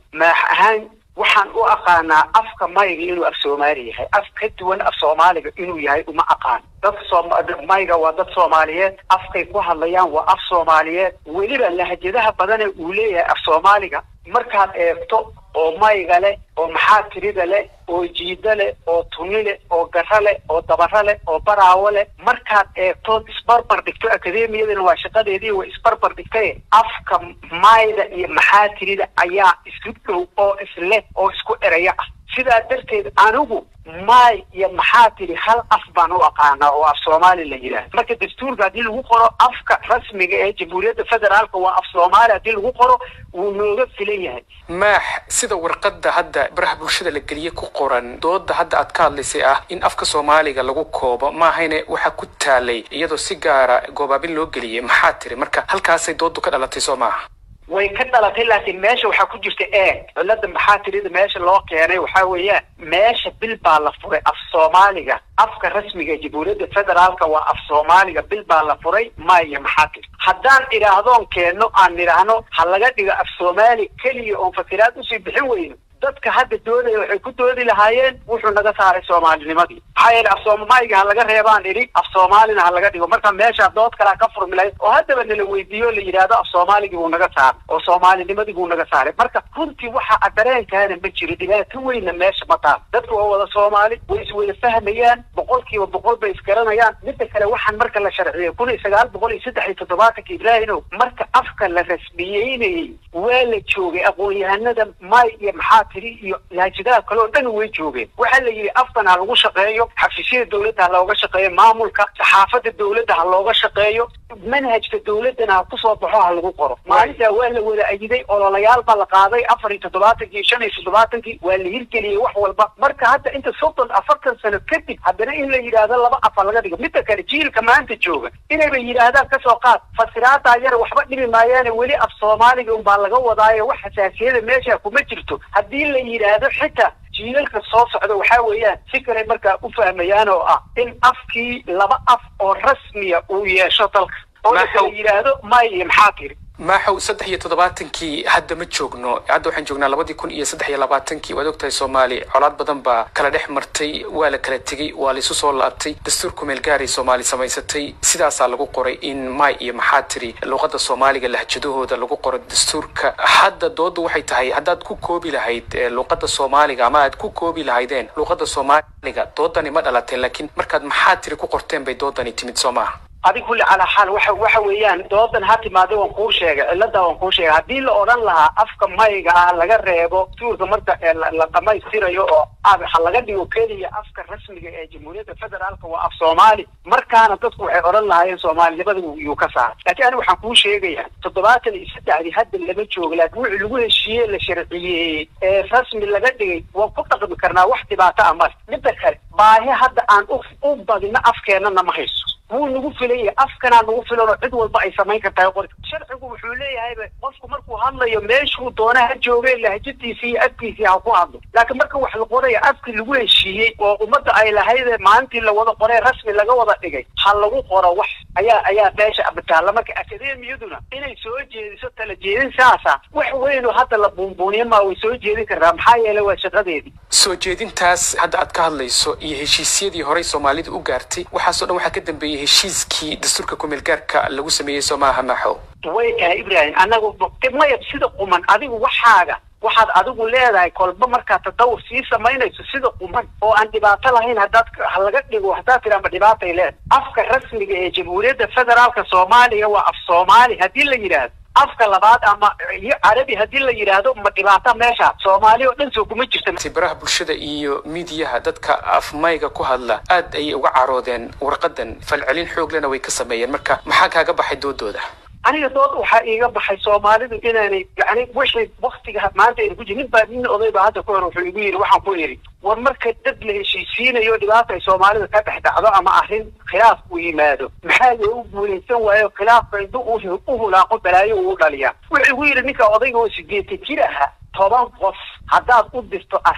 maax ahaan waxaan u aqaanaa afka mayga inuu af soomaali yahay af ka duwan af soomaaliga inuu yahay uma aqaan dadka mayga waa dad soomaaliyeed afkay ku hadlayaan waa af soomaaliyeed weliba lahjadaha badane uu leeyahay af soomaaliga markaad eegto oo mayga leh oo maxaa tirida leh oo jiida leh oo tuni leh oo gara leh oo dabaro leh oo baraawo leh markaad eegto isbarbar dhigto akademiyadana waa shaqadeedii way isbarbar dhigtaye afka mayda iyo maxaa tirida ayaa isu dhow oo isleh oo isku eraya ah sidaa darteed anigu maay iyo maxaa tiri hal af baan u aqaanaa oo af soomaali la yidhaah marka dastuurka haddii lagu qoro afka rasmiga ee jamhuuriyadda federaalka waa af soomaali haddii lagu qoro wuu nooga filan yahay maax sida warqadda hadda baraha bulshada la geliye ku qoran dooda hadda aad ka hadlaysay ah in afka soomaaliga lagu koobo maahayne waxaa ku taalay iyadoo si gaara goobaabin loo geliyey maxaa tiri marka halkaasay doodu ka dhalatay soo maaha way ka dhalatay laakiin meesha waxaa ku jirta eeg cilada maxaa tirida meesha loo keenay waxaa weeyaan meesha bil baa la furay af soomaaliga afka rasmiga ee jamhuuriyadda federaalka waa af soomaaliga bil baa la furay maya maxaa tiri haddaan idhaahdoon keenno aan idhaahno ha laga dhigo af soomaali keliya oon fakiraad usii bixin weyno dadka hadda doodaya waxay ku doodi lahaayeen wuxuu naga saaray soomaalinimadii maxaa yeele af soomaaliga ha laga reebaan idhi af soomaalina ha laga dhigo marka meesha dood kalea ka furmi lahayd oo haddaba nala weydiiyo la yidhaahdo af soomaaligii buu naga saaray oo soomaalinimadii buu naga saaray marka runtii waxa dareenkaana ma jiro dhibaato weynna meesha ma taal dadku waa wada soomaali way iswada fahmayaan boqolkiiba boqol bay isgaranayaan midda kale waxaan marka la sharciyey kun iyo sagaal boqol iyo saddex iyo toddobaatanka ibraahimow marka afka la rasmiyeynayey waa la joogay aqoon-yahanada may iyo maxaa tiri iyo laajadaha kale oo dhan way joogeen waxaa la yidhi afkan ha lagu shaqeeyo xafiisyada dawladda ha looga shaqeeyo maamulka saxaafadda dawladda ha looga shaqeeyo manhajka dawladdana ha kusoo baxo ha lagu qoro maalintaa waa la wada ayiday ololayaal baa la qaaday afar iyo toddobaatankii shan iyo toddobaatankii waa la hirgeliyey wax walba marka hadda inta soddon afartan sano kadib haddana in la yidhaahdo laba afa laga dhigo midda kale jiilka maanta jooga inayba yidhaahdaan kasoo qaad fasiraadaa yara waxba dhibi maayaane weli af soomaaliga unbaa laga wadaayo wax xasaasiyada meesha kuma jirto haddii la yidhaahdo xitaa jiilalka soo socda waxaa weeyaan si kaley markaa u fahmayaan oo ah in afkii laba af oo rasmiya uu yeesho dalka oo la kala yidhaahdo may iyo maxaa tiri maaxow saddex iyo toddobaatankii hadda ma joogno hadda waxaan joognaa labadii kun iyo saddex iyo labaatankii waad ogtahay soomaali colaad badan baa kala dhex martay waa la kala tegey waa la isu soo laabtay dastuur kumeel gaaray soomaali samaysatay sidaasaa lagu qoray in may iyo maxaa tiri luuqadda soomaaliga lahjadahooda lagu qoro dastuurka hadda doodu waxay tahay haddaad ku koobi lahayd luuqadda soomaaliga ama aad ku koobi lahaydeen luuqadda soomaaliga doodani ma dhalateen laakiin markaad maxaa tiri ku qorteen bay doodani timid soo maaha adig kulli calaa xaal waxa waxa weeyaan doodan ha timaada waan kuu sheegay cilada waan kuu sheegay haddii la odhan lahaa afka mayga ah laga reebo tuurka marka la dhamaystirayo oo ha laga dhigo keliya afka rasmiga ee jamhuuriyadda federaalka waa af soomaali markaana dadku waxay odhan lahaayeen soomaalinimada yuu ka saaray laakiin aniga waxaan kuu sheegayaa toddobaatan iyo saddexdii hadda lama joogo laakiin wixii lagu heshiiyey la sharciyeeyey ee rasmi laga dhigay waan ku dhaqmi karnaa wax dhibaato ah male midda kale baahi hadda aan u badino afkeennana ma hayso wuu nagu filan yahay afkanaa nagu filan oo cid walba ay samayn kartahay qori sharcigu wuxuu leeyahayba qofku markuu hadlayo meeshuu doona ha jooge lahjadiisi iyo afkiisii ha ku hadlo laakiin marka wax la qoraya afkii lagu heshiiyey oo ummadda ay lahayd maalintii la wada qoree rasmi laga wada dhigay ha lagu qoro wax ayaa ayaa meesha abitaalla marka akademiyaduna inay soo jeediso tala jeedin saasa wax weynoo hadda la buunbuuniya maa way soo jeedin kartaa maxaa yeelay waa shaqadeedii soo jeedintaas hadda aad ka hadlayso iyo heshiisyadii horey soomaalida u gaartay waxaasoo dhan waxaa ka dambeeyey heshiiskii dastuurka kumeelgaarka lagu sameeyey soo maaha maxo way tahay ibrahim anagu maya sida quman adigu waxaaga waxaad adigu leedahay kolba markaad tadawur sii samaynayso sida quman oo aan dhibaato lahayn haddaad ha laga dhigo haddaad tiraama dhibaatay leedahay afka rasmiga ee jamhuuriyadda federaalka soomaaliya waa af soomaali haddii la yidhaahdo afka labaad ama iyo carabi haddii la yidhaahdo ma dhibaata meesha soomaali oo dhan soo kuma jirta baraha bulshada iyo miidiyaha dadka afmayga ku hadla aad ayay uga caroodeen warqadan falcelin xooglena way ka sameeyeen marka maxaa kaaga baxay doodooda aniga dood waxaa iiga baxay soomaalidu inaanay yani wixii waktiga maanta aynu ku jir nin baa nin oday baa hadda ka hor wuxuu igu yidhi waxaan ku yidhi war marka dad la heshiisiinayo dhibaata ay soomaalida ka dhex dhacdo ama arrin khilaaf uu yimaado maxaa loogu guulaysan waayo khilaafka intu u hulaaqo balaayo uu dhaliyaa wuxuu igu yidhi ninka odayga oo sideetan jir ahaa toban qof haddaad u dirto arrin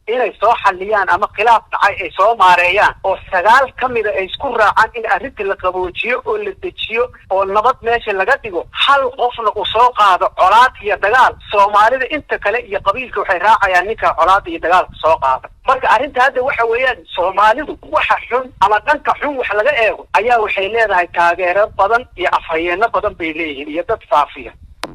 inay soo xaliyaan ama khilaaf dhacay ay soo maareeyaan oo sagaal ka mida ay isku raacaan in arrinta la qaboojiyo oo la dejiyo oo nabad meesha laga dhigo hal qofna uu soo qaado colaad iyo dagaal soomaalida inta kale iyo qabiilka waxay raacayaan ninka colaada iyo dagaalka soo qaada marka arrinta hadda waxa weeyaan soomaalidu waxa xun ama dhanka xun wax laga eego ayaa waxay leedahay taageero badan iyo afhayeeno badan bay leeyihiin iyo dad faafiya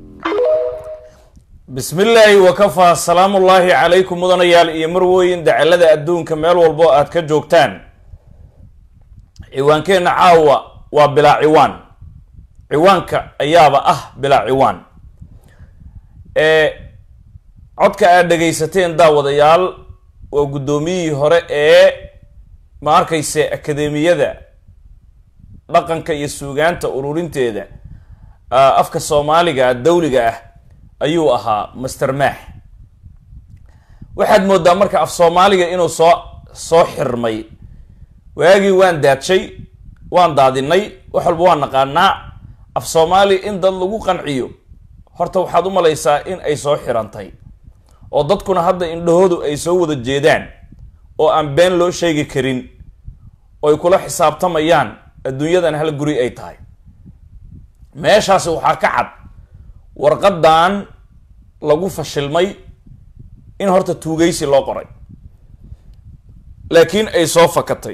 bismi illaahi wakafaa salaamu ullaahi calaykum mudanayaal iyo marwooyin dacalada adduunka meel walbo aad ka joogtaan ciwaankeenna caawa waa bilaa ciwaan ciwaanka ayaaba ah bilaa ciwaan ee codka aad dhegaysateen daawadayaal waa guddoomiyihii hore ee ma arkayse akademiyada dhaqanka iyo suugaanta ururinteeda afka soomaaliga dawliga ah ayuu ahaa master maax waxaad moodaa marka af soomaaliga inuu soo soo xirmay waagii waan daadshay waan daadinay wax walba waan naqaanaa af soomaali in dad lagu qanciyo horta waxaad u malaysaa in ay soo xirantay oo dadkuna hadda indhahoodu ay soo wada jeedaan oo aan been loo sheegi karin oo ay kula xisaabtamayaan adduunyadan hal guri ay tahay meeshaasi waxaa ka cad warqadan lagu fashilmay in horta tuugaysi loo qoray laakiin ay soo fakatay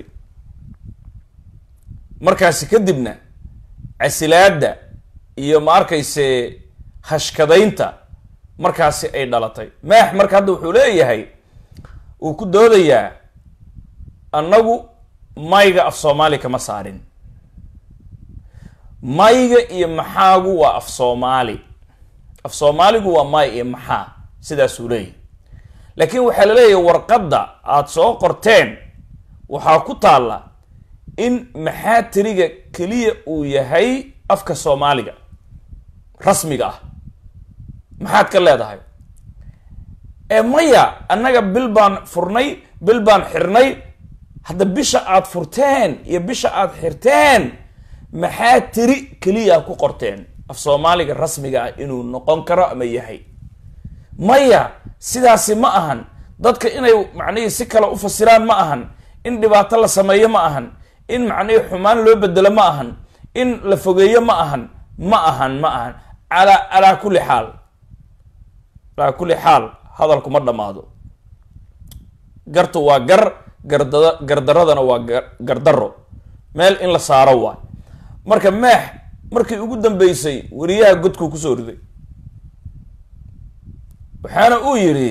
markaasi kadibna casilaadda iyo ma arkayse hashkadaynta markaasi ay dhalatay maax marka hadda wuxuu leeyahay uu ku doodayaa annagu mayga af soomaali kama saarin mayga iyo maxaagu waa af soomaali af soomaaligu waa may iyo maxaa sidaasuu leeyahay laakiin waxaa la leeyahay warqadda aada soo qorteen waxaa ku taalla in maxaa tiriga keliya uu yahay afka soomaaliga rasmiga ah maxaad ka leedahay ee maya annaga bil baan furnay bil baan xirnay hadda bisha aad furteen iyo bisha aad xirteen maxaa tiri keliya ku qorteen af soomaaliga rasmiga ah inuu noqon karo ama yahay maya sidaasi ma ahan dadka inay macnihii si kale u fasiraan ma ahan in dhibaato la sameeyo ma ahan in macnihii xumaan loo bedelo ma ahan in la fogeeyo ma ahan ma ahan ma ahan alaa calaa kulli xaal calaa kulli xaal hadalku ma dhammaado gartu waa gar gardada gardaradana waa gardaro meel in la saaro waay marka maax markii ugu dambeysay weriyaha godkuu kusoo riday waxaana uu yidhi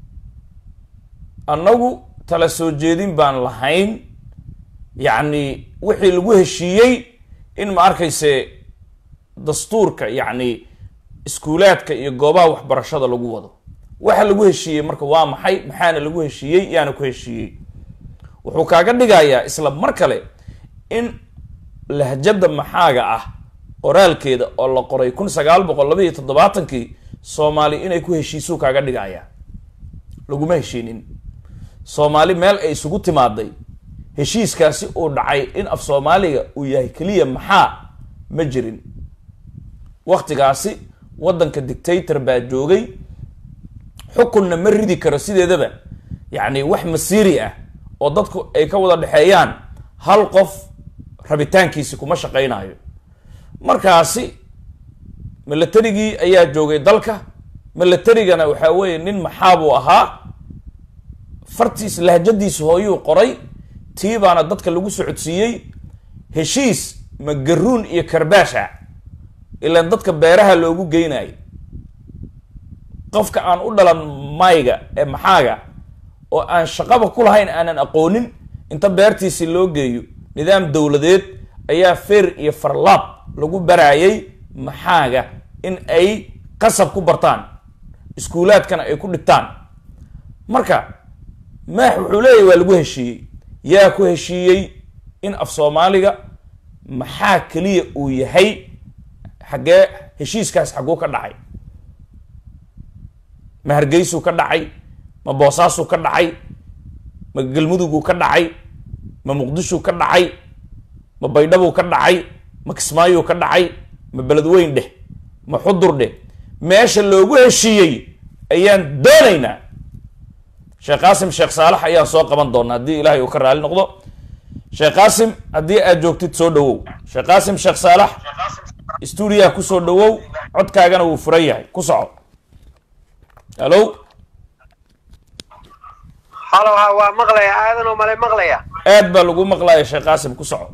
annagu tala soo jeedin baan lahayn yacni wixii lagu heshiiyey in ma arkayse dastuurka yacni iskuulaadka iyo goobaha waxbarashada lagu wado waxa lagu heshiiyey marka waa maxay maxaana lagu heshiiyey yaana ku heshiiyey wuxuu kaaga dhigayaa isla mar kale in lahjada maxaaga ah qoraalkeeda oo la qoray kun sagaal boqol laba iyo toddobaatankii soomaali inay ku heshiisuu kaaga dhigaya laguma heshiinin soomaali meel ay isugu timaaday heshiiskaasi uu dhacay in af soomaaliga uu yahay keliya maxaa ma jirin waktigaasi waddanka dictator baa joogay xukunna ma ridi karo sideedaba yacni wax masiiri ah oo dadku ay ka wada dhexeeyaan hal qof rabitaankiisi kuma shaqaynayo markaasi milatarigii ayaa joogay dalka milatarigana waxaa weeye nin maxaabuu ahaa fartiis lahjadiisa hooyuu qoray tii baana dadka lagu socodsiiyey heshiis ma garuun iyo karbaasha ilaan dadka beeraha loogu geynayo qofka aan u dhalan mayga ee maxaaga oo aan shaqaba ku lahayn aanan aqoonin inta beertiisi loo geeyo nidaam dowladeed ayaa feer iyo farlaab lagu baraayay maxaaga in ay qasab ku bartaan iskuulaadkana ay ku dhigtaan marka maax wuxuu leeyahy waa lagu heshiiyey yaa ku heshiiyey in af soomaaliga maxaa keliya uu yahay xaggee heshiiskaas xagguu ka dhacay ma hargeysuu ka dhacay ma boosaasuu ka dhacay ma galmuduguu ka dhacay ma muqdishuu ka dhacay ma baydhabuu ka dhacay ma kismaayuu ka dhacay ma beledweyn dheh ma xudur dheh meesha loogu heshiiyey ayaan doonaynaa sheekh qaasim sheekh saalax ayaan soo qaban doona haddii ilaahay uu ka raali noqdo sheekh qaasim haddii aad joogtid soo dhawow sheekh qaasim sheekh saalax stuudiyaha kusoo dhawow codkaagana wuu furan yahay ku soco hallo halo ha waa maqlaya aadan oo male maqlaya aad baa lagu maqlaya sheekh qaasim ku soco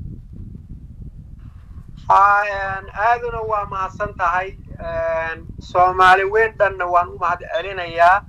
aaduna waa mahadsan tahay soomaali weyn dhanna waan u mahad celinayaa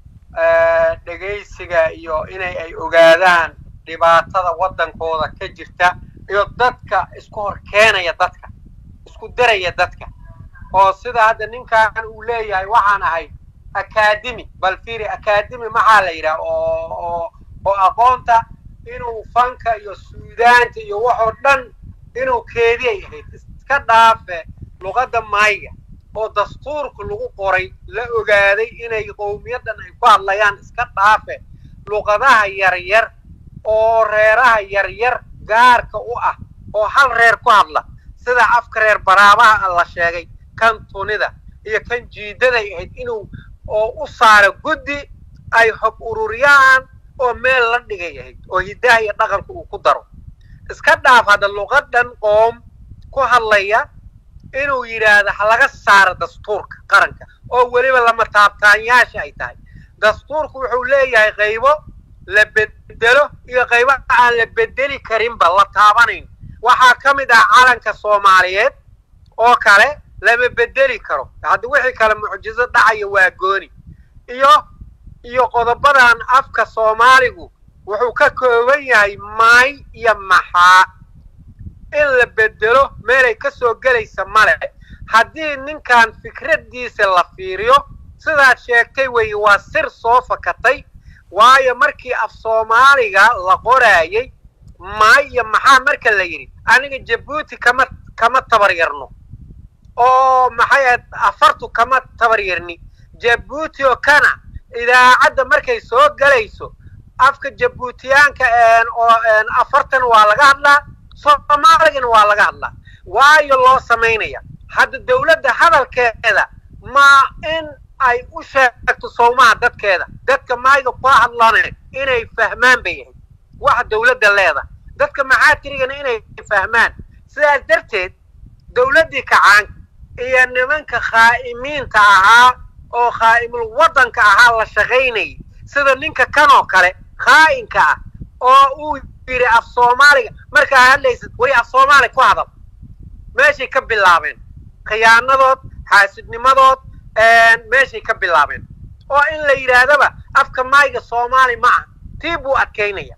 dhegaysiga iyo inay ay ogaadaan dhibaatada waddankooda ka jirta iyo dadka isku hor keenaya dadka isku daraya dadka oo sida hadda ninkan uu leeyahay waxaan ahay academy bal fiiri academy maxaa la yidhaha oo oo oo aqoonta inuu fanka iyo suudaanta iyo waxoo dhan inuu keediyay ahayd iska dhaafe luqadda maayga oo dastuurka lagu qoray la ogaaday inay qowmiyaddan ay ku hadlayaan iska dhaafe luqadaha yaryar oo reeraha yaryar gaarka u ah oo hal reer ku hadla sida afka reer baraabaha la sheegay kan tunida iyo kan jiidaday ahayd inuu oo u saaro guddi ay hog ururiyaan oo meel la dhigay ahayd oo hiddaha iyo dhaqanka uu ku daro iska dhaaf hadda luqadan qoom ku hadlaya inuu yidhaahdo ha laga saaro dastuurka qaranka oo weliba lama taabtaanyaasha ay tahay dastuurku wuxuu leeyahay qaybo la bedelo iyo qaybo aan la bedeli karinba la taabanayn waxaa ka mid ah calanka soomaaliyeed oo kale lama bedeli karo hadda wixii kale mucjizo dhacaya waa gooni iyo iyo qodobadan afka soomaaligu wuxuu ka kooban yahay maay iyo maxaa in la bedelo meelay ka soo gelaysa male haddii ninkan fikraddiisa la fiiriyo sidaad sheegtay weeye waa sir soo fakatay waayo markii af soomaaliga la qoraayay maay iyo maxaa marka la yidhi aniga jabuuti kama kama tabar yarno oo maxay ahayd afartu kama tabar yarni jabuuti oo kana idaacadda markay soo gelayso afka jabuutiyaanka oo afartan waa laga hadlaa soomaaligana waa laga hadlaa waayo loo samaynaya hadda dawladda hadalkeeda ma in ay u sheegto sowmaha dadkeeda dadka maayga kula hadlane inay fahmaan bay ahayd waxa dawladda leeda dadka maxaatirigana inay fahmaan sidaas darteed dawladdii kacaanka iyo nimanka khaa'imiinta ahaa oo khaa'imul waddanka ahaa la shaqaynayay sida ninka kanoo kale khaa'inka ah oo uu yidhi af soomaaliga markaa hadlaysid wari af soomaali ku hadal meeshay ka bilaabeen khiyaanadood xaasidnimadood meeshay ka bilaabeen oo in la yidhaahdaba afka maayga soomaali ma ah tii buu adkaynaya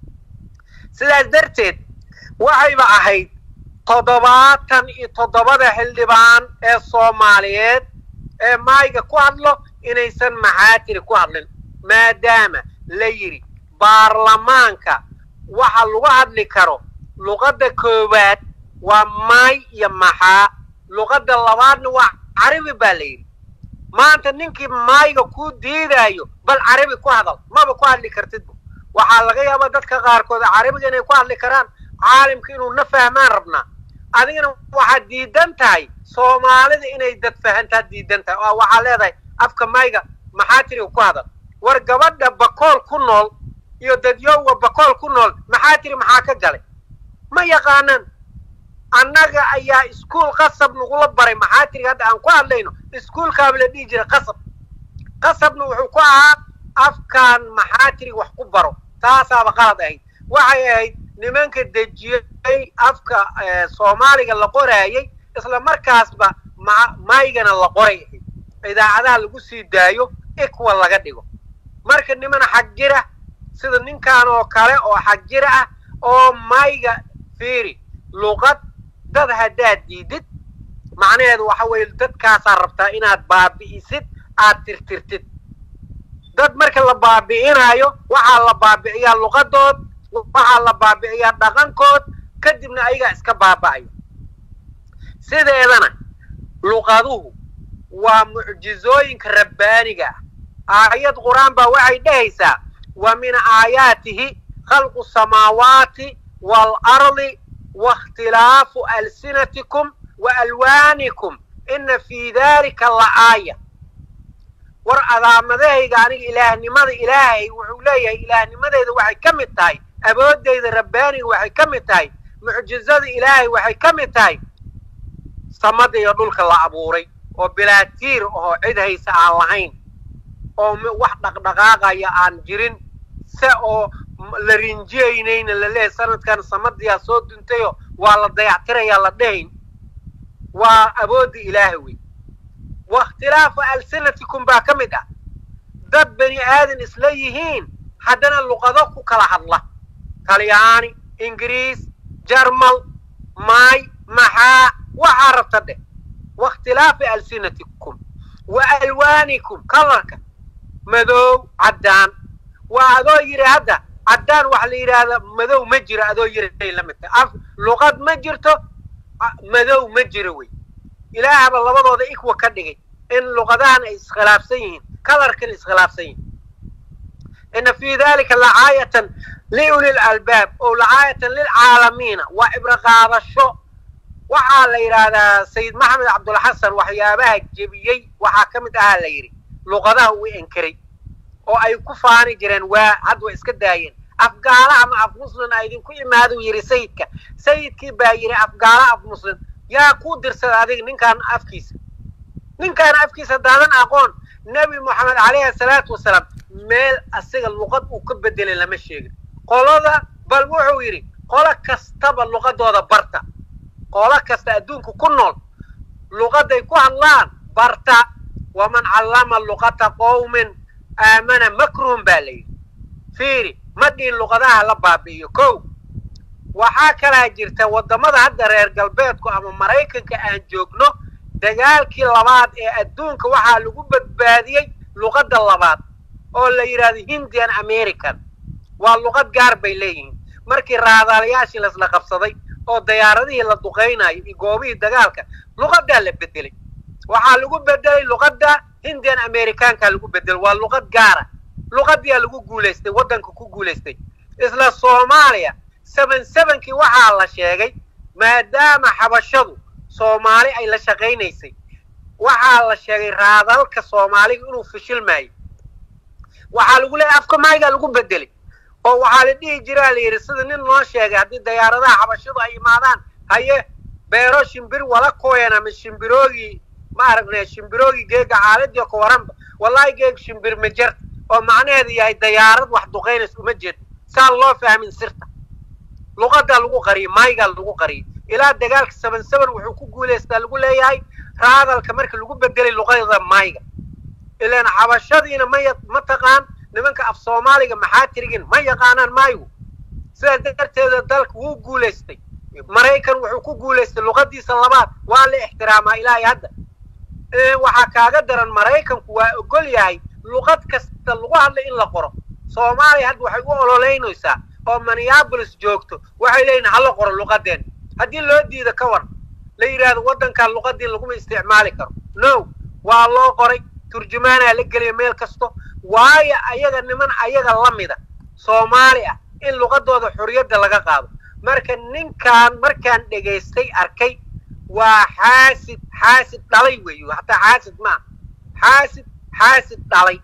sidaas darteed waxayba ahayd toddobaatan iyo toddobada xildhibaan ee soomaaliyeed ee maayga ku hadlo inaysan maxaatiri ku hadlin maadaama la yidhi baarlamaanka waxa lagu hadli karo luqadda koowaad waa maay iyo maxaa luqadda labaadna waa carabi baa la yidhi maanta ninkii maayga kuu diidaayo bal carabi ku hadal maba ku hadli kartidba waxaa laga yaabaa dadka qaarkood carabiga inay ku hadli karaan caalimka inuu na fahmaan rabnaa adigana waxaad diidan tahay soomaalida inay dad fahantaad diidan tahay oo waxaa leedahay afka maayga maxaa tiri ku hadal war gabadha bakool ku nool iyo dadyowga bakool ku nool maxaa tiri maxaa ka galay ma yaqaanaan annaga ayaa iskuol qasab nagula baray maxaa tiri hadda aan ku hadlayno iskuolkaaba la dhihi jiray qasab qasabna wuxuu ku ahaa afkaan maxaa tiri wax ku baro taasaaba qalad ahayd waxay ahayd nimanka dejiyey afka soomaaliga la qoraayay isla markaasba maygana la qoray ahayd idaacadaha lagu sii daayo ikwa laga dhigo marka niman xagjira sida ninkan oo kale oo xagjira ah oo mayga fiiri luqad dad haddaad diidid macnaheedu waxa weeye dadkaasaa rabtaa inaad baabi'isid aad tirtirtid dad marka la baabi'inaayo waxaa la baabi'iyaa luqadood waxaa la baabi'iyaa dhaqankood kadibna ayagaa iska baaba'ayo sideedana luqaduhu waa mucjizooyinka rabbaaniga ah aayad qur-aan baa waxay dhehaysaa wa min aayaatihi khalqu samaawaati waalardi waاkhtilaafu alsinatikum wa alwaanikum ina fii dalika la aaya war adaamadahayga aniga ilaahnimada ilaahay wuxuu leeyahay ilaahnimadeeda waxay ka mid tahay awoodeyda rabbaaniga waxay ka mid tahay mucjizada ilaahay waxay ka mid tahay samada iyo dhulka la abuuray oo bilaatiir oo cid haysa aan lahayn oo wax dhaqdhaqaaqaya aan jirin se oo la rinjiyaynayna la leeyahay sanadkan samadiyaa soo duntayo waa la dayactirayaa la dhahayn waa awoodda ilaahay wey wa ikhtilaafu alsinatikum baa ka mid ah dad bani aadan isla yihiin haddana luqado ku kala hadla talyaani ingiriis jarmal maay maxaa waxaa rabta dheh wa ikhtilaafi alsinatikum wa alwaanikum kalarka madow caddaan waa adoo yidhi hadda caddaan waxa la yidhaahda madow ma jiro adoo yidhi la mid tahay af luqad ma jirto madow ma jiro wey ilaahaba labadooda ikwa ka dhigay in luqadahan ay iskhilaafsan yihiin kalarkan iskhilaafsan yihiin ina fi dalika lacaayatan liuli lalbaab o lacaayatan lilcaalamiina waa cibro qaadasho waxaa la yidhaahdaa sayid maxamed cabdulxasan waxyaabaha jebiyey waxaa ka mid ahaa la yidhi luqadaha uu enkeray oo ay ku faani jireen waa had way iska daayeen afgaala ama af muslim a idinku imaaduu yidhi sayidka sayidkii baa yidhi afgaala af muslim yaa kuu dirsada adiga ninkaan afkiisa ninkaan afkiisa daadan aqoon nebi moxamed calayhi asalaatu wasalaam meel asiga luqad uu ka bedelay lama sheegin qolada bal wuxuu yidhi qolo kastaba luqadooda barta qolo kasta adduunka ku nool luqaday ku hadlaan barta waman callama luqata qowmin aamana makruhum baa la yidhi fiiri ma dhihin luqadaha la baabi'iyo kow waxaa kalaa jirta waddamada hadda reer galbeedku ama maraykanka aan joogno dagaalkii labaad ee adduunka waxaa lagu badbaadiyey luqadda labaad oo la yidhahdo hindian american waa luqad gaar bay leeyihiin markii raadaalayaashii lasla qabsaday oo dayaaradihii la duqaynayo iyo goobihii dagaalka luqaddaa la bedelay waxaa lagu bedelay luqadda hindian americanka lagu bedelay waa luqad gaara luqadiyaa lagu guulaystay waddanka ku guulaystay isla soomaaliya seven sevenkii waxaa la sheegay maadaama xabashadu soomaali ay la shaqaynaysay waxaa la sheegay raadalka soomaaliga inuu fishilmaayo waxaa lagu leeyahy afka maaygaa lagu bedelay oo waxaa la dhihi jiraa la yidhi sida nin noo sheegay haddii dayaaradaha xabashadu ay imaadaan haye beero shimbir wala kooyan ama shimbiroogii ma aragnay shimbiroogii geega caaladii ka waranba wallahi geeg shimbir ma jarta oo macnaheedu yahay dayaarad wax duqaynays uma jeedo saan loo fahmin sirta luqadaa lagu qariyay maaygaa lagu qariyay ilaa dagaalka seven seven wuxuu ku guulaystaa lagu leeyahay raadalka marka lagu bedelay luqada maayga ilaan xabashadiina ma ma taqaan nimanka af soomaaliga maxaa tirigin ma yaqaanaan maayigu sidaas darteeda dalka wuu guulaystay maraykan wuxuu ku guulaystay luqadiisa labaad waa la ixtiraamaa ilaahay hadda waxaa kaaga daran maraykanku waa ogol yahay luqad kasta lagu hadlay in la qoro soomaaliya hadda waxay u ololeynaysaa oo minneabolis joogto waxay leeyihin hala qoro luqadeen haddii loo diida ka war la yidhaahdo waddankan luqadii laguma isticmaali karo no waa loo qoray turjumaanaa la geliya meel kasto waayo ayaga niman ayaga la mida soomaali ah in luqadooda xorriyadda laga qaado marka ninkan markaan dhegaystay arkay waa xaasid xaasid dhalay weeyo hataa xaasid maa xaasid xaasid dhalay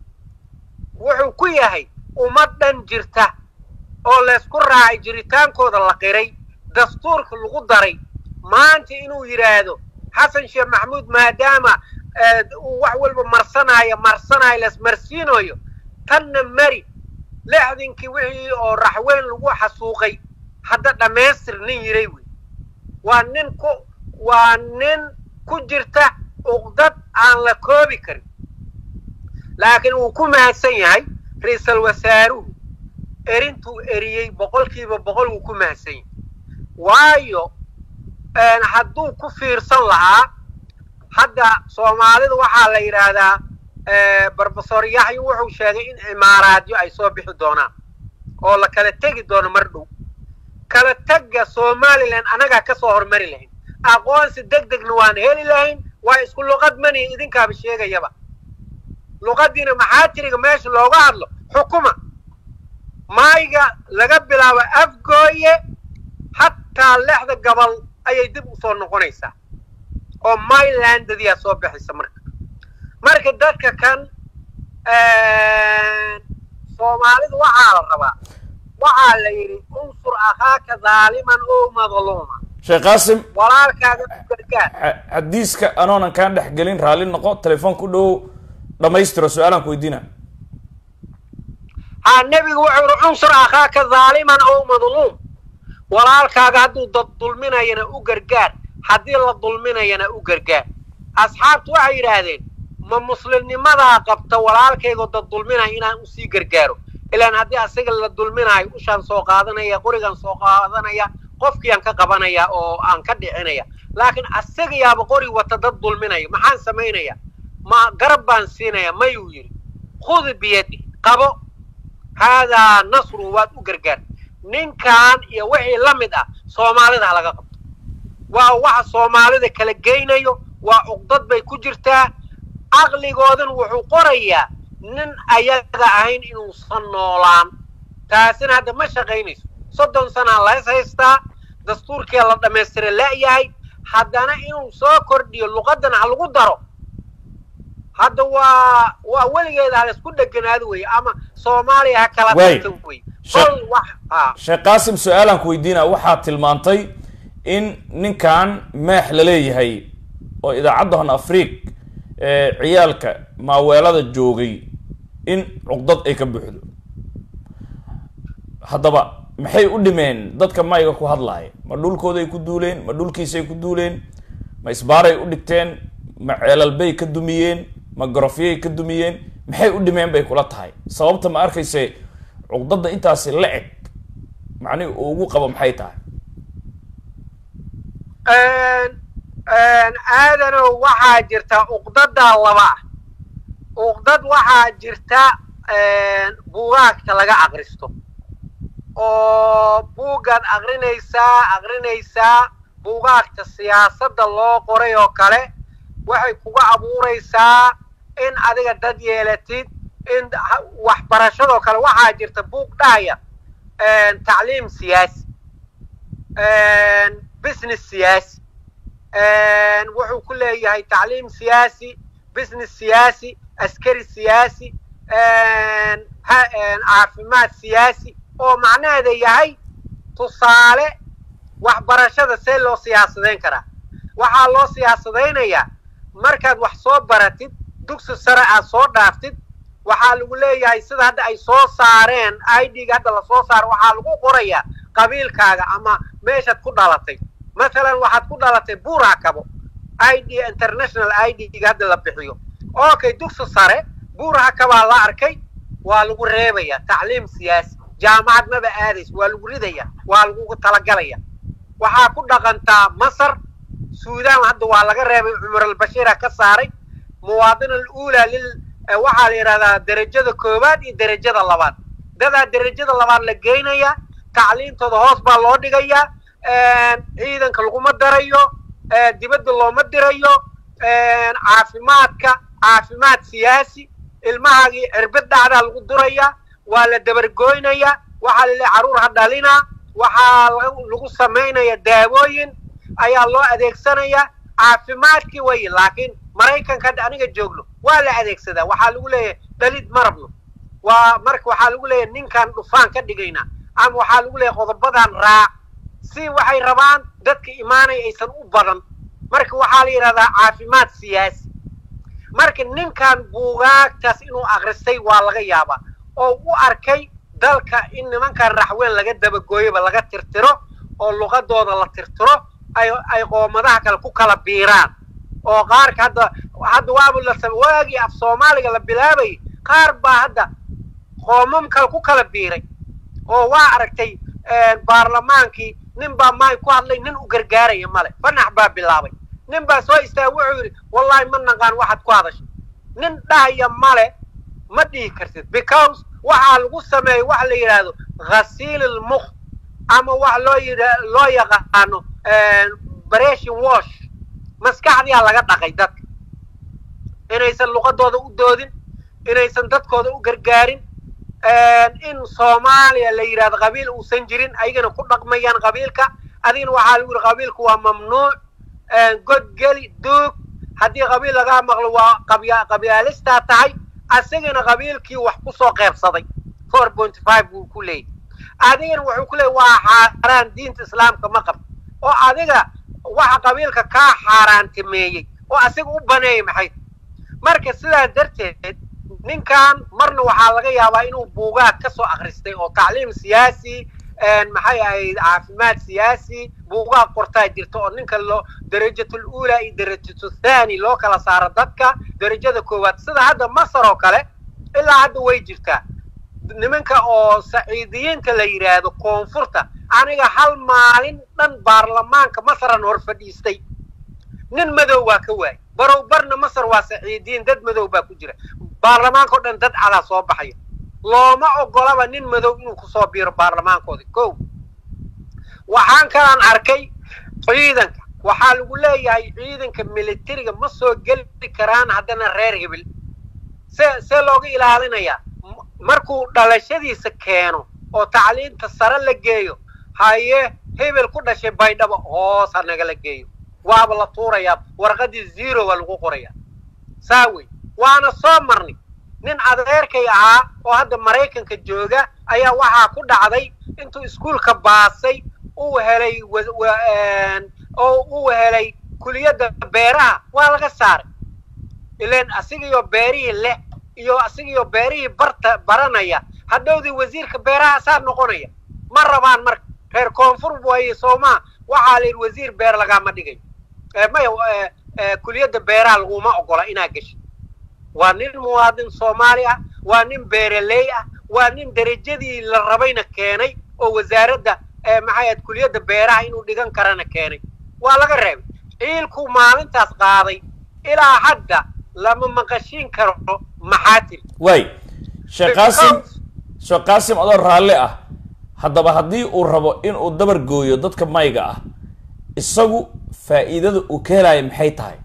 wuxuu ku yahay ummad dhan jirta oo laysku raacay jiritaankooda la qiray dastuurka lagu daray maanta inuu yidhaahdo xasan sheekh maxamuud maadaama uu wax walba marsanaayo marsanaayo lasmarsiinayo tanna mari lixdinkii wixii oo raxweyn lagu xasuuqay hadda dhammaystir nin yiray wey waa nin ku waa nin ku jirta uqdad aan la koobi karin laakiin uu ku mahadsan yahay ra-iisal wasaaruhu erintuu eriyey boqolkiiba boqol wuu ku mahadsan yahay waayo hadduu ku fiirsan lahaa hadda soomaalida waxaa la yidhaahdaa brofesor yaxya wuxuu sheegay in imaaraadyo ay soo bixi doonaan oo la kala tegi doono mar dhow kala tagga somalilan annagaa ka soo hormari lahayn aqoonsi deg degna waan heli lahayn waa isku luqad mani idinkaaba sheegayaba luqadiina maxaa tiriga meesha looga hadlo xukuma maayga laga bilaabo afgooye hataa lexda gobol ayay dib u soo noqonaysaa oo mylandadiyaa soo baxaysa marka marka dadka kan soomaalidu waxaa la rabaa waxaa la yidhi unsur akhaaka daaliman oo madluuma sheekh qaasim walaalkaaga u gargaar xa- xadiiska anoonan kaan dhex gelin raalli noqo telefoon ku dhow dhammaystiro su-aalaan ku weydiina ha nebigu wuxuu yihi unsur akhaaka daaliman oo madluum walaalkaaga hadduu dad dulminayana u gargaar haddii la dulminayana u gargaar asxaabtu waxay yidhaahdeen ma muslimnimadaa qabta walaalkaygoo dad dulminaya inaan usii gargaaro ilaan haddii asaga la dulminayo ushaan soo qaadanaya qorigan soo qaadanaya qofkiiaan ka qabanaya oo aan ka dhicinaya laakiin asaga yaaba qori wata dad dulminaya maxaan samaynaya ma garab baan siinaya mayuu yidhi khudi biyadi qabo haadaa nasru waad u gargaar ninkan iyo wixii la mid ah soomaalida ha laga qabto waa waxa soomaalida kala geynayo waa cuqdad bay ku jirtaa caqligoodan wuxuu qorayaa nin ayaga ahayn inuusan noolaan taasina hadda ma shaqaynayso soddon sanaa lays haystaa dastuurkia la dhammaystira la'yahay haddana inuu soo kordhiyo luqadan ha lagu daro hadda waa waa weligeeda ha laysku dheganaado weye ama soomaaliya ha kala Waay. tagto weye Sheekh- qol wax a sheekh qaasim su-aalaan ku weydiina waxaad tilmaantay in ninkan meex la leeyahay oo idaacadda hon afriq ee ciyaalka maaweelada joogay in cuqdad ay ka buuxdo haddaba maxay u dhimeen dadka mayga ku hadlaaya ma dhulkooday ku duuleen ma dhulkiisay ku duuleen ma isbaaray u dhigteen ma ceelalbay ka dumiyeen ma gorofyay ka dumiyeen maxay u dhimeen bay kula tahay sababta ma arkayse cuqdada intaasi la eg macnihi uu ugu qabo maxay tahay aadanow waxaa jirta uqdada laba ah uqdad waxaa jirta buugaagta laga akristo oo buuggaad akrinaysaa akrinaysaa buugaagta siyaasadda loo qoray oo kale waxay kuga abuuraysaa in adiga dad yeelatid in ha- waxbarashadoo kale waxaa jirta buug dhahaya tacliim siyaasi business siyaasi wuxuu ku leeyahay tacliim siyaasi business siyaasi askari siyaasi ha- caafimaad siyaasi oo macnaheeda yahay tusaale waxbarashada see loo siyaasadayn karaa waxaa loo siyaasadaynayaa markaad wax soo baratid dugsi sare aad soo dhaaftid waxaa lagu leeyahay sida hadda ay soo saareen idga hadda lasoo saaro waxaa lagu qorayaa qabiilkaaga ama meeshaad ku dhalatay mathalan waxaad ku dhalatay buura kabo id international idga hadda la bixiyo okay dugsi sare buuraha kabaa la arkay waa lagu reebaya tacliim siyaasi jaamacad maba aadayso waa lagu ridaya waa lagu talagalaya waxaa ku dhaqantaa masar suudaan hadda waa laga reebay cumar albashiira ka saaray muwaadin aluulaa lil eh, waxaa la yidhahdaa derajada koowaad iyo derajada labaad dadaa derajada labaad la geynaya tacliintooda hoos baa loo dhigayaa ciidanka laguma darayo eh, dibadda looma dirayo caafimaadka caafimaad siyaasi ilmahaagii cirbid dhacdaa lagu duraya waa la dabargoynaya waxaa la leeyahay carruur ha dhalina waxaa lagu lagu samaynaya daawooyin ayaa loo adeegsanaya caafimaadkii way laakiin maraykanka hadda aniga joogno waa la adeegsadaa waxaa lagu leeyahay dhalid marabno waa marka waxaa lagu leeyahay ninkaan dhufaan ka dhigayna ama waxaa lagu leeyahay qodobadan raac si waxay rabaan dadka imaanaya aysan u badan marka waxaa la yidhahdaa caafimaad siyaasi marka ninkan buugaagtaas inuu akristay waa laga yaabaa oo u arkay dalka in nimankan raxweyn laga dabagooyoba laga tirtiro oo luqadooda la tirtiro ay ay qoomadaha kale ku kala biiraan oo qaarka hadda hadda waaba la sam- waagii af soomaaliga la bilaabayay qaar baa hadda qoomam kale ku kala biiray oo waa aragtay baarlamaankii nin baa maay ku hadlay nin u gargaaraya male fanax baa bilaabay nin baa soo istaagay wuxuu yidhi wallahi ma naqaan waxaad ku hadashay nin dhahaya male ma dhihi kartid because waxaa lagu sameeyey wax la yidhaahdo ghasiil ilmukh ama wax loo yidha loo yaqaano breshin wash maskaxdiyaa laga dhaqay dadka inaysan luqadooda u doodin inaysan dadkooda u gargaarin in soomaaliya la yidhahdo qabiil uusan jirin ayagana ku dhaqmayaan qabiilka adigana waxaa lagu yidhi qabiilku waa mamnuuc godgeli duug haddii qabiil lagaa maqlo waa qabya qabyaalistaa tahay asagana qabiilkii wax kusoo qeybsaday four point five buu ku leeyahy adigana wuxuu ku leeyahy waa xaaraan diinta islaamka ma qabto oo adiga waxa qabiilka kaa xaaraantimeeyey oo asiga u baneeyay maxay marka sidaas darteed ninkan marna waxaa laga yaabaa inuu buugaag ka soo akhristay oo tacliim siyaasi maxay ahayd caafimaad siyaasi buugaag qortaa jirta oo ninka loo darajatul uula iyo darajatu thani loo kala saaro dadka darajada koowaad sida hadda masar oo kale ilaa hadda way jirtaa nimanka oo saciidiyiinta la yidhaahdo koonfurta aniga hal maalin dhan baarlamaanka masaran hor fadhiistay nin madow waa ka waayay barow barna masar waa saciidiyiin dad madow baa ku jira baarlamaanka o dhan dad calaa soo baxaya looma ogolaba nin madow inuu kusoo biiro baarlamaankoodi ko waxaan kalaan arkay ciidanka waxaa lagu leeyahay ciidanka militariga ma soo geli karaan haddana reer hebel se see looga ilaalinayaa markuu dhalashadiisa keeno oo tacliinta sare la geeyo haye hebel ku dhashay baydhabo hoos ha nagala geeyo waaba la tuurayaa warqadii zero waa lagu qorayaa saa wey waana soo marnay nin adeerkay ahaa oo hadda maraykanka jooga ayaa waxaa ku dhacday intuu iskuulka baasay uu helay oo uu helay kuliyadda beeraha waa laga saaray ilan asigiyo beerihii leh iyo asigiyo beerihii barta baranaya hadhowdii wasiirka beeraha saa noqonaya ma rabaan marka reer koonfur waaye soomaa waxaa la yidhi wasiir beer lagaama dhigayo maya kuliyadda beeraha laguma ogola inaa geshay waa nin muwaadin soomaali ah waa nin beeraley ah waa nin derajadii la rabayna keenay oo wasaaradda maxay ahayd kuliyadda beeraha inuu dhigan karana keenay waa laga reebay ciilkuu maalintaas qaaday ilaa hadda lama maqashiin karo maxaa tiri waay sheekh qaasim sheekh qaasim adoo raalli ah haddaba haddii uu rabo inuu dabar gooyo dadka mayga ah isagu faa'iidada uu ka helaayo maxay tahay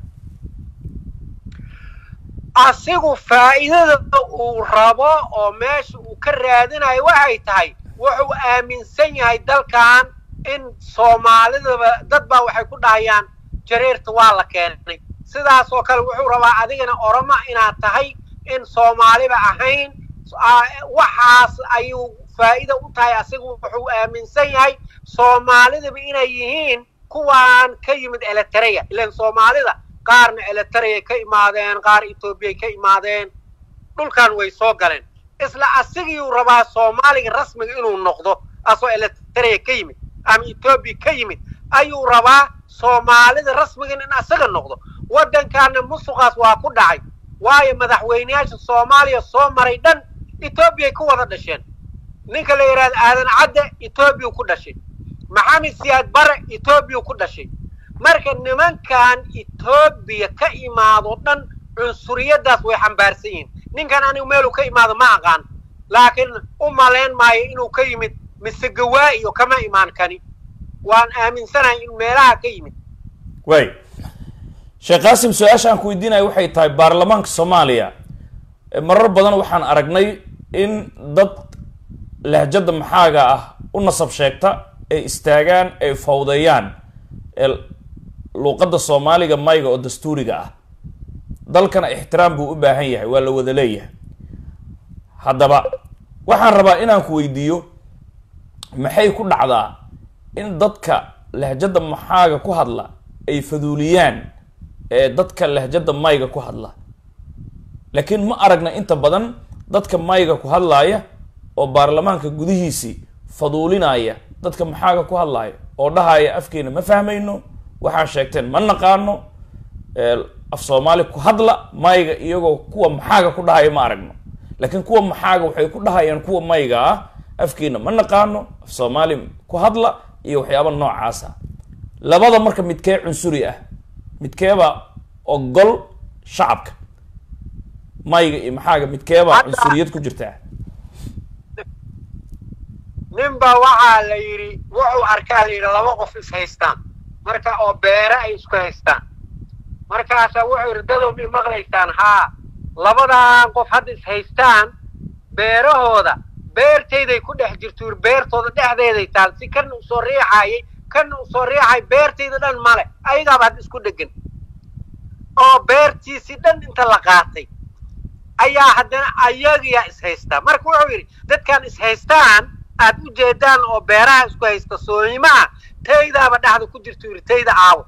asigu faa'iidada uu rabo oo meesha uu ka raadinayo waxay tahay wuxuu aaminsan yahay dalkan in soomaalidaba dad baa waxay ku dhahayaan jareerta waa la keenay sidaas oo kale wuxuu rabaa adigana oroma inaad tahay in soomaaliba ahayn waxaas ayuu faa'iida u tahay asigu wuxuu aaminsan yahay soomaalidaba inay yihiin kuwaan ka yimid eletareya ilan soomaalida qaarna eletareya ka imaadeen qaar etoobiyay ka imaadeen dhulkan way soo galeen isla asigiiuu rabaa soomaaliga rasmiga inuu noqdo asoo eletareya ka yimid ama etoobiya ka yimid ayuu rabaa soomaalida rasmigan in asaga noqdo waddankaana musuqaas waa ku dhacay waayo madaxweyneyaasha soomaaliya soo maray dhan etoobiyay ku wada dhasheen ninka la yidhahdo aadan cadde etoobiyau ku dhashay maxamed siyaad bare etoobiyau ku dhashay marka nimankan etoobiya ka imaado dhan cunsuriyaddaas way xambaarsan yihiin ninkan anigu meeluu ka imaado ma aqaan laakiin u malayn maayo inuu ka yimid mise gawaa-iyo kama imaan kani waan aaminsanahay in meelaha ka yimid waay sheekh qaasim su-aasha aan ku weydiinaya waxay tahay baarlamaanka soomaaliya marar badan waxaan aragnay in dad lahjadda maxaaga ah u nasab sheegta ay istaagaan ay fawdeeyaan luuqadda soomaaliga mayga oo dastuuriga ah dalkana ixtiraam buu u baahan yahay waa la wada leeyahay haddaba waxaan rabaa inaan ku weydiiyo maxay ku dhacdaa in dadka lahjadda maxaaga ku hadla ay faduuliyaan ee dadka lahjadda mayga ku hadla laakiin ma aragna inta badan dadka mayga ku hadlaaya oo baarlamaanka gudihiisii faduulinaya dadka maxaaga ku hadlaaya oo dhahaya afkeena ma fahmayno waxaa sheegteen ma naqaano af soomaali ku hadla mayga iyagoo kuwa maxaaga ku dhahaya ma aragno laakiin kuwa maxaaga waxay ku dhahayaan kuwa mayga ah afkeena ma naqaano af soomaali ku hadla iyo waxyaaba noocaasa labada marka midkee cunsuri ah midkeeba ogol shacabka mayga iyo maxaaga midkeeba cunsuriyad ku jirtaa ninba waxaa la yidhi wuxuu arkaa la yidhi laba qof is haystaan marka oo beere ay isku haystaan markaasaa wuxuu yidhi dadow mi maqlaysaan haa labadan qof hadda is haystaan beerahooda beertayday ku dhex jirtuur beertooda dhexdeeday taal si kana usoo riixaayay kana usoo riixay beertayda dhan male ayagaaba hadda isku dhegan oo beertiisii dhan inta la qaatay ayaa haddana ayagiyaa ishaystaa marka wuxuu yidhi dadkan ishaystaan aad u jeedaan oo beeraha isku haysta soonimaa taydaaba dhexda ku jirta yidhi tayda aawo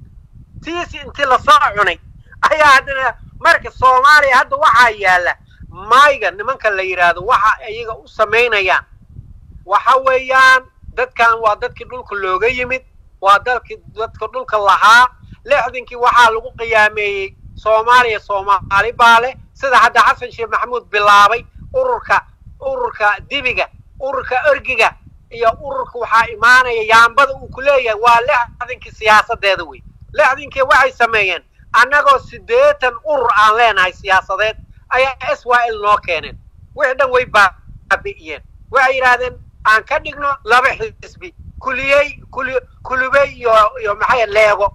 tiisi intii lasoo cunay ayaa haddana marka soomaaliya hadda waxaa yaalla maayga nimanka la yidhaahdo waxa iyaga u samaynayaan waxa weeyaan dadkan waa dadkii dhulka looga yimid waa dalkii dadka dhulka lahaa lixdankii waxaa lagu qiyaameeyey soomaaliya soomaali baa leh sida hadda xasan sheekh maxamuud bilaabay ururka ururka dibiga ururka ergiga iyo ururka waxaa imaanaya yaambada uu ku leeyahay waa lixdankii siyaasadeeda wey lixdankii waxay sameeyeen annagoo siddeetan urur aan leenahay siyaasadeed ayaa s y l noo keeneen wixii dhan way baabi'iyeen waxay yidhaahdeen aan ka dhigno laba xisbi kuliyey kuli kulubey iyo iyo maxay leego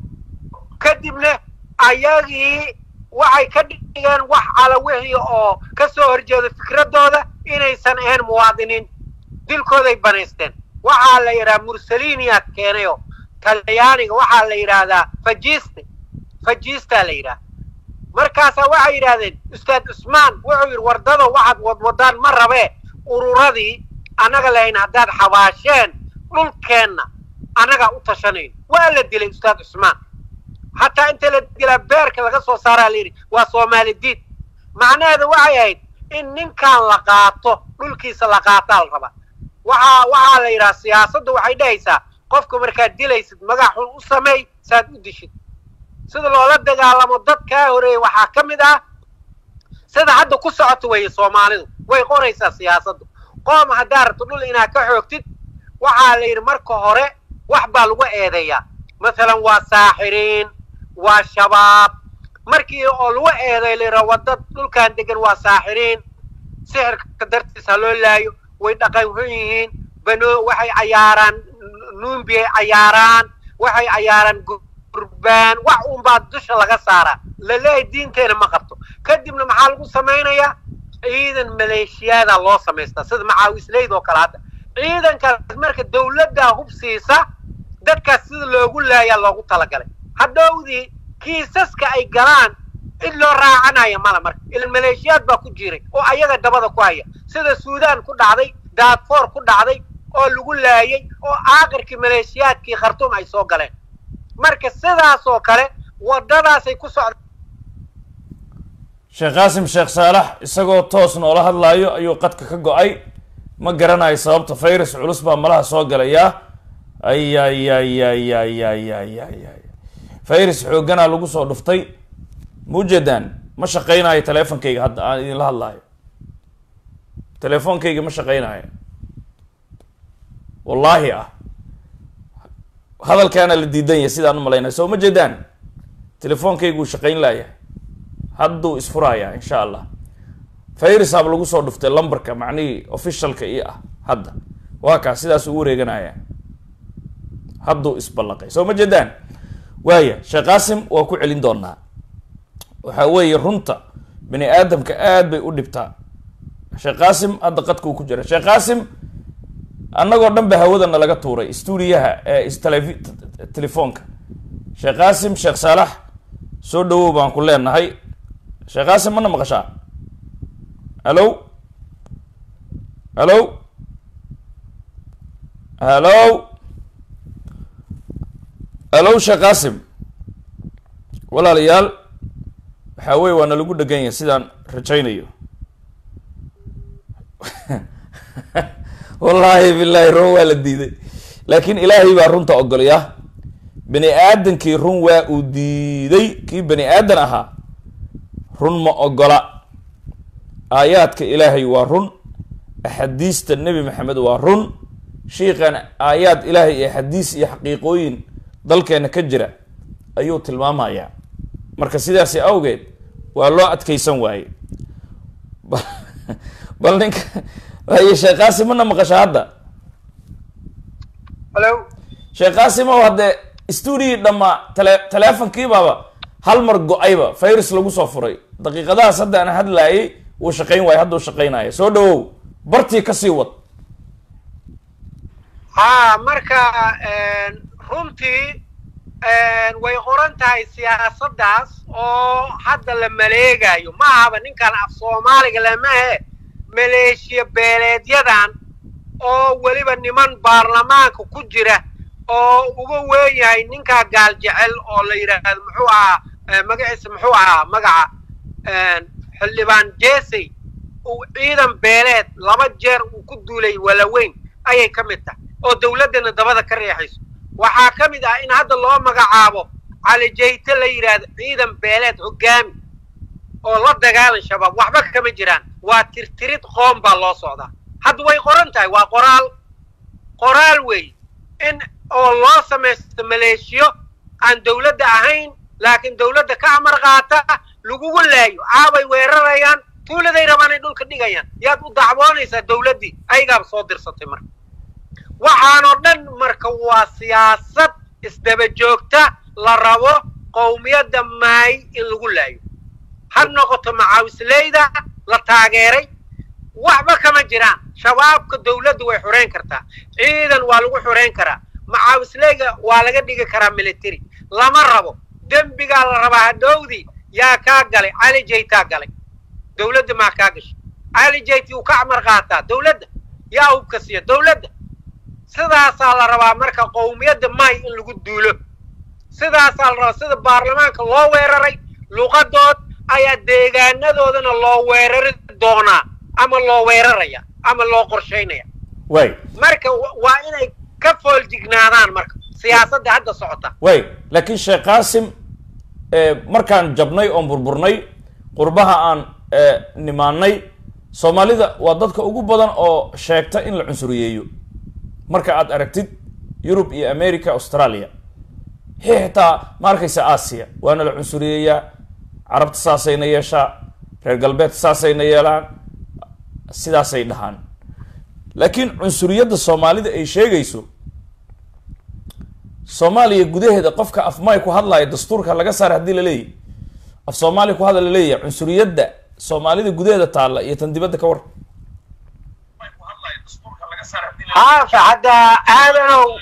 kadibna ayagii waxay ka dhigeen wax ala wixii oo ka soo horjeeda fikradooda inaysan ahayn muwaadiniin dilkooday banaysteen waxaa la yidhaha mursalinia keenayo talyaaniga waxaa la yidhaahdaa fajiste fajistaa la yidhaha markaasaa waxay yidhahdeen ustaad cusmaan wuxuu yidhi wardada waxaad wadwadaan ma rabee ururadii annaga lahayn haddaad xabaasheen dhulkeenna annagaa u tashanayno waa la dilay ustaad cusmaan hataa inta la dilaa beerka laga soo saaraa la yidhi waa soomaali diid macnaheedu waxay ahayd in ninkan la qaato dhulkiisa la qaataa la rabaa waxaa waxaa la yidhaha siyaasaddu waxay dhahaysaa qofka markaad dilaysid magac xun u sameey saad u dishid sida loola dagaalamo dad kaa horeeyey waxaa ka mid ah sida hadda ku socoto weeye soomaalidu way qoraysaa siyaasaddu qoom haddaa rabto dhul inaad ka xoogtid waxaa la yidhi marka hore wax baa lagu eedeeyaa masalan waa saaxiriin waa shabaab markii oo lagu eeday la yidhaha wadda dhulkan degan waa saaxiriin sixirka dartiis ha loo laayo way dhaqan xun yihiin bano waxay cayaaraan nuumbiyay cayaaraan waxay cayaaraan gurbaan wax unbaa dusha laga saaraa laleeyahay diinteena ma qabto kadibna maxaa lagu samaynayaa ciidan maleeshiyaada loo samaystaa sida macaawisleyd oo kale hadda ciidankaas marka dawladdaa hub siisa dadkaas sida loogu laayaa loogu talagalay hadhowdii kiisaska ay galaan cid loo raacanaya mala marka ilan maleeshiyaad baa ku jiray oo ayaga dabada ku haya sida suudaan ku dhacday daadfoor ku dhacday oo lagu laayay oo aakirkii maleeshiyaadkii khartuum ay soo galeen marka sidaas oo kale waddadaasay ku socda sheekh qaasim sheekh saalax isagoo toos noola hadlaayo ayuu qadka ka go-ay ma garanayo sababta virus culus baa malaha soo galayaa ay ay ay ay ay ay ay ay ay virus xoogganaa lagu soo dhuftay muujeedaan ma shaqaynayo teleefonkayga hadda aan idinla hadlaayo teleefonkayga ma shaqaynayo wallaahi ah hadalkaana la diidan yahay sidaan u malaynaya soo ma jeedaan telefonkaygu uu shaqayn laayahay hadduu isfurayaa insha allah fayrisaaba lagu soo dhuftay lambarka macnihii officialka io ah hadda waa kaa sidaas ugu wareeganaya hadduu isballaqay soo ma jeedaan waaya sheekh qaasim waa ku celin doonaa waxa weeye runta bani aadamka aad bay u dhibtaa sheekh qaasim hadda qadkuu ku jira sheekh qaasim annagoo dhan ba hawadana laga tuuray stuudiyaha ee istelev telefoonka sheekh qaasim sheekh saalax soo dhawow baan ku leenahay sheekh qaasim mana maqashaa hallo hallo hallo hallo sheekh qaasim walaalayaal waxaa weye waana lagu dhegan yahay sidaan rajaynayo wallaahi billahi run waa la diiday laakiin ilaahay baa runta ogolaya bani aadankii run waa uu diiday kii bani aadan ahaa run ma ogola aayaadka ilaahay waa run axaadiista nebi maxamed waa run shiikan aayaad ilaahay iyo xadiis iyo xaqiiqooyin dalkeena ka jira ayuu tilmaamayaa marka sidaasi awgeed waa loo adkeysan waaye bal ninka waaye sheekh qaasim mana maqasha hadda halo sheekh qaasim ow haddee stuudigii dhammaa tele teleefonkiibaaba hal mar go-ayba virus lagu soo furay daqiiqadahaas hadda aan hadlaayay wuu shaqayn waayo hadduu shaqaynaya soo dhawow bartii kasii wad haa marka runtii way qoran tahay siyaasaddaas oo hadda la maleegayo ma ahaba ninkan af soomaaliga lamahe maleeshiya beeleedyadan oo weliba niman baarlamaanka ku jira oo uga weyn yahay ninkaa gaal jecel oo la yidhaahdo muxuu ahaa magaciisa muxuu ahaa magaca xildhibaan jesey uu ciidan beeleed laba jeer uu ku duulay walaweyn ayay ka mid tahay oo dawladdana dabada ka reexayso waxaa ka mid ah in hadda loo magacaabo cali jayte la yidhaahdo ciidan beeleed hoggaami oo la dagaalan shabaab waxba kama jiraan waa tirtirid qoom baa loo socdaa hadda way qoran tahay waa qoraal qoraal weeye in oo loo samaysto maleeshiyo aan dawladda ahayn laakiin dawladda ka amar qaata lagugu laayo caabay weerarayaan tuuladay rabaan ay dhulka dhigayaan yaad u dacwoonaysaa dawladdii ayagaaba soo dirsatay marka waxaanoo dhan marka waa siyaasad isdaba joogta la rabo qowmiyadda maay in lagu laayo ha noqoto macaawisleyda la taageeray waxba kama jiraan shabaabka dawladda way xoreyn kartaa ciidan waa lagu xoreyn karaa macaawisleyga waa laga dhigi karaa military lama rabo dembigaa la rabaa hadhowdii yaa kaa galay cali jaytaa galay dawladda maa kaa gashay cali jayti uu ka amar qaataa dawladda yaa hubka siiya dawladda sidaasaa la rabaa marka qowmiyadda maay in lagu duulo sidaasaa la rabaa sida baarlamaanka loo weeraray luqadood ayaa deegaanadoodana loo weerari doonaa ama loo weeraraya ama loo qorshaynaya way marka waa inay ka fooljignaadaan marka siyaasadda hadda socota way laakiin sheekh qaasim markaan jabnay oon burburnay qurbaha aan nimaanay soomaalida waa dadka ugu badan oo sheegta in la cunsuriyeeyo marka aad aragtid yurub iyo america australia xitaa ma arkaysa aasiya waana la cunsuriyeeyaa carabta saasayna yeeshaa reer galbeedka saasayna yeelaan sidaasay dhahaan laakiin cunsuriyadda soomaalida ay sheegayso soomaaliya gudaheeda qofka afmay ku hadlaayo dastuurka laga saaray haddii laleeyahy af soomaaliya ku hadla laleeyahay cunsuriyadda soomaalida gudaheeda taalla iyo tan dibadda ka war haafa hadda aadanow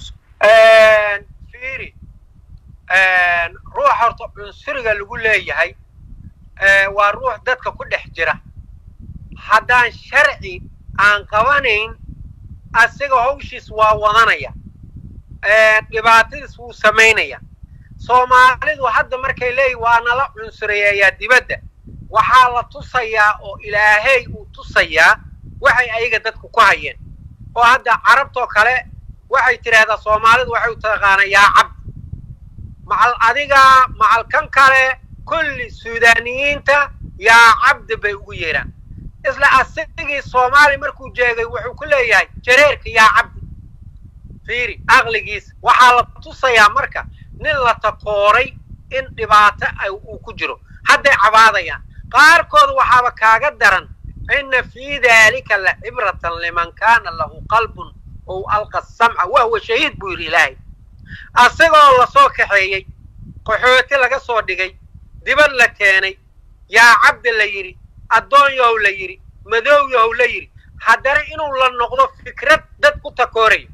fiiri ruux horta cunsuriga lagu leeyahay waa ruux dadka ku dhex jira haddaan sharci aan qabanayn asiga hawshiis waa wadanaya dhibaatadiis wuu samaynaya soomaalidu hadda markay leeyihin waa nala cunsuriyeeyaa dibadda waxaa la tusayaa oo ilaahay uu tusayaa waxay ayaga dadku ku hayeen oo hadda carabtoo kale waxay tidhaahdaa soomaalidu waxay u taqaanaa yaa cabdi macal adiga macal kan kale kulli suudaaniyiinta yaa cabdi bay ugu yeedhaan isla asigii soomaali markuu jeegay wuxuu ku leeyahay jareerka yaa cabdi fiiri aqligiis waxaa la tusayaa marka nin la takooray in dhibaato uu ku jiro hadday cabaadayaan qaarkood waxaaba kaaga daran ina fii daalika la cibratan liman kaana lahu qalbun ou alqa samca wahwa shahiid buu yidhi ilaahay asagoo lasoo kaxeeyey qaxooti laga soo dhigay dibad la keenay yaa cabdi la yidhi addoon yahow la yidhi madow yahow la yidhi haddana inuu la noqdo fikrad dad ku takoorayo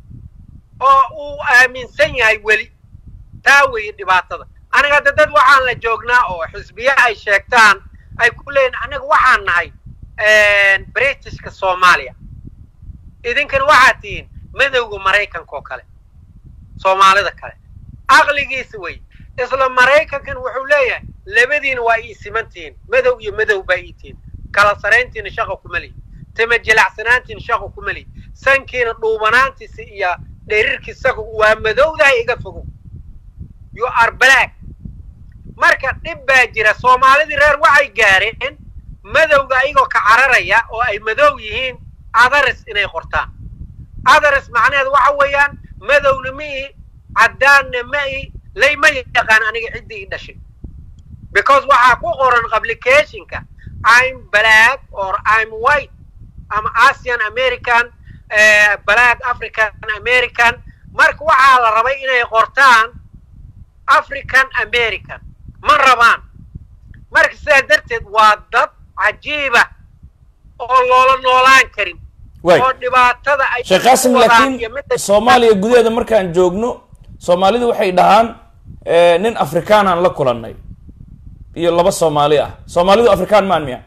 oo uu aaminsan yahay weli taa weeye dhibaatada aniga hadda dad waxaan la joognaa oo xisbiye ay sheegtaan ay ku leeyihin aniga waxaan nahay britishka soomaaliya idinkana waxaad tihiin madowga maraykanka oo kale soomaalida kale aqligiisa wey isla maraykankan wuxuu leeyahay labadiina waa ii siman tihiin madow iyo madow baa ii tihiin kala sarayntiina shaqa kuma lihi tima jilacsanaantiina shaqa kuma lihi sankiina dhuubanaantiisa iyo dherirkiisaga waa madowdahay iga fogow you are black marka dhib baa jira soomaalidii reer waxay gaareen madowga ayagoo ka cararaya oo ay madow yihiin adaris inay qortaan adaris macnaheedu waxa weeyaan madowna ma ihi caddaanna ma ihi layma yaqaan aniga ciddii ii dhashay because waxaa ku qoran applicationka i'm black or i'm white ama asian american black african american marka waxaa la rabay inay qortaan african american ma rabaan marka sidaas darteed waa dad cajiiba oo loola noolaan karin way oo dhibaatada ay sheekh qaasim ku wadaan laakiin iyo midda- soomaaliya gudaheeda markaan joogno soomaalidu waxay dhahaan eh, nin afrikaanaan la kulannay iyo laba soomaali ah soomaalidu afrikaan maan miya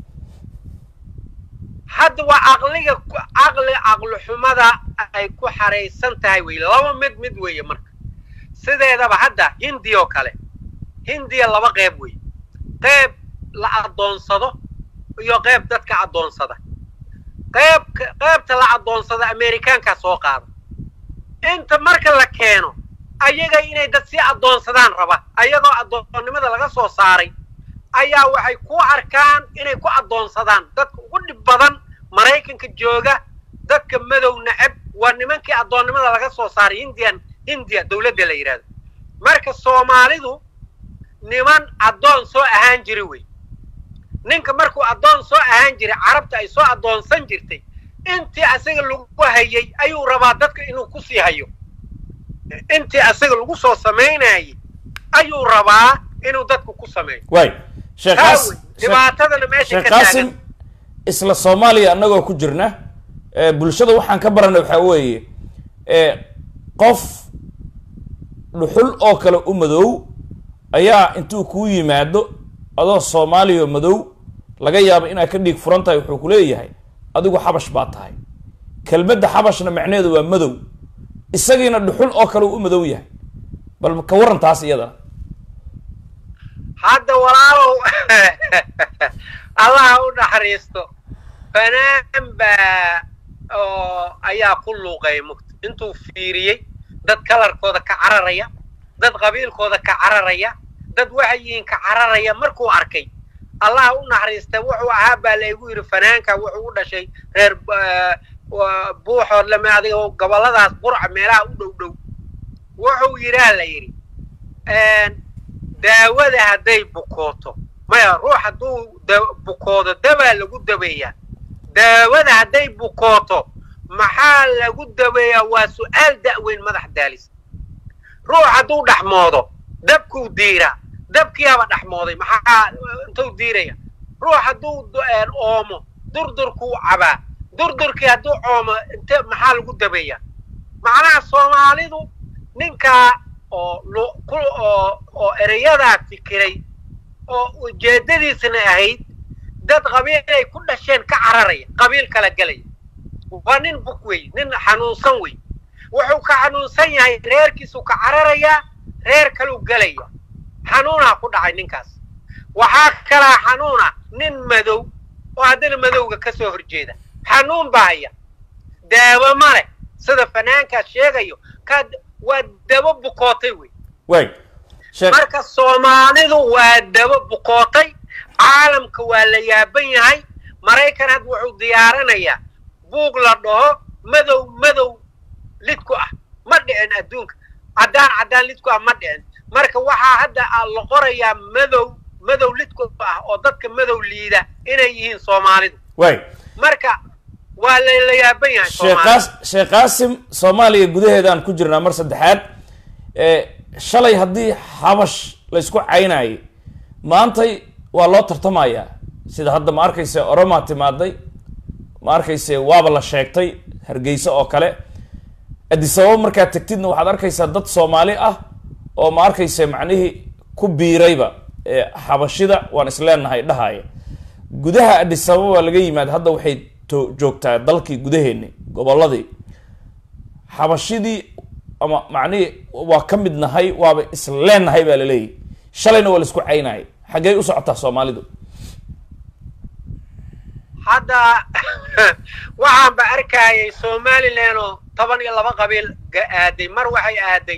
hadda waa caqliga ku- caqli caqli xumada ay ku xaraysan tahay wey laba mid mid weeye marka sideedaba hadda hindi oo kale hindiya laba qeyb wey qeyb la addoonsado iyo qeyb dadka addoonsada qeyb qeybta la addoonsada amerikaankaa soo qaada inta marka la keeno ayaga inay dad sii addoonsadaan raba ayagoo addoonnimada laga soo saaray ayaa waxay ku arkaan inay ku addoonsadaan dadka ugu dhib badan maraykanka jooga dadka madow neceb waa nimankii addoonnimada laga soo saaray hindian hindiya dowladda la yidhahdo marka soomaalidu niman addoon soo ahaan jiri wey ninka markuu addoon soo ahaan jiray carabta ay soo addoonsan jirtay intii asaga lagu hayay ayuu rabaa dadka inuu ku sii hayo intii asaga lagu soo samaynayay ayuu rabaa inuu dadku ku sameeyo waay sheekh taa Qaas- wey dhibaatadana meesha sheekh ka qaasim taagan isla soomaaliya annagoo ku jirna eh, bulshada waxaan ka baranay waxaa weeye eh, qof dhuxul oo kale u madow ayaa intuu kuu yimaado adoo soomaaliya madow laga yaabo inaad ka dhiig furan tahay wuxuu ku leeyahay adigu xabash baa tahay kelmadda xabashna macneedu waa madow isagiina dhuxul oo kale uu u madow yahay bal ka warran taas iyadana hadda walaalow allaha u naxariisto fanaan baa oo ayaa ku luuqay mugta intuu fiiriyey dad kalarkooda ka cararaya dad qabiilkooda ka cararaya dad waxay yihiin ka cararaya markuu arkay allaha u naxariista wuxuu ahaa baa laygu yidhi fanaanka wuxuu u dhashay reer eh, wa- buuxood lame adiga gobolladaas qurca meelaha u dhow dhow wuxuu yidhaa la yidhi daawada hadday bukooto maya ruux hadduu da- bukoodo dabaa lagu dabeeyaa daawada hadday bukooto maxaa lagu dabeeyaa waa su'aal da'weyn madax daalis ruux hadduu dhaxmoodo dabkuu diiraa dabkiyaaba dhaxmooday maxaa intuu diiraya ruux hadduu d- een oomo durdurkuu cabaa durdurkii hadduu oomo inte maxaa lagu dabeeyaa macnaha soomaalidu ninkaa oo lu- ku oo oo ereyadaa fikiray oo ujeeddadiisna ahayd dad qabiilay ku dhasheen ka cararaya qabiil kala gelaya waa nin buk wey nin xanuunsan wey wuxuu ka xanuunsan yahay reerkiisuu ka cararayaa reer kaluu gelaya xanuunaa ku dhacay ninkaas waxaa kalaa xanuuna nin madow oo haddana madowga ka soo horjeeda xanuun baa haya daawo ma leh sida fanaankaas sheegayo ka waa dabo bukootay wey waay sheekh marka soomaalidu waa dabo bukootay caalamka waa la yaaban yahay maraykan hadda wuxuu diyaarinayaa buug la dhaho madow madow lidku ah ma dhicin adduunka caddaan caddaan lidku ah ma dhicin marka waxaa hadda a- la qorayaa madow madow lidku ah oo dadka madow liida inay yihiin soomaalidu waay marka waa la la yaaban yahay sheekh soomaalida qaas sheekh qaasim soomaaliya gudaheedaan ku jirnaa mar saddexaad ee shalay haddii xabash laysku caynayay maantay waa loo tartamayaa sida hadda ma arkayse oromaa timaaday ma arkayse waaba la sheegtay hargeysa oo kale adisababa markaad tegtidna waxaad arkaysaa dad soomaali ah oo ma arkayse macnihii ku biirayba ee xabashida waan isleenahay dhahaya gudaha adisababa waa laga yimaad hadda waxay to- joogtaa dalkii gudaheeni gobolladii xabashidii ama macnihii waa ka mid nahay waaba isleenahay baa laleeyahy shalayna waa la isku caynayay xaggee u socotaa soomaalidu hadda waxaanba arkayay somalilan oo toban iyo laba qabiil ga aaday mar waxay aaday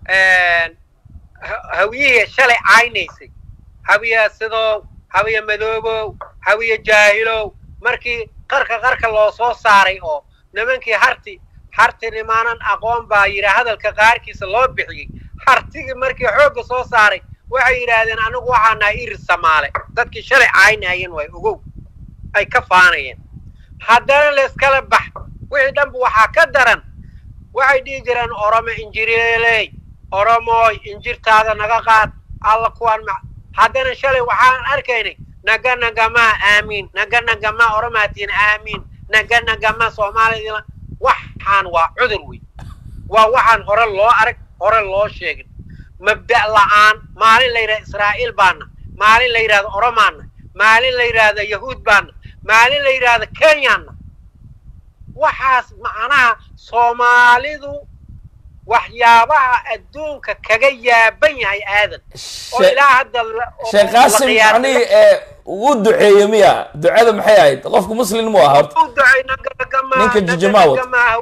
ha- hawiyihii shalay caynaysay hawiya sidow hawiya madoobow hawiya jaahilow markii qarka qarka loo soo saaray oo nimankii harti harti nimaanan aqoon baa yidhi hadalka qaarkiisa loo bixiyey hartigii markii xoogga soo saaray waxay yidhaahdeen anigu waxaa nahay irir samaale dadkii shalay caynayeen way ogow ay ka faanayeen haddana layskala bax wixii dhanba waxaa ka daran waxay dhihi jireen oromo injireeley oromooy injirtaada naga qaad alla kuwaan ma haddana shalay waxaan arkaynay naga nagamaa aamiin naga nagamaa oromaatiin aamiin naga nagamaa soomaalida waxaan waa cudur wey waa waxaan hore loo arag hore loo sheegin mabda' la'aan maalin la yidhahdo israa'iil baana maalin la yidhahdo oromaana maalin la yidhaahdo yahuud baana maalin la yidhaahdo kenyaana waxaas macnaha soomaalidu waxyaabaha adduunka kaga yaaban yahay aadan oo ilaa hadda la- oo- sheekh la qaasim qiyaasay. macnihii ee uu duceeye miya ducada maxay ahayd qofku muslim mu aha horta u ducay naganagama Ninka jijimaa wata.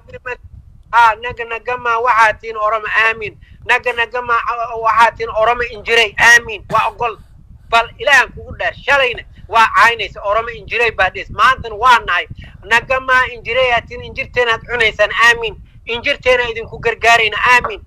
ha naganagama waxaa tiin oroma aamin naganagama waxaa tiin oroma injiray aamin waa ogol bal ilaahan kugu dheer shalayna waa caynaysa oroma injiray baa dhis maantana waa nahay nagama injiray aa tiin injirteenaad cunaysaan aamin injirteena idinku gargaarayna aamin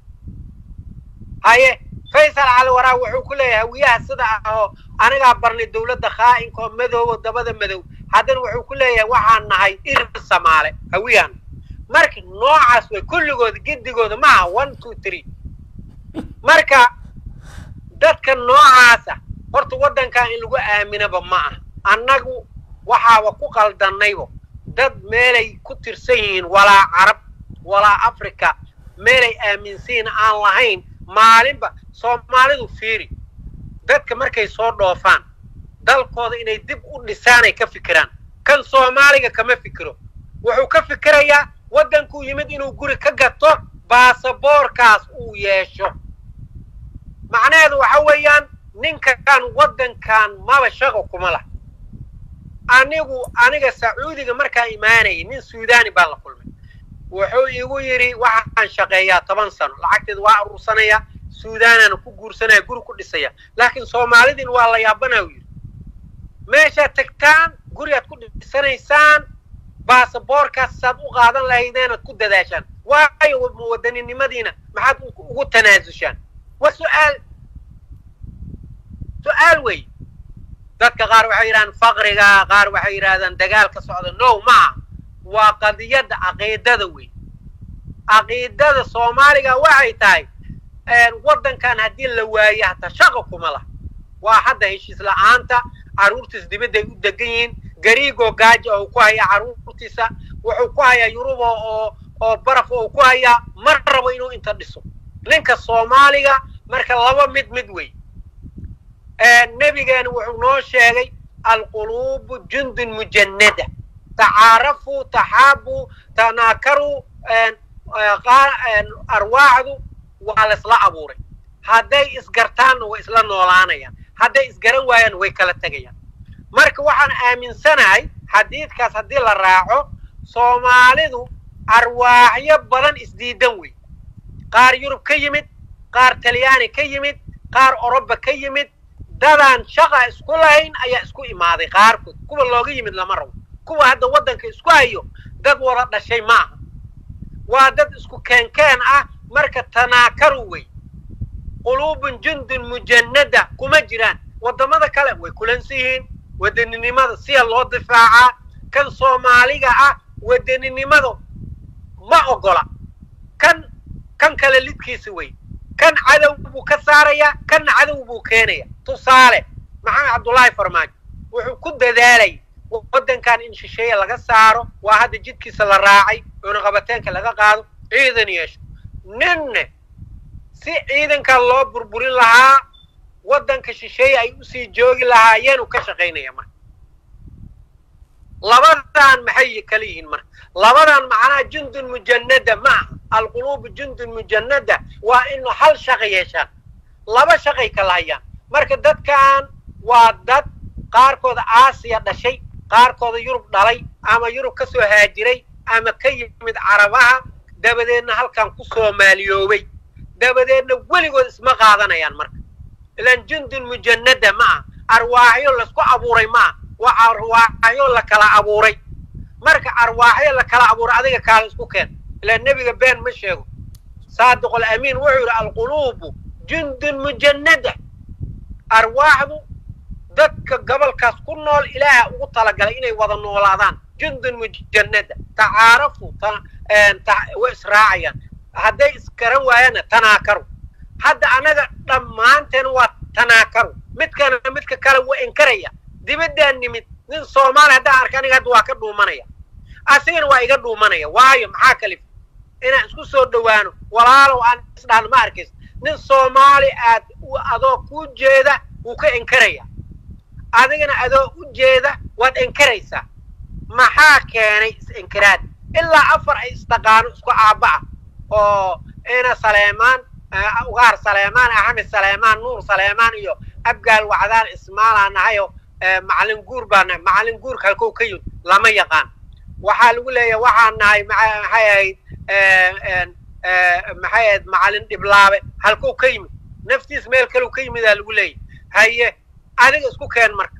haye faysal cali waraa wuxuu ku leeyahay hawiyaha sida ah oo anagaa barnay dowladda khaa'inka oo madoobo dabada madow haddana wuxuu ku leeyahay waxaan nahay ir samaale hawiyahan marka noocaas way kulligooda gidigooda maaha one two three marka dadka noocaasa horta waddankan in lagu aaminaba ma ah annagu waxaaba ku qaldannaybo dad meelay ku tirsan yihiin walaa carab walaa africa meelay aaminsiin aan lahayn maalinba soomaalidu fiiri dadka markay soo dhoofaan dalkooda inay dib u dhisaanay ka fikiraan kan soomaaliga kama fikiro wuxuu ka fikirayaa waddankuu yimid inuu guri ka gato baasaboorkaas uu yeesho macnaheedu waxa weeyaan ninkan waddankan maba shaqo kuma lah anigu aniga sacuudiga markaa imaanayay nin suudani baa la kulmay wuxuu igu yidhi waxaan shaqeeyaa toban sano lacagteeda waa aruursanaya suudaanaana ku guursanaya guri ku dhisaya laakiin soomaalidin waa la yaabanaa u yidhi meeshaad tagtaan gurigaad ku dhisanaysaan baasaboorkaas saad u qaadan lahaydeenaad ku dadaashaan waayo wadaninimadiina maxaad ugu tanaasushaan waa su'aal su'aal wey dadka qaar waxay yidhahdaan faqriga qaar waxay yidhahdaan dagaal ka socda no maaha waa qadiyadda caqiidada wey caqiidada soomaaliga waxay tahay waddankan haddii la waaye hataa shaqa kuma lah waa hadda heshiis la'aanta carruurtiis dibadday u degan yihiin gariigoo gaaja oo ku hayaa carruurtiisa wuxuu ku hayaa yuruba oo oo baraf oo ku hayaa mar rabo inuu inta dhiso ninka soomaaliga marka laba mid mid wey nebigeena wuxuu noo sheegay alquluubu jundun mujannada tacaarafuu taxaabuu tanaakaruu arwaaxdu waa la isla abuuray hadday isgartaanna way isla noolaanayaan hadday isgaran waayaan way kala tegayaan marka waxaan aaminsanahay xadiidkaas haddii la raaco soomaalidu arwaaxyo badan isdiidan wey qaar yurub ka yimid qaar talyaani ka yimid qaar oroba ka yimid dadaan shaqa isku lahayn ayaa isku imaaday qaarkood kuwa looga yimid lama rabo kuwa hadda waddanka isku hayo dad wada dhashay ma aha waa dad isku keenkeen ah marka tanaakaru wey quluubun jundun mujannada kuma jiraan waddamada kale way kulansan yihiin wadaninimada siya loo difaacaa kan soomaaliga ah wadaninimada ma ogola kan kan kale lidkiisa wey kan cadow buu ka saarayaa kanna cadow buu keenaya tusaale maxamed cabdullaahi farmaajo wuxuu ku dadaalay waddankan in shisheeye laga saaro waa hadda jidkiisa la raacay cunaqabateenka laga qaado ciidan yeesho ninne si ciidankan loo burburin lahaa waddanka shisheeye ay usii joogi lahaayeen uu ka shaqaynaya marka labadan maxay kala yihiin marka labadan macnaha jundun mujannada ma aha alquluubu jundun mujannada waa inu hal shaqa yeeshaan laba shaqay kala hayaan marka dadkan waa dad qaarkooda aasiya dhashay qaarkooda yurub dhalay ama yurub ka soo haajiray ama ka yimid carabaha dabadeedna halkan ku soomaaliyoobay dabadeedna weligood isma qaadanayaan marka ilaan jundun mujannada ma aha arwaaxyo laisku abuuray ma aha waa arwaaxyo la kala abuuray marka arwaaxyo la kala abuuray adiga kaala isku keen ilaan nebiga been ma sheego saadiq alamiin wuxuu yidhi alquluubu jundun mujannada arwaaxdu dadka gobolkaas ku nool ilaaha ugu talagalay inay wada noolaadaan jundun mujannada tacaarafu way israacayaan hadday isgaran waayaanna tanaakaru hadda anaga dhammaanteen waa tanaakaru midkana midka kale waa inkaraya dibaddaan nimid nin soomaali haddaan arka aniga hadda waa ka dhuumanaya asigana waa iga dhuumanaya waayo maxaa kalif inaan isku soo dhowaano walaalow aan isdhaano ma arkaysa nin soomaali aad adoo kuu jeeda wuu ka enkaraya adigana adoo u jeeda waad enkaraysaa maxaa keenay is-inkiraad ilaa afar ay isdhaqaano isku aabba ah oo ina saleemaan ugaar saleemaan axmed saleemaan nuur saleemaan iyo abgaal wacdaan ismaalaa nahayo macalin guur baa nahay macalin guurka halkou ka yimid lama yaqaan waxaa lagu leeyahay waxaan nahay maxay ahayd maxay ahayd macalin dhiblaabe halkou ka yimid naftiis meel kaleu ka yimidaa lagu leeyahay haye adiga isku keen marka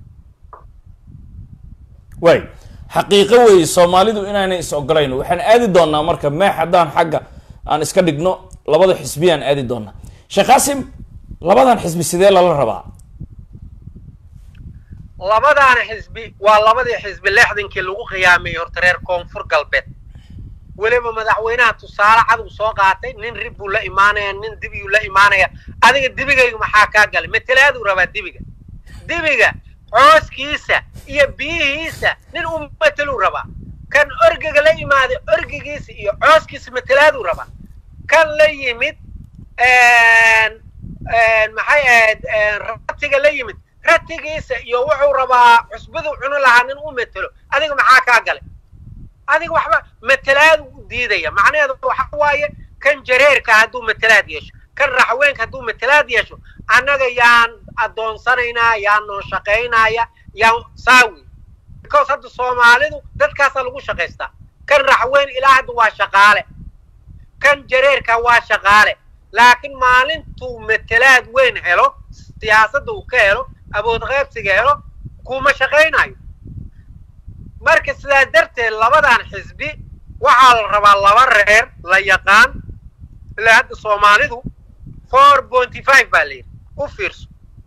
way xaqiiqo weeye soomaalidu inaanay is ogolayn waxaan aadi doonaa marka meex haddaan xagga aan iska dhigno labada xisbiyaan aadi doonaa sheekh qaasim labadan xisbi sidee lala rabaa labadaana xisbi waa labadii xisbi lexdankii lagu qiyaamayey horta reer koonfur galbeed weliba madaxweynaha tusaale cad uu soo qaatay nin rib buu la imaanaya nin dibiyuu la imaanaya adiga dibigayga maxaa kaa galay matelaaduu rabaa dibiga dibiga cooskiisa iyo biyihiisa nin u mateluu rabaa kan orgiga la imaaday orgigiisa iyo cooskiisa matelaaduu rabaa kan la yimid maxay ahayd ratiga la yimid ratigiisa iyo wuxuu rabaa cusbaduu cuni lahaa nin u matelo adiga maxaa kaa galay adiga waxba matelaadu u diidaya macnaheedu waxa waaye kan jareerka hadduu matelaad yeesho kan raxweenka hadduu matelaad yeesho annaga yaan addoonsanaynaa yaan noo shaqaynaya yaan saawi because hadda soomaalidu dadkaasaa lagu shaqaystaa kan raxweyn ilaa hadda waa shaqaale kan jareerka waa shaqaale laakiin maalintuu matelaad weyn helo siyaasadda uu ka helo awood qaybsiga helo kuma shaqaynayo marka sidaa darteed labadan xisbi waxaa la rabaa laba reer la yaqaan ilaa hadda soomaalidu four pointy five baa la yidhi u fiirso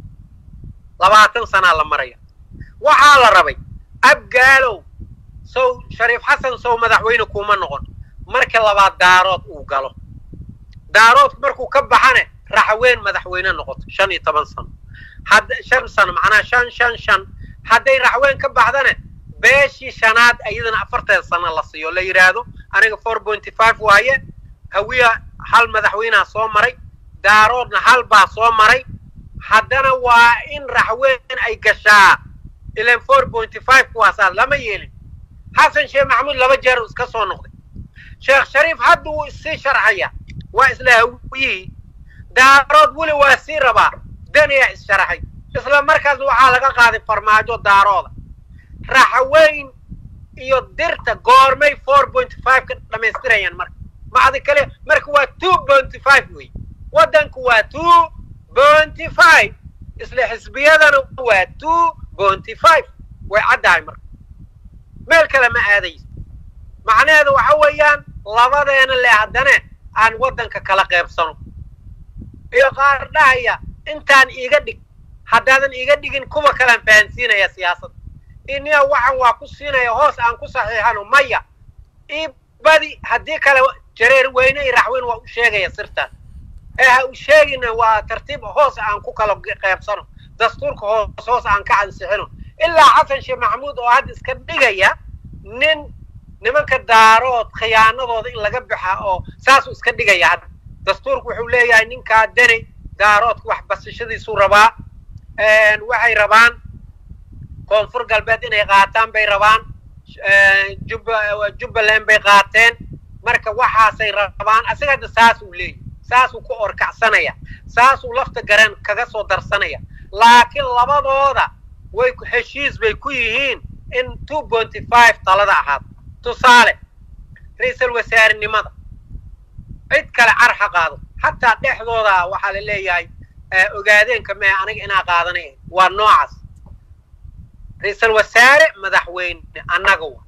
labaatan sanaa la maraya waxaa la rabay abgaalow sow shariif xasan sow madaxweyne kuma noqon marka labaad daarood uu galo daaroodku markuu ka baxane raxweyn madaxweyne noqoto shan iyo toban sano hadda shan sano macnaha shan shan shan hadday raxweyn ka baxdane beeshii shanaad iyadana afartan sano la siiyo la yidhaahdo aniga four pointy five waaye hawiya hal madaxweyneha soo maray daaroodna hal baa soo maray haddana waa in raxweyn ay gashaa ilan four pointy five kuwaasaa lama yeelin xasan sheekh maxamuud laba jeer iska soo noqday sheekh shariif hadda wuu isii sharxaya waa isla hawiyihii daarood weli waa sii rabaa daniyaa is-sharaxay isla markaas waxaa laga qaaday farmaajo daarooda raxweyn iyo dirta goormay four pointy five ka dhammaystirayaan marka macdi kale marka waa two pointy five wey waddanku waa two pointy five isla xisbiyadana waa two pointy five way caddahay marka meel kale ma aadaysa macnaheedu waxa weeyaan labadeena le haddane aan waddanka kala qaybsano iyo qaar dhahaya intaan iiga dhig haddaadan iiga dhigin kuwa kalean fahansiinaya siyaasadda iniya waxan waa ku siinaya hoos aan ku saxiixano maya ii badi haddii kale jareer weyne iyo raxweyn waa u sheegaya sirtaan ee ha u sheegina waa tartiib hoos aan ku kala qaybsano dastuurka hoos hoos aan ka ansixino ilaa xasan sheekh maxamuud oo hadda iska dhigaya nin nimanka daarood khiyaanadooda in laga baxa oo saasuu iska dhigaya hadda dastuurku wuxuu leeyahay ninkaa deni daaroodka wax basashadiisuu rabaa waxay rabaan koonfur galbeed inay qaataan bay rabaan jubbaland bay qaateen marka waxaasay rabaan asiga hadda saasuu leeyahy saasuu ku orkacsanaya saasuu lafta garan kaga soo darsanaya laakiin labadooda way heshiis bay ku yihiin in two pointy five talada ahaado tusaale ra-iisal wasaarenimada cid kale car ha qaado xataa dhexdooda waxaa la leeyahay ogaadeenka mee aniga inaa qaadanay waa noocaas ra-iisal wasaare madaxweyne annaga wa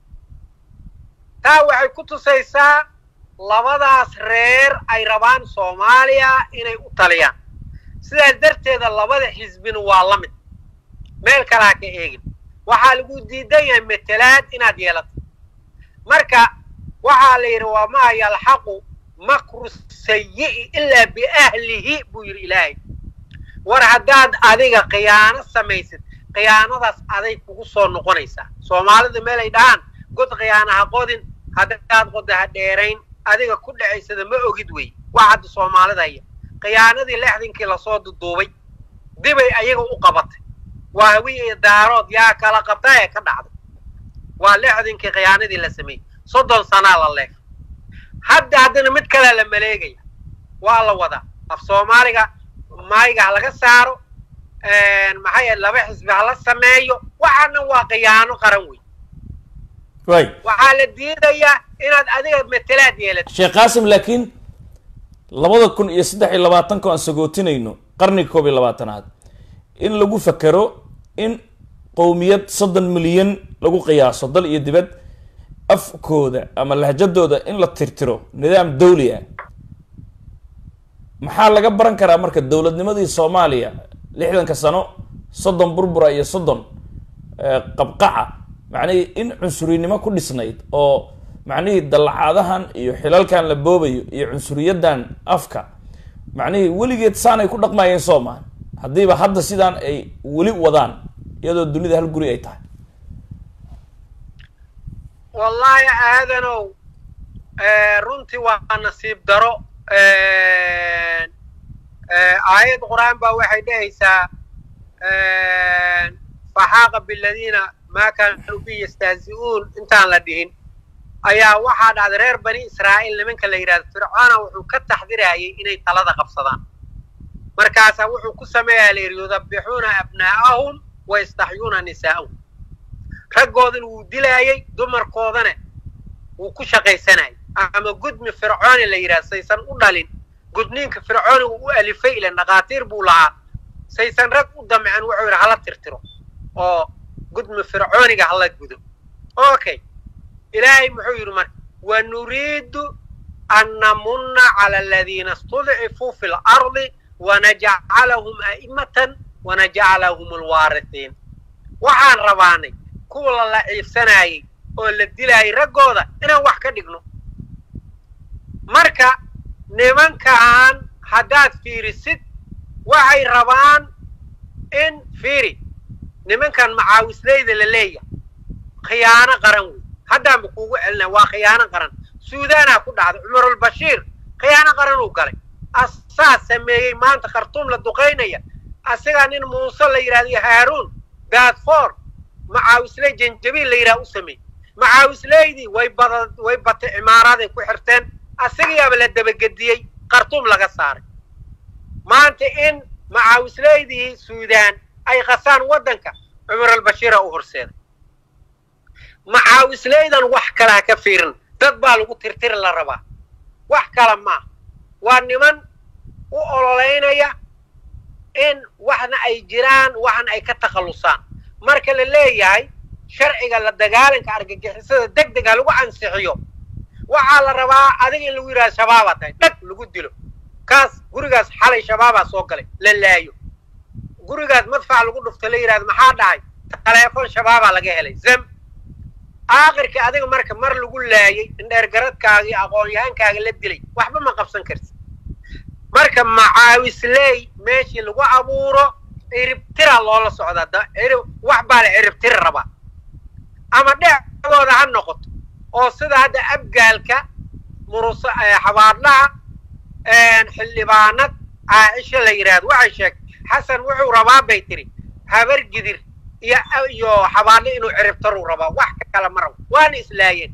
taa waxay ku tusaysaa labadaas reer ay rabaan soomaaliya inay u taliyaan sidaas darteeda labada xisbina waa la mid meel kale ha ka eegin waxaa lagu diidan yahay matelaad inaad yeelato marka waxaa la yidhi waa maa yalxaqu makru sayi'i ilaa biahlihi buu yidhi ilaahay war haddaad adiga khiyaano samaysid khiyaanadaas aday kugu soo noqonaysaa soomaalida meelay dhahaan god khiyaano ha qodin haddaad qoda ha dheerayn adiga ku dhacaysada ma ogid wey waa hadda soomaalida haya khiyaanadii lexdinkii lasoo duduubay dibay ayaga u qabatay waa hawiye iyo daarood yaa kala qabta ee ka dhacday waa lexdinkii khiyaanadii la sameeyey soddon sanaa la leeg hadda haddana mid kalea la maleegaya waa la wadaa af soomaaliga maayiga ha laga saaro maxaa yahe laba xisbi hala sameeyo waxaana waa khiyaano qaran wey way waxaa la diidayaa inaad adiga matelaad yeelato sheekh qaasim laakiin labada kun iyo saddex iyo labaatanka aan sagootinayno qarniga koob iyo labaatanaad in lagu fakero in qowmiyad soddon milyan lagu qiyaaso dal iyo dibad afkooda ama lahjadooda in la tirtiro nidaam dawli ah maxaa laga baran karaa marka dowladnimadii soomaaliya lixdanka sano soddon burbura iyo soddon qabqaca macnihii in cunsurinimo ku dhisnayd oo macnihii dallacaadahan iyo xilalkan la boobayo iyo cunsuriyaddan afka macnihii weligeed saanay ku dhaqmayeen soomaa haddiiba hadda sidaan ay weli wadaan iyadoo dunida hal guri ay tahay wallaahi aadanow runtii waa nasiib daro aayad qur-aan baa waxay dhehaysaa faxaaqa biladiina maa kaanuu bi yastahzi'uun intaan la dhihin ayaa waxaa dhacday reer bani israa'iil nimanka la yidhahdo fircoona wuxuu ka taxdirayay inay talada qabsadaan markaasaa wuxuu ku sameeyaa la yidhi yudabbixuuna abnaa'ahum wa yastaxyuuna nisaa'ahum raggoodana wuu dilaayey dumarkoodana wuu ku shaqaysanayay ama gudmi fircooni la yidhahdo saysan u dhalin gudniinka fircooniga u alifay ilan dhakhaatiir buu lahaa saysan rag u damcin wuxuu yidhi hala tirtiro oo gudmi fircooniga hala gudo okay ilaahay muxuu yidhi marka wanuriidu an namunna cala aladiina istudcifuu fi lardi wanajcalahum a'imatan wanajcalahum alwaarihiin waxaan rabaanay kuwa la laciifsanaayey oo la dilaayay raggooda inaan wax ka dhigno marka nimankaan haddaad fiirisid waxay rabaan in fiiri nimankan macaawisleyda la leeyahay khiyaano qaran wey haddaanba kuugu celinaya waa khiyaano qaran suudaanaa ku dhacday cumarulbashiir khiyaano qaran uu galay asaa sameeyey maanta khartuum la duqaynaya asigaa nin muuse la yidhahdo haaruun daadfoor macaawisley janjabiil la yidhaha u sameeyey macaawisleydii way bada way batay cimaaraaday ku xirteen asigayaaba la dabagediyey khartuum laga saaray maanta in macaawisleydii suudaan ay qasaan waddanka cumarulbashiira u horseeday macaawisleydan wax kale ha ka fiirin dad baa lagu tirtiri la rabaa wax kale maaha waa niman u ololeynaya in waxna ay jiraan waxna ay ka takhallusaan marka la leeyahay sharciga la dagaalanka argagixisada deg deg ha lagu ansixiyo waxaa la rabaa adiga in lagu yidhahdo shabaabaa tahay dhag lagu dilo kaas gurigaas xalay shabaabaa soo galay la laayo gurigaas madfac lagu dhufto la yidhahdo maxaa dhahay taleefon shabaabaa laga helay zam aakhirkii adiga marka mar lagu laayay indheergaradkaaga iyo aqoon-yahankaaga la dilay waxba ma qabsan karti marka macaawisley meeshii lagu abuuro ciribtira loola socdaa da cirib wax baa la ciribtiri rabaa ama dhecdooda ha noqoto oo sida hadda abgaalka murusa xabaadlaha xildhibaanad caaisha la yidhaahdo waxay sheegtay xasan wuxuu rabaa bay tiri habar gidir iyo iyo xabaadle inuu ciribtaruu rabaa wax kale ma rabo waana islaayeen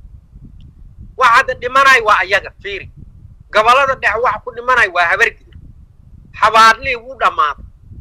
wax hadda dhimanay waa ayaga fiiri gobollada dhex wax ku dhimanay waa habar gidir xabaadlihii wuu dhammaaday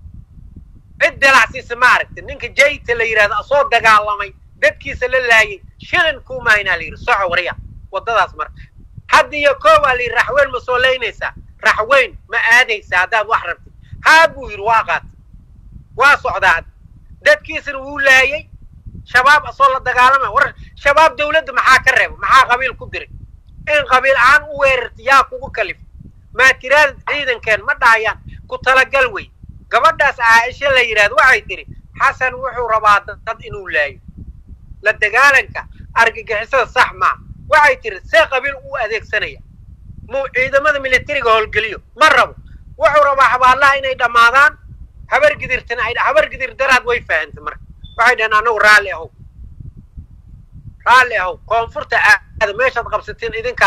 cid dalacsiisa ma aragti ninka jayta la yidhahdo soo dagaalamay dadkiisa la laayay shilin kuumahaynaa la yidhi soco warya waddadaas marka hadda iyo koobaa la yidhi raxweyn ma soo leynaysaa raxweyn ma aadaysaa haddaad wax rabtid haa buu yidhi waa qaatay waa socdaa dadkiisana wuu laayay shabaab asoo la dagaalamay war shabaab dawladda maxaa ka reeba maxaa qabiil ku diray in qabiil ahaan u weerarta yaa kugu kalif maatiraada ciidankeen ma dhahayaan ku talagal wey gabadhaas caaisha la yidhahdo waxay tidhi xasan wuxuu rabaa dad inuu laayo la dagaalanka argagixisada sax maaha waxay tidhi see qabiil u adeegsanaya muu ciidamada militariga howlgeliyo ma rabo wuxuu rabaa xabaalaha inay dhammaadaan habar gidirtana ay habar gidir daraad way fahantay marka waxay dhaheen anagu raalli ahow raalli ahow koonfurta aada meeshaad qabsatiin idinkaa leh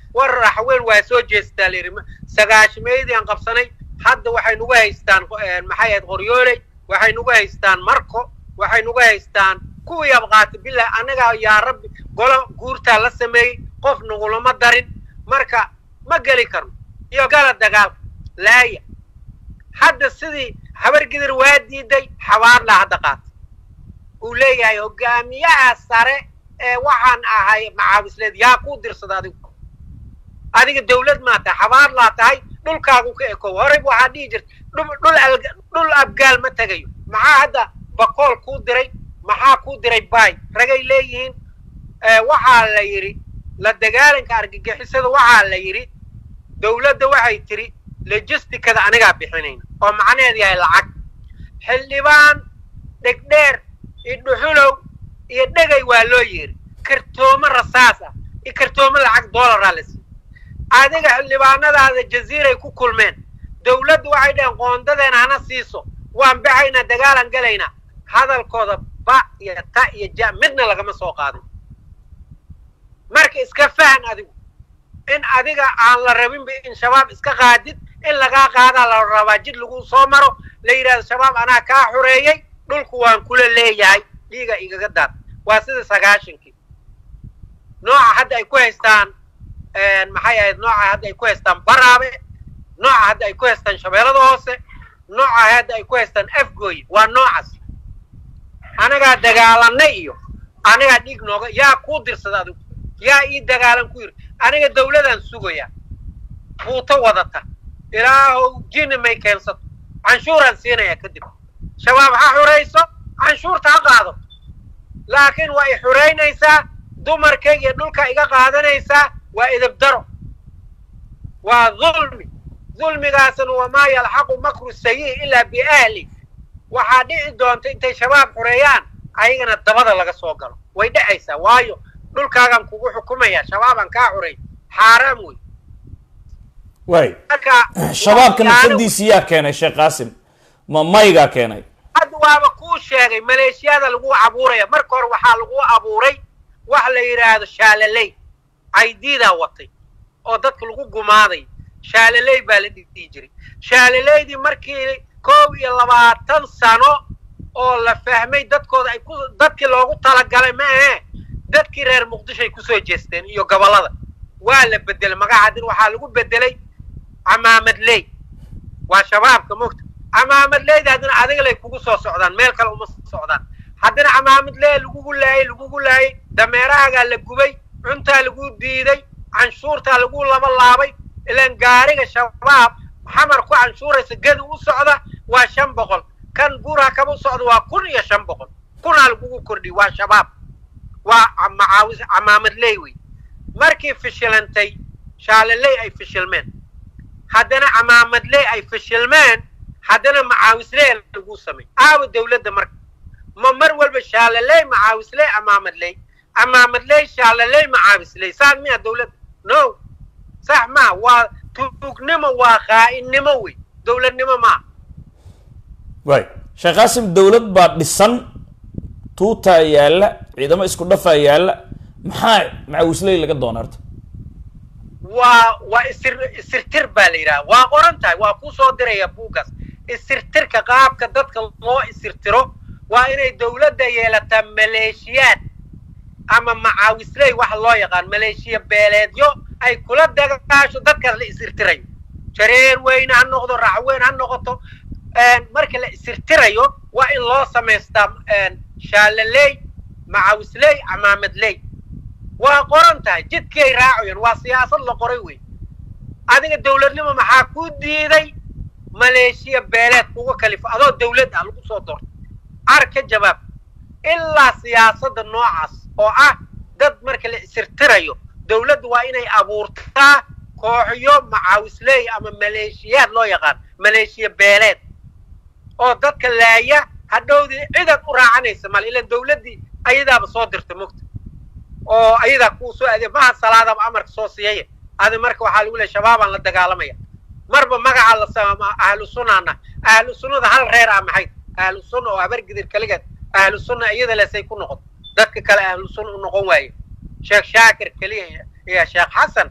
war raxweyn waa soo jeestaa layidhi sagaashimeydii aan qabsanay hadda waxay nagu haystaan maxay ahayd qoryooley waxay nagu haystaan marko waxay nagu haystaan kuwii abqaata bilah annagaa yaa rabbi golo guurtaa la sameeyey qof nagulama darin marka ma geli karno iyo gala dagaalka laaya hadda sidii habargidir waa diiday xabaarlaa hadda qaata uu leeyahay hogaamiyaha sare ee waxaan ahay macaawisleed yaa kuu dirsada adigu adiga dawlad maa tahay xabaar laa tahay dhulkaagu ka eko horey waxaa dhihi jirta dhul abgaal ma tegayo maxaa hadda bakool kuu diray maxaa kuu diray baay ragay leeyihiin waxaa la yidhi la dagaalanka argagixisada waxaa la yidhi dawladda waxay tidhi logisticada anigaa bixinayna oo macnaheed yahay lacag xildhibaan dhegdheer iyo dhuxulow iyo dhegay waa loo yeeri kartoomo rasaas ah iyo kartoomo lacag dollaraa la siiy adiga xildhibaanadaada jaziiray ku kulmeen dawladdu waxay dhaheen qoondadeena hana siiso waan baxaynaa dagaalan galaynaa hadalkooda ba iyo ta iyo ja midna lagama soo qaadin marka iska fahan adigu in adiga aan la rabinba in shabaab iska qaadid in lagaa qaadaa la rabaa jid lagu soo maro la yidhahdo shabaab anaa kaa xureeyey dhulku waan kula leeyahay dhiiga igaga daad waa sida sagaashankii nooca hadda ay ku haystaan maxay ahayd nooca hadda ay ku haystaan baraabe nooca hadda ay ku haystaan shabeellada hoose nooca hadda ay ku haystaan afgooye waa noocaas anagaa dagaalanay iyo anagaa dhiig nooga yaa kuu dirsada adigu yaa ii dagaalan ku yiri aniga dawladaan sugayaa buuto wadata ilaahow jini may keensato canshuuraan siinayaa kadib shabaab ha xurayso canshuurta ha qaado laakiin waa i xuraynaysaa dumarkayga iyo dhulka iga qaadanaysaa waa idibdaro waa dulmi dulmigaasna wamaa yalxaqu makru sayi ilaa biahli waxaa dhici doonta intay shabaab xureeyaan ayagana dabada laga soo galo way dhexaysaa waayo dhulkaagaan kugu xukumaya shabaabaan kaa xuray xaaraam wey waay shabaabka nafsadiisi yaa keenay sheekh qaasim ma maygaa keenay hadda waaba kuu sheegay maleeshiyada lagu abuuraya marka hore waxaa lagu abuuray wax la yidhaahdo shaalaley caydiidaa watay oo dadka lagu gumaaday shaalaley baa la dhihi jiray shaalaleydii markii koob iyo labaatan sano oo la fahmay dadkooda ay ku dadkii loogu talagalay ma ahee dadkii reer muqdishoay kusoo jeesteen iyo gobollada waa la bedelay magacaadin waxaa lagu bedelay camaamadley waa shabaabka mogta camaamadleyda haddana adiga lay kugu soo socdaan meel kale uma socdaan haddana camaamadley lagugu laayay lagugu laayay dameerahaagaa la gubay cuntaa lagu diiday canshuurtaa lagu laba laabay ilaan gaariga shabaab xamar ku canshuuraysa gedi u socda waa shan boqol kan buurha kaba u socda waa kun iyo shan boqol kunaa lagugu kordhiy waa shabaab waa macaawis camaamadley wey markii fishilantay shaalaley ay fishilmeen haddana camaamadley ay fishilmeen haddana macaawisley lagu samay aawa dawladda marka ma mar walba shaalaley macaawisley camaamadley camaamadley shaalaley macaawisley saas miya dawladda no sax maa waa tuugnimo waa khaa'inimo wey dawladnimo maa waay sheekh qaasim dawlad baa dhisan tuutaa yaalla ciidamo isku dhafaa yaalla maxaa macaawisley laga doona horta waa waa isir isirtir baa la yidhaha waa qoran tahay waa ku soo diraya buugaas isirtirka qaabka dadka loo isirtiro waa inay dawladda yeelataa maleeshiyaad ama macaawisley waxa loo yaqaan maleeshiya beeleedyo ay kula dagaasho dadkaas la isirtirayo jareer weyne ha noqdo racweyn ha noqoto marka la isirtirayo waa in loo samaystaa shaalaley macaawisley camaamadley waa qoran tahay jidkii ay raacayaan waa siyaasad la qoray wey adiga dawladnimo maxaa ku diiday maleeshiya beeleed kuga kalifo adoo dawlad ah lagu soo doorto car ka jawaab ilaa siyaasadda noocaas oo ah dad marka la isirtirayo dawladdu waa inay abuurtaa kooxyo macaawisley ama maleeshiyaad loo yaqaan maleeshiya beeleed oo dadka laaya hadhowdii cidaad u raacanaysa male ilaan dawladdii ayadaaba soo dirta mogta oo ayadaa kuu soo adeeg maha salaadaba amarka soo siiyaya adi marka waxaa lagu leey shabaabaan la dagaalamaya marba magaca la sama ahlu sunnaana ahlu sunnada hal reer ah maxay ahlu sunna oo habargidir kaligeed ahlu sunna iyada lesay ku noqon dadka kale ahlu sunna u noqon waaye sheekh shaakir keliya iyo sheekh xasan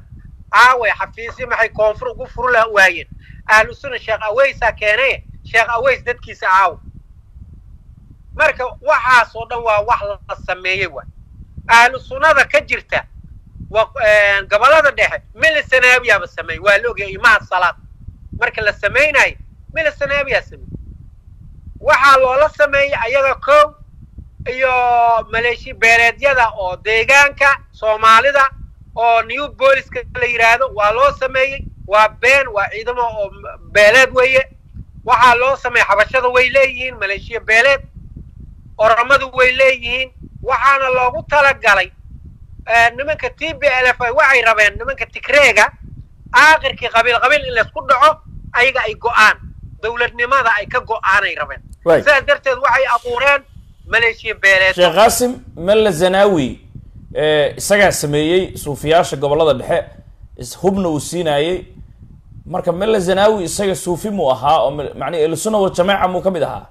aaway xafiisyo maxay koonfur ugu furu la waayeen ahlu sunna sheekh aweysaa keenaye sheekh aweys dadkiisa aawa marka waxaasoo dhan waa wax la sameeyey waay ahlu sunnada ka jirta gobolada dhexe milisanaabiyaaba sameeyey waa la ogyahay imaha salaad marka la samaynayo milisanaabiyaa sameeyey waxaa loola sameeyey ayaga kow iyo maleeshi beeleedyada oo deegaanka soomaalida oo new booliska la yidhaahdo waa loo sameeyey waa been waa ciidamo oo beeleed weeye waxaa loo sameeyey xabashada way leeyihiin maleeshiya beeleed oromadu way leeyihiin waxaana loogu talagalay nimanka t b l f waxay rabeen nimanka tigreega aakhirkii qabiil qabiil in laysku dhaco ayaga ay go'aan dowladnimada ay ka go'aanay rabeen sidaas darteed waxay abuureen maleeshiya beeleed sheekh qaasim melle zanawi isagaa sameeyey suufiyaasha gobollada dhexe hubna uu siinaayey marka melle zanawi isaga suufi muu ahaa oo macnii elusuna waljamaaca muu ka mid ahaa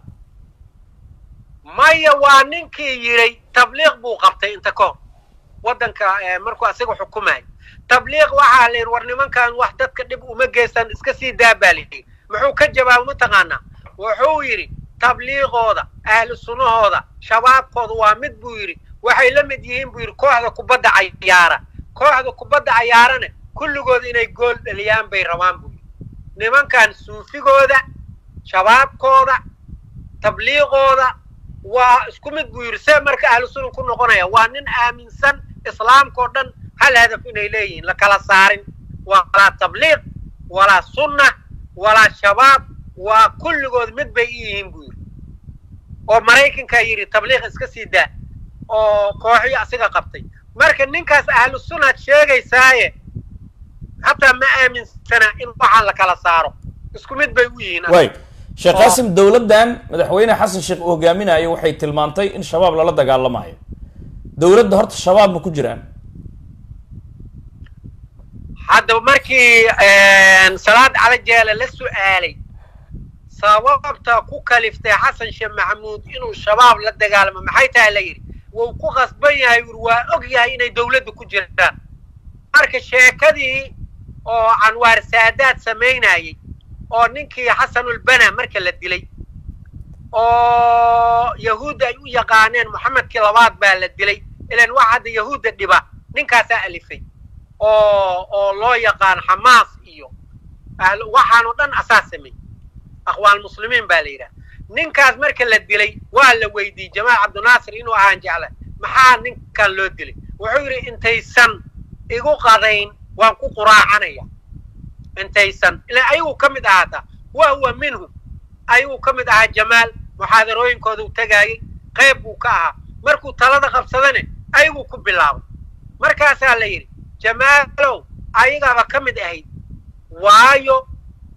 maya waa ninkii yidhay tabliiq buu qabtay inta kahor waddanka markuu asiga xukumayo tabliiq waxaa la yidhi war nimankan wax dadka dhib uma geystan iska sii daa baa la yidhi muxuu ka jawaaba mataqaanaa wuxuu yidhi tabliiqooda ahlu sunnahooda shabaabkooda waa mid buu yidhi waxay la mid yihiin buu yidhi kooxda kubadda cayaara kooxda kubadda cayaarana kulligooda inay gool dhaliyaan bay rabaan buu yidhi nimankan suufigooda shabaabkooda tabliiqooda waa isku mid buu yidhi see marka ahlu sunna ku noqonaya waa nin aaminsan islaamkao dhan hal hadaf inay leeyihiin la kala saarin walaa tabliiq walaa sunna walaa shabaab waa kulligood mid bay i yihiin buu yidhi oo maraykankaa yidhi tabliiq iska sii daa oo kooxii asiga qabtay marka ninkaas ahlu sunnaad sheegaysaaye hataa ma aaminsana in waxaan la kala saaro isku mid bay u yihiin way sheekh qaasim dowladdan madaxweyne xasan sheekh uu hogaaminayo waxay tilmaantay in shabaab lala dagaalamayo dowladda horta shabaab ma ku jiraan hadda markii salaad cala jeele la su'aalay sababta ku kaliftay xasan sheekh maxamuud inuu shabaab la dagaalamo maxay tahay la yidhi wuu ku qasban yahay uri waa og yahay inay dowladda ku jiraan marka sheekadii oo canwaar saadaad samaynayey oo ninkii xasanulbana marka la dilay oo yahuudda ay u yaqaaneen moxamedkii labaad baa la dilay ilan wax hadda yahuudda dhiba ninkaasaa alifay oo oo loo yaqaan xamaas iyo waxaanoo dhan asaa samey aqwaal muslimiin baa la yidhaha ninkaas marka la dilay waa la weydiiyey jamaal cabdinaasir inuu ahaan jecla maxaa ninkan loo dilay wuxuu yidhi intaysan igu qadayn waan ku quraacanaya intaysan ilaa ayaguu ka mid ahaataa wa huwa minhum ayaguu ka mid ahaa jamaal muxaadarooyinkooda u tegaayey qayb buu ka ahaa markuu talada qabsadane ayaguu ku bilaabay markaasaa la yidhi jamaalow ayagaaba ka mid ahayd waayo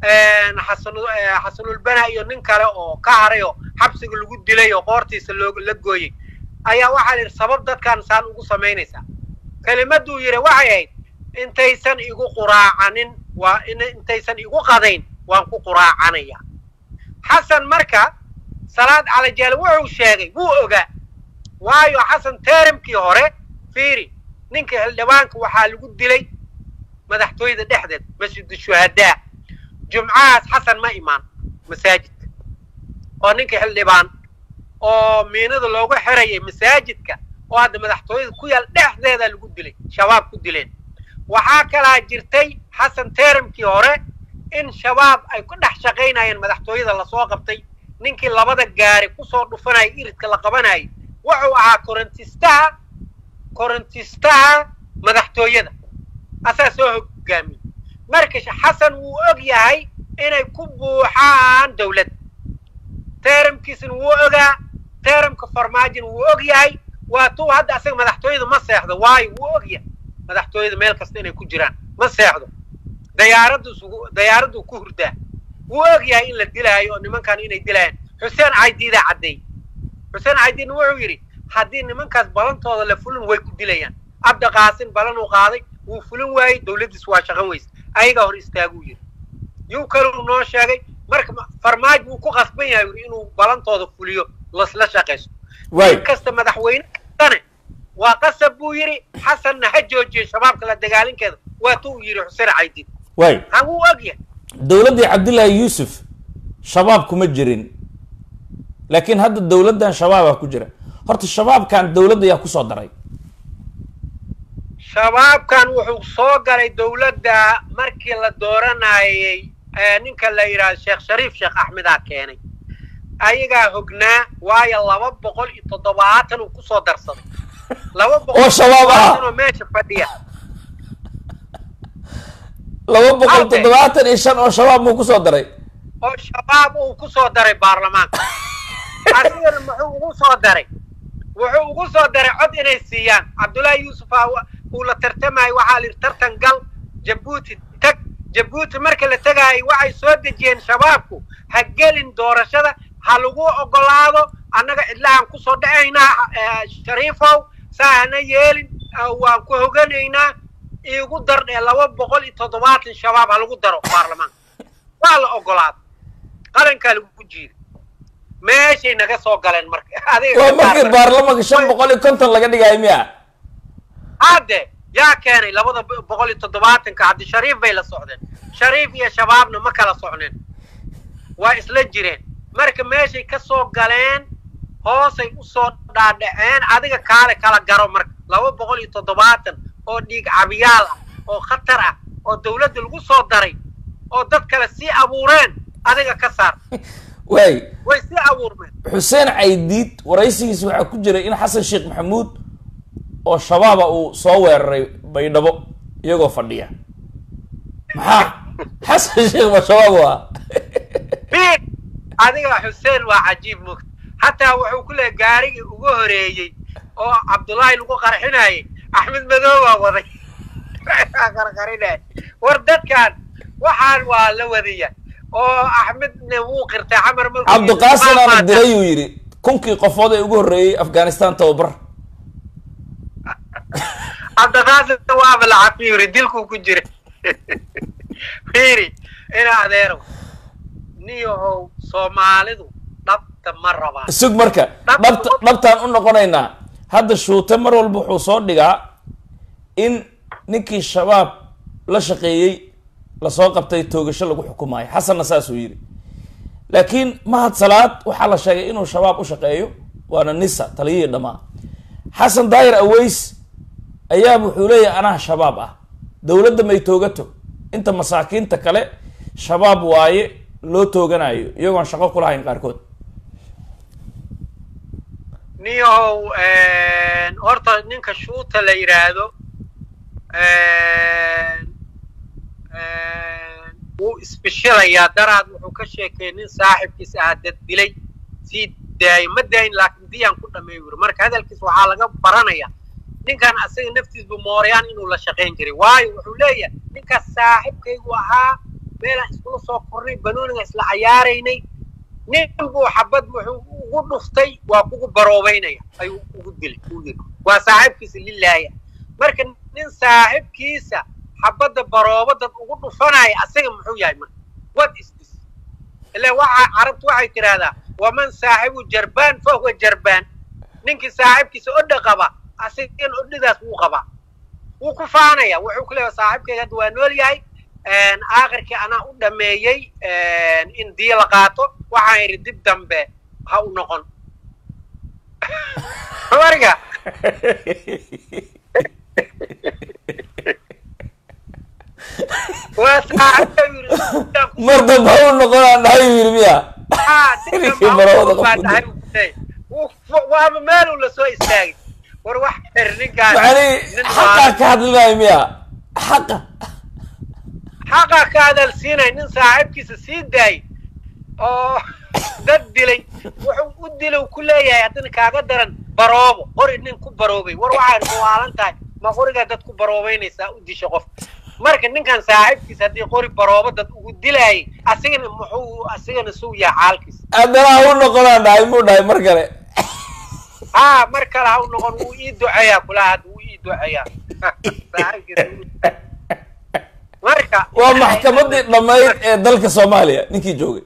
xasanulbana iyo nin kale oo ka haray oo xabsiga lagu dilay oo qoortiisa loo la gooyey ayaa waxaa la yidhi sabab dadkaan saan ugu samaynaysaa kelimaduu yidhi waxay ahayd intaysan igu quraacanin waa intaysan igu qadayn waan ku quraacanaya xasan marka salaad calajaal wuxuu sheegay wuu ogaa waayo xasan terimkii hore fiiri ninka xildhibaanka waxaa lagu dilay madaxtooyada dhexdeed masjid shuhadaa jumcahaas xasan ma imaan masaajidka oo ninka xildhibaan oo miinada loogu xirayay masaajidka oo hadda madaxtooyada ku yaal dhexdeeda lagu dilay shabaab ku dileen waxaa kalaa jirtay xasan terimkii hore in shabaab ay ku dhex shaqaynayeen madaxtooyada lasoo qabtay ninkii labada gaari kusoo dhufanaya iridka la qabanayay wuxuu ahaa korontistaha korontistaha madaxtooyada asaa soo hogaamiyey marka xasan wuu og yahay inay ku buuxaan dawlad teramkiisna wuu ogaa teramka farmaajina wuu og yahay waa tuu hadda asaga madaxtooyada ma seexdo waayo wuu og yahay madaxtooyada meel kasta inay ku jiraan ma seexdo dayaaraddu dayaaraddu ku hurdaa wuu og yahay in la dilaayo oo nimankan inay dilaayaan xuseen caydiidaa caddeey xuseen caydiidna wuxuu yidhi haddii nimankaas balantooda la fulin way ku dilayaan abda qaasin balanuu qaaday wuu fulin waayey dawladdiis waa shaqan weyse ayagaa hor istaaguu yidhi yuu kaluu noo sheegay marka farmaajo wuu ku qasban yahay yidhi inuu balantooda fuliyo lasla shaqaysto in kasta madaxweyne kastane waa qasab buu yidhi xasanna ha joojiyo shabaabka la dagaalinkeeda waatuu yidhi xuseen caydid waay ha wuu ogyahay dowladdii cabdillaahi yuusuf shabaab kuma jirin laakiin hadda dowladdan shabaabaa ku jira horta shabaabkan dowladda yaa kusoo daray shabaabkan wuxuu soo galay dowladda markii la dooranayay ee ninka la yidhaahdo sheekh shariif sheekh axmedaa keenay ayagaa hognaa waayo laba boqol iyo toddobaatan uu kusoo darsaday laba boqol Oo shabaab ah. oo meesha fadhiya laba boqol Halkee? toddobaatan iyo shan oo shabaab muu kusoo daray oo shabaab uu ku soo daray baarlamaanka asigana muxuu ugu soo daray wuxuu ugu soo daray cod inay siiyaan cabdullaahi yuusuf aa wa- uu la tartamayo waxaa la yidhi tartan gal jabuuti tag jabuuti marka la tegaayo waxay soo dejiyeen shabaabku ha gelin doorashada ha lagu ogolaado annaga cidlahaan kusoo dhacaynaa eh, shariifow saa hana yeelin ah, waan ku hoganaynaa iigu dardhee laba boqol iyo toddobaatan shabaab ha lagu daro baarlamaanka waa la ogolaaday qarankaa lagu jiiday meeshay naga soo galeen marka adiga waa ka markii saarsan. baarlamanka shan boqol iyo konton laga dhigayo miya hadde yaa keenay labada bo- boqol iyo toddobaatanka haddi shariif bay la socdeen shariif iyo shabaabna ma kala socneen waa isla jireen marka meeshay ka soo galeen hoosay usoo dhaadhaceen adiga kaale kala garo marka laba boqol iyo toddobaatan oo dhiig cabiyaal ah oo khatar ah oo dowladda lagu soo daray oo dad kale sii abuureen adiga ka saar waay way sii abuurmeen xuseen caydiid waraysigiis waxaa ku jiray in xasan sheekh maxamuud oo shabaaba uu soo weeraray baydhabo iyagoo fadhiya maxaa xasan sheekh ma shabaab waa biig adiga xuseen waa cajiib mugta hataa wuxuu ku leeyahay gaarigii ugu horeeyey oo cabdullaahi lagu qarxinayay axmed madow baa waday qarqarinay war dadkan waxaan waa la wadaya oo axmedna wuu qirtay xamar markuu yidhi, cabdiqaasin "Maa aana maanta." diray uu yidhi kunkii qofood ee ugu horreeyey afghanistan tababar cabdiqaasin waaba la cafiiri dilkuu ku jira fiiri ina adeerow niyahow soomaalidu dhabta ma rabaan sug marka dhabta dhabtaan u noqonaynaa hadda shuute mar walba wuxuu soo dhigaa in ninkii shabaab la shaqeeyey lasoo qabtay toogasho lagu xukumaayo xasanna saasuu yidhi laakiin mahad salaad waxaa la sheegay inuu shabaab u shaqeeyo waana nisa taliyihii dhammaa xasan daayir aweys ayaaba wuxuu leeyahay anaa shabaab ah dowladda may toogato inta masaakiinta kale shabaab waaye loo tooganayo iyagoon shaqo ku lahayn qaarkood niyahow horta ninka shuuta la yidhaahdo wuu isbishilayaa daraad wuxuu ka sheekeeyey nin saaxibkiis ahaa dad dilay sii daayo ma daayin laakiin diyaan ku dhameey wuri marka hadalkiis waxaa laga baranaya ninkan asaga naftiisbu mooryaan inuu la shaqayn jiray waayo wuxuu leeyahay ninkaas saaxibkaygu ahaa meelaan iskula soo kornay banooniga isla cayaaraynay nin buu xabad wuxuu ugu dhuftay waa kugu baroobaynaya ayuu ugu dilay uu yidhi waa saaxiibkiisa lilaaya marka nin saaxiibkiisa xabadda barooba dad ugu dhufanaya asaga muxuu yahay marka what is this ila waxa carabtu waxay tidhaahdaa waman saaxibu jarbaan fahuwa jarbaan ninkii saaxiibkiisa odha qaba asagan odhidaas wuu qabaa wuu ku faanaya wuxuu ku leeyahay saaxiibkayga hadda waa nool yahay aakhirkii anaa u dhameeyey in diya la qaato waxaan yidhi dib dambe ha u noqon mariga waa saaxiibka yidhi mar dambe ha u noqonaan dhahay uu yidhi miya ninkii barooda dhahay waaba meeluu lasoo istaagay war wax xir ninkaan macni xaqaa ka hadlinaayo miya xaqa xaqa ka hadalsiinay nin saaxiibkiisa sii daayay oo dad dilay wuxuu u dilay ku leeyahay haddana kaaga daran baroobo qori nin ku baroobay war waxaan muwaalan tahay ma qorigaa dad ku baroobaynaysaa u disha qof marka ninkan saaxiibkiisa haddii qori baroobo dad ugu dilaayay asigana muxuu asigana suu yahay xaalkiisa haddana ha u noqonaan dhahay muu dhahay mar kale haa mar kale ha u noqon wuu ii duceeyaa kulaha hadda wuu ii duceeyaa saaxiibkiisa wuu- marka waa maxkamadii dhammayd ee dalka soomaaliya ninkii joogay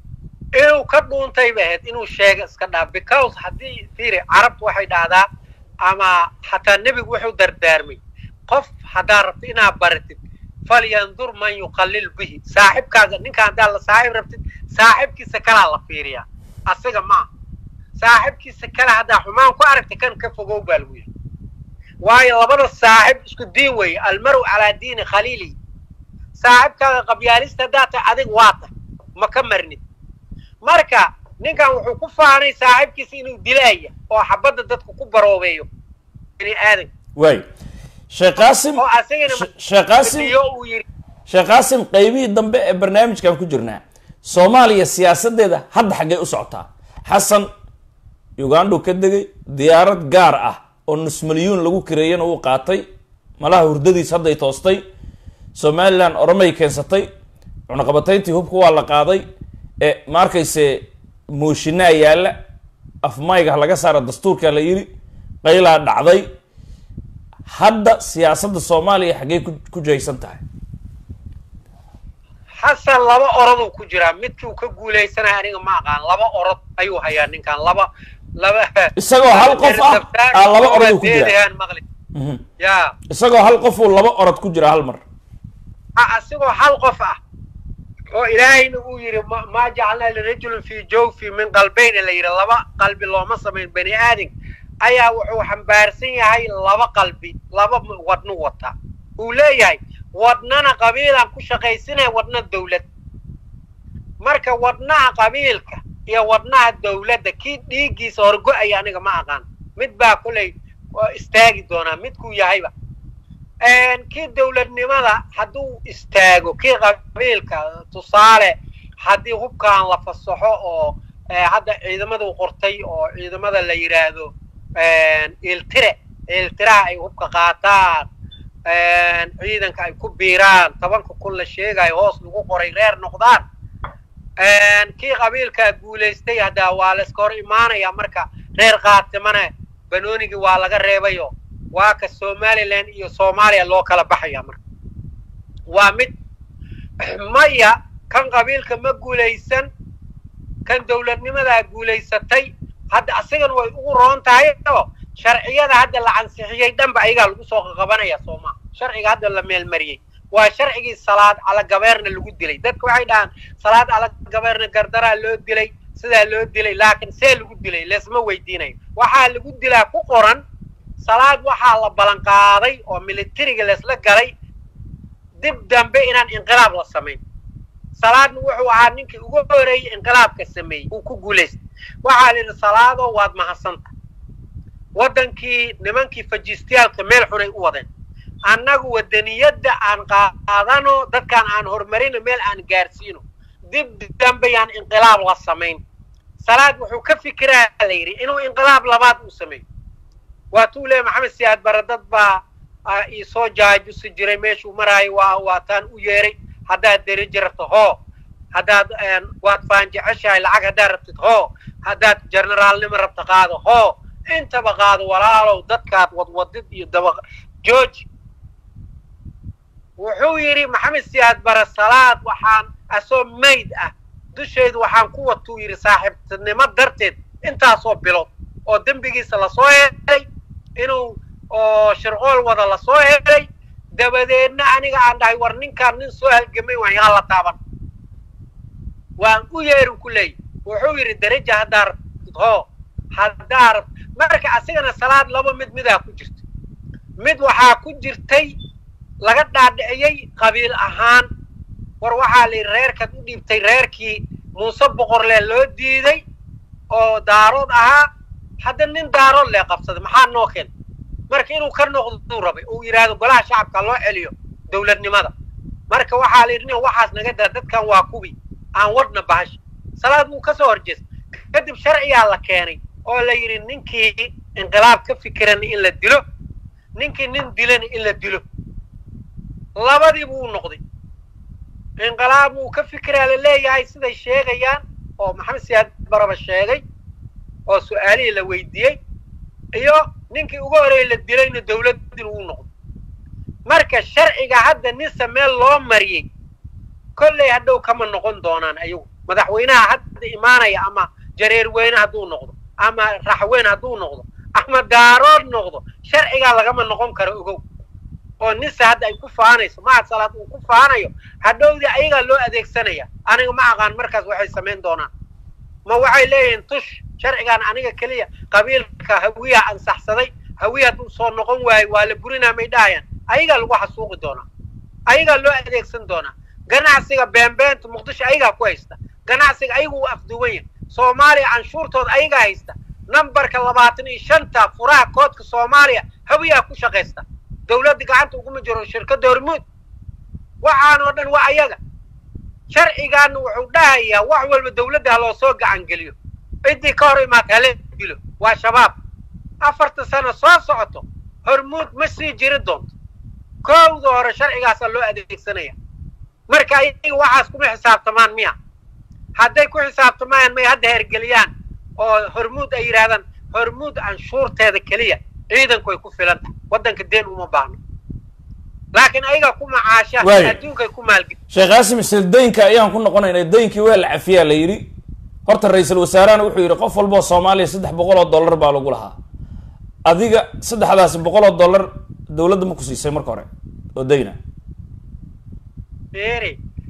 inuu ka dhuuntay bay ahayd inuu sheega iska dhaaf because haddii fiiri carabtu waxay dhahdaa ama xataa nebigu wuxuu dardaarmay qof haddaa rabtid inaad baratid falyandur man yuqallil bihi saaxibkaaga ninka haddaa la saaxib rabtid saaxibkiisa kalaa la fiiriyaa asiga maaha saaxibkiisa kale haddaa xumaan ku aragta kan ka fogow baa lagu yidhi waayo labada saaxib isku diin weeye almaru calaa diini khaliili saaxibkaaga qabyaalista haddaa tahay adig waa tah ma ka marnid marka ninkan wuxuu ku faanay saaxibkiisa inuu dilaaya oo xabadda dadku ku baroobeeyo bini aadan waay sheekh qaasim oo asagana She- sheekh qaasim iyo uu yidhi sheekh qaasim qaybihii dambe ee barnaamijkan ku jirnaa soomaaliya siyaasadeeda hadda xaggay u socotaa xasan ugandhu ka degay diyaarad gaar ah oo nus milyuun lagu kireeyana uu qaatay malaha hurdadiis hadday toostay somalilan oromay keensatay cunaqabatayntii hubka waa la qaaday ee ma arkayse mooshinaa yaalla afmayga ha laga saara dastuurkaa la yidhi qaylaa dhacday hadda siyaasadda soomaaliya xaggay ku ku jaysan tahay xasan laba oroduu ku jiraa midkii uu ka guulaysanaya aniga ma aqaan laba orod ayuu hayaa ninkan laba laba Isagoo hal qof ah, aa laba orod uu ku jiraa. Deedahan maqli Mhm. ya isagoo hal qof uu laba orod ku jira hal mar a- asigoo hal qof ah oo ilaahayna uu yidhi ma- maa jacalnaa lirajulin fii jawfi min qalbayna la yidhi laba qalbi looma samayn bani aadam ayaa wuxuu xambaarsan yahay laba qalbi laba m- wadnu wata uu leeyahay wadnana qabiilaan ku shaqaysinaya wadna dawlad marka wadnaha qabiilka iyo wadnaha dawladda kii dhiiggiisa horgo-aya aniga ma aqaan mid baa kolay oo istaagi doonaa midkuu yahayba kii dawladnimada hadduu istaago kii qabiilka tusaale haddii hubkan la fasaxo oo eh, hadda ciidamadu qortay oo ciidamada la yidhaahdo iltire iltiraha ay hubka qaataan ciidanka ay ku biiraan tobanka kun la sheegayo hoos lagu qoray reer noqdaan kii qabiilkaa guulaystay hadda waa layska hor imaanaya marka reer qaatimana banoonigii waa laga reebayo waa ka somalilan iyo soomaaliya loo kala baxaya marka waa mid maya kan qabiilka ma guulaysan kan dawladnimadaa guulaysatay hadda asigana way ugu roon tahay oo sharciyada hadda la ansixiyey dhanba ayagaa lagu soo qabanaya sooma sharciga hadda la meelmariyey waa sharcigii salaad cala gabeerna lagu dilay dadka waxay dhahaan salaad cala gabeerna gardaraa loo dilay sidaa loo dilay laakiin see lagu dilay leesma weydiinayo waxaa lagu dilaa ku qoran salaad waxaa la ballan qaaday oo militariga leesla galay dib dambe inaan inqilaab la samayn salaadna wuxuu ahaa ninkii ugu horeeyey inqilaabka sameeyey uu ku guulaystay waxaa la yidhi salaadoo waad mahadsanta waddankii nimankii fajiistayaalka meel xunay u wadeen annagu waddaniyadda aan qaadano dadkaan aan horumarino meel aan gaarsiino dib dambe yaan inqilaab la samayn salaad wuxuu ka fikiraa la yidhi inuu inqilaab labaad uu sameeyo waatuu leeya maxamed siyaad bare dad baa iisoo jaajusi jiray meeshuu maraayo waa waataan u yeeray haddaad derajo rabto hoo haddaad waad faanjeceshahay lacag haddaad rabtid hoo haddaad generaalnimo rabto qaado hoo intaba qaado walaalow dadkaad wadwadid iyo daba george wuxuu yidhi maxamed siyaad bare salaad waxaan asoo mayd ah dusheedu waxaan ku watuu yidhi saaxiibtinimo darteed intaasoo bilood oo dembigiisa lasoo helay inuu oo shirqool wada lasoo helay dabadeedna aniga aan dhahay war ninkaan nin soo halgamay waan yaa la taaban waan u yeerin ku leeyahy wuxuu yidhi daraja haddaa rabtid hoo haddaa rabt marka asigana salaad laba mid midaa ku jirta mid waxaa ku jirtay laga dhaadhiciyey qabiil ahaan war waxaa la yidhi reerkaad u dhiibtay reerkii muuse boqorlee loo diiday oo daarood ahaa hadda nin daarood lee qabsaday maxaa noo keen marka inuu ka noqduu rabay uu yidhaahdo golaha shacabka loo celiyo dawladnimada marka waxaa la yidhi nin waxaas naga daa dadkan waa kubi aan wadna bahasha salaad wuu ka soo horjeestay kadib sharciyaa la keenay oo la yidhi ninkii inqilaab ka fikirana in la dilo ninkii nin dilana in la dilo labadii buu noqday inqilaab wuu ka fikiraa la leeyahay siday sheegayaan oo maxamed siyaad baraba sheegay oo su-aalihii la weydiiyey iyo ninkii ugu horeeyey la dilayna dawladdin uu noqday marka sharciga hadda ninse meel loo mariyey kolley hadhow kama noqon doonaan ayagu madaxweynaha hadda imaanaya ama jareer weyne hadduu noqdo ama raxweyn hadduu noqdo ama daarood noqdo sharcigaa lagama noqon karo ogow oo nisa hadda ay ku faanayso mahad salaad uu ku faanayo hadhowdii ayagaa loo adeegsanaya aniga ma aqaan markaas waxay samayn doonaan ma waxay leeyihiin tush sharcigan aniga keliya qabiilka hawiyaha ansaxsaday hawiya hadduu soo noqon waayo waa la burinaa may dhahayaan ayagaa lagu xasuuqi doonaa ayagaa loo adeegsan doonaa ganacsiga beenbeenta muqdisho ayagaa ku haysta ganacsiga ayagu uu afduwan yahay soomaaliya canshuurtooda ayagaa haysta nambarka labaatan iyo shanta furaha koodka soomaaliya hawiyaa ku shaqaysta dawladda gacanta uguma jiro shirkadda hormuud waxaan oo dhan waa ayaga sharcigaana wuxuu dhahayaa wax walba dawladda ha loo soo gacan geliyo ciddii ka hor imaata hala dilo waa shabaab afarta sano soo socoto hormuud ma sii jiri doonto koowda hore sharcigaasaa loo adeegsanaya marka ayaga waxaas kuma xisaabtamaan miya hadday ku xisaabtamaan may hadda hergeliyaan oo hormuud ay yidhahdaan hormuud canshuurteeda keliya ciidanku ay ku filan tahay waddanka deen uma baahno laakiin ayaga ku macaasha Waayo. adduunkay ku maalgeli sheekh qaasim isla deynka ayaan ku noqonaynaa deynkii waa la cafiyaa la yidhi horta ra-iisul wasaarahana wuxuu yidhi qof walba oo soomaaliya saddex boqol oo dollar baa lagu lahaa adiga saddexdaasi boqol oo dollar dawladda ma ku siisay marka hore oo deyna fiiri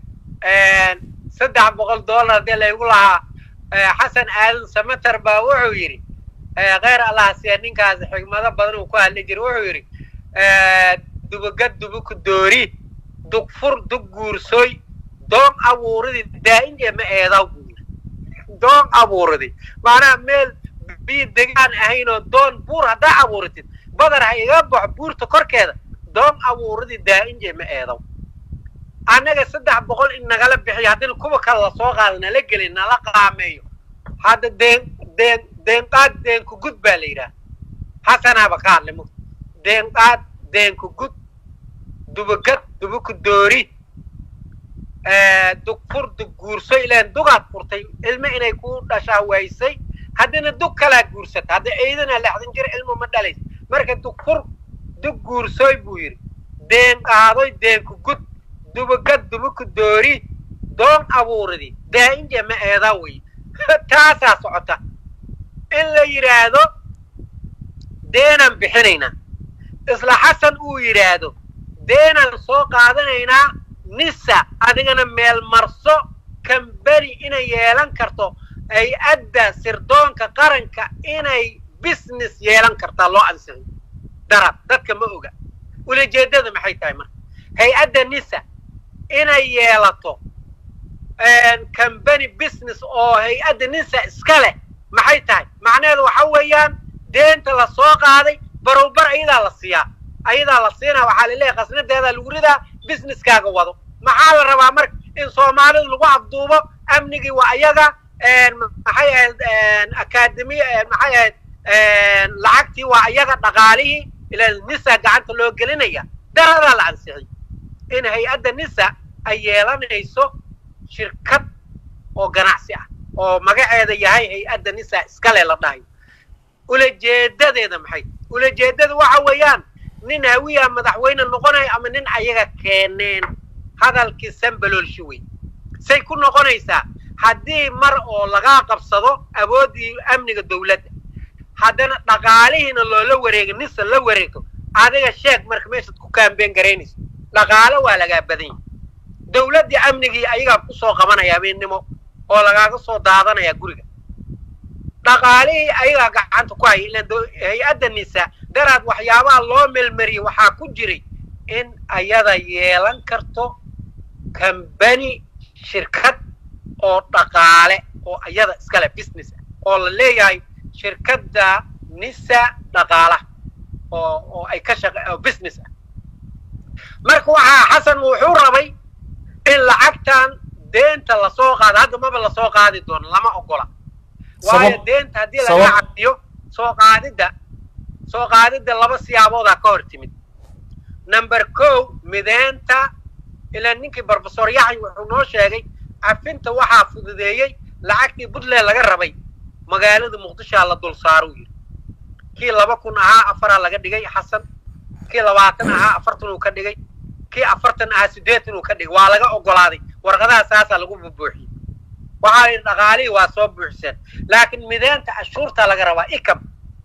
saddex boqol dollar haddii laygu lahaa eh, xasan aadan samater baa wuxuu yidhi eh, kheyr allah siya ninkaas xigmado badan uu ku hadli jiray wuxuu yidhi eh, dubagad dubuku doori dugfur dug guursoy doon abuuridi daa'in ee ma eedaw buu yidhi doon abuuridi macnaha meel biyo degaan ahayn oo doon buur haddaa abuuritid badar ha iga baxo buurta korkeeda doon abuuridi daa'in ee ma eedaw annaga saddex boqol in nagala bixiyo haddina kuwa kale lasoo qaado nala gelin nala qaameeyo hadda deen deen deenqaad deenku gud baa la yidhaha xasanaaba ka hadlay mug deenqaad deenku gud dubagad dubuku doori dugfur dug guurso ilaan dugaad furtay ilmo inay ku dhashaa waysay haddina dug kalaa guursata hadda ciidana lexdan jir ilmo ma dhalays marka dugfur dug guursoy buu yidhi deen qaadoy deenku gud dubagad dubuku doori doon abuuridi daa'inja ma eedaa wey taasaa socota in la yidhaahdo deenaan bixinaynaa isla xasan uu yidhaahdo deenaan soo qaadanaynaa nisa adigana meel marso kamberi inay yeelan karto hay-adda sirdoonka qaranka inay business yeelan kartaa loo ansixiyo darab dadka ma oga ulajeedada maxay tahay marka hay-adda nisa inay yeelato company business oo hay-adda nisa iska leh maxay tahay macnaheedu waxa weeyaan deenta la soo qaaday barowbar ayadaa la siiyaa ayadaa la siinaa waxaa laleeyahay khasnadeedaa lagu ridaa businesskaaga wado maxaa la rabaa marka in soomaalidu lagu afduubo amnigii waa ayaga maxay ahayd akademi maxay ahayd lacagtii waa ayaga dhaqaalihii ilaa nisa gacanta loo gelinaya daradaa la ansixiyey in hay-adda nisa ay yeelanayso shirkad oo ganacsi ah oo magaceeda yahay hay-adda nisa iskale la dhahayo ulajeedadeeda maxay ulajeedada waxa weeyaan nin hawiya madaxweyne noqonayo ama nin ayaga keeneen hadalkii sambaloolshi wey say ku noqonaysaa haddii mar oo lagaa qabsado awooddii amniga dawladda haddana dhaqaalihiina loola wareego nisa la wareego adiga sheeg marka meeshaad ku kaambeen garaynayso dhaqaalo waa lagaa badan yahay dawladdii amnigii ayagaa kusoo qabanaya habeennimo oo lagaaga soo daadanaya guriga dhaqaalihii ayagaa gacanta ku haya ilaan hay-adda nisa daraad waxyaabaha loo melmariyey waxaa ku jiray in ayada yeelan karto kambani shirkad oo dhaqaale oo ayada iskale business ah oo la leeyahay shirkadda nisa dhaqaalaha oo oo ay ka shaqa oo business ah marka waxaa xasan wuxuu rabay in lacagtan deenta lasoo qaado hadda maba lasoo qaadi doono lama ogola waayo deenta haddii laga cabiyo soo qaadidda soo qaadidda laba siyaaboodaa ka hor timid number ko mideenta ilaa ninkii brofesor yaxya wuxuu noo sheegay cafinta waxaa fududeeyey lacagtii puntland laga rabay magaalada muqdishoa la dul saaruu yidhi kii laba kun ahaa afaraa laga dhigay xasan kii labaatan ahaa afartan uu ka dhigay kii afartan ahaa siddeetan uu ka dhigay waa laga ogolaaday warqadaha saasaa lagu bubuuxiyey waxaa yidhi dhaqaalihii waa soo buuxiseen laakiin mideenta cashuurtaa laga rabaa ikam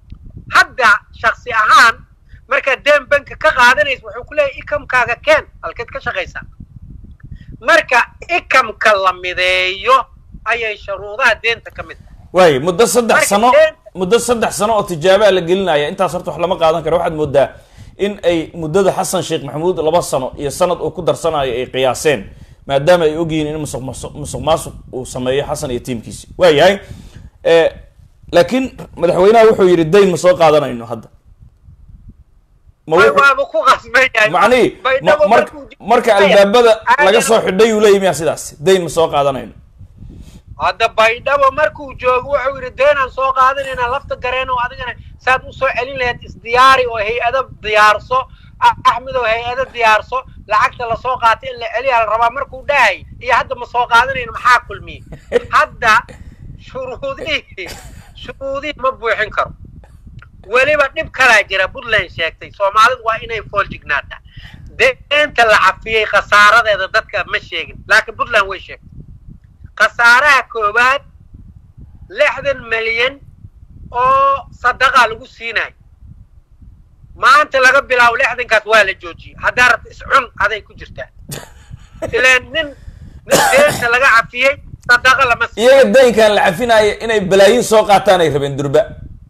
hadda shaksi ahaan markaad deen banka ka qaadanaysa wuxuu ku leeyahy ikamkaaga keen halkeed ka shaqaysaa marka ikamka la mideeyo ayay shuruudaha deenta ka mid tahay waaye muddo saddex Marka sano deen- muddo saddex sano oo tijaabaa la gelinaya intaas horta wax lama qaadan karo waxaad moodaa in ay muddada xasan sheekh maxamuud laba sano iyo sanad uu ku darsanayo ay qiyaaseen maadaama ay ogyihiin in musuq masu- musuq maasuq uu sameeyo xasan iyo tiimkiisi waayahay Eh, laakiin madaxweynaha wuxuu yidhi dayn ma soo qaadanayno hadda ma Way- wuxuu- waaba ku qasban yahay macnihi ma- Baydhabo mar- markuu jiro- marka Maya, albaabada caadi laga soo xidhay uu leeyahy miyaa sidaas dayn ma soo qaadanayno hadda baydhabo markuu joogo wuxuu yidhi deenaan soo qaadanayna lafta gareen oo adigana saad usoo celin lahayd isdiyaari oo hay-ado diyaarso Ah- axmed oo hay-ado diyaarso lacagta lasoo qaatay in la celiyaa la rabaa markuu dhahay iyo hadda ma soo qaadanayno maxaa kulmiyey hadda shuruudihii shuruudihii ma buuxin karo weliba dhib kalaa jira puntland sheegtay soomaalidu waa inay fooljignaataa deenta la cafiyey khasaaradeeda dadka ma sheegin laakiin puntland way sheegtay khasaaraha koowaad lixdan milyan oo sadaqaa lagu siinayo maanta laga bilaabo lixdankaas waa la joojiyey haddaa rabta iscun aday ku jirtaa ilaan nin nin deenta laga cafiyey sadaqa lama siiyo iyaga daynkan la cafinaya inay balaayin soo qaataan ay rabeen durba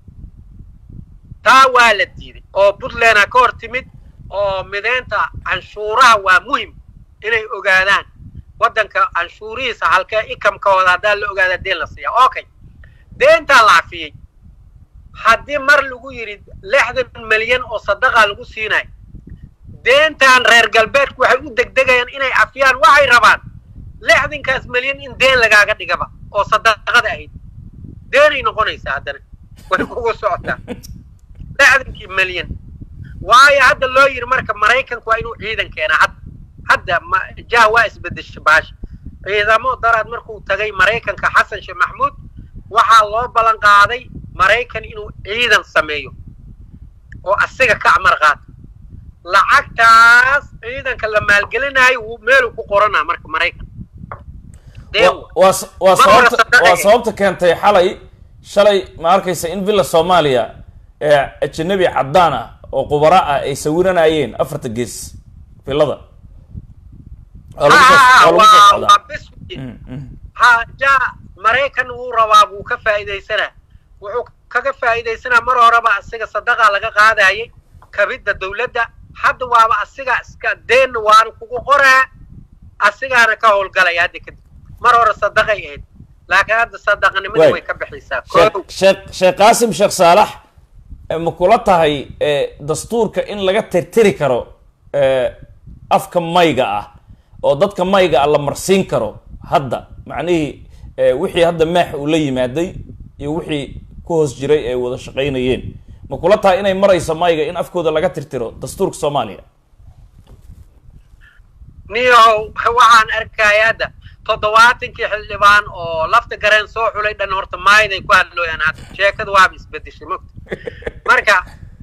taa waa la diiday oo puntlandna ka hor timid oo mideynta canshuuraha waa muhim inay ogaadaan waddanka canshuurihiisa halkee ikamkooda haddaa la ogaada deen la siiya okay deentaa la cafiyey haddii mar lagu yidhi lixdan milyan oo sadaqa lagu siinayo deentan reer galbeedku waxay u degdegayaan inay cafiyaan waxay rabaan lixdankaas milyan in deen lagaaga dhigaba oo sadaqada ahayd deenay noqonaysaa haddana way kugu socotaa lixdankii milyan waayo hadda loo yidhi marka maraykanku waa inuu ciidan keenaa hadda hadda ma jah waa isbedesha baasha ciidamo daraad markuu tagay maraykanka xasan sheekh maxmuud waxaa loo ballan qaaday maraykan inuu ciidan sameeyo oo asiga ka amar qaato lacagtaas ciidanka la maalgelinayo wuu meeluu ku qoranaa marka maraykan deen Wa- waa s- waa Mar hore sababta sadaqay. waa sababta keentay xalay shalay ma arkaysa in villa soomaaliya ee ajanabi caddaan ah oo qubara ah ay sawiranayeen afarta gees villada waa lagu soo- ha waa lagu soo waa socdaa waa bis Mm, mm. ha ja maraykan wuu rabaa wuu ka faa'iidaysanaa wuxuu kaga faa'iidaysanaa mar horeba asiga sadaqa laga qaadayay kabidda dawladda hadda waaba asiga iska deenna waana kugu qoraa asigaana ka howlgalaya hadda kadib mar hore sadaqay ahayd laakiin hadda sadaqanimada Waay. way ka bixaysaa sheekh Koow. sheekh sheekh qaasim sheekh saalax eh, ma kula tahay eh, dastuurka in laga tirtiri karo eh, afka mayga ah oo dadka mayga ah la marsiin karo hadda macnihii eh, wixii hadda maax uu la yimaaday iyo wixii ku hoos jiray ay wada shaqaynayeen ma kula tahay inay marayso mayga in afkooda laga tirtiro dastuurka soomaaliya niyow waxaan arkaya hadda toddobaatankii xildhibaan oo lafta gareen soo xulay dhan horta maayaday ku hadlooyaan hadda sheekada waaba isbedeshay mogta marka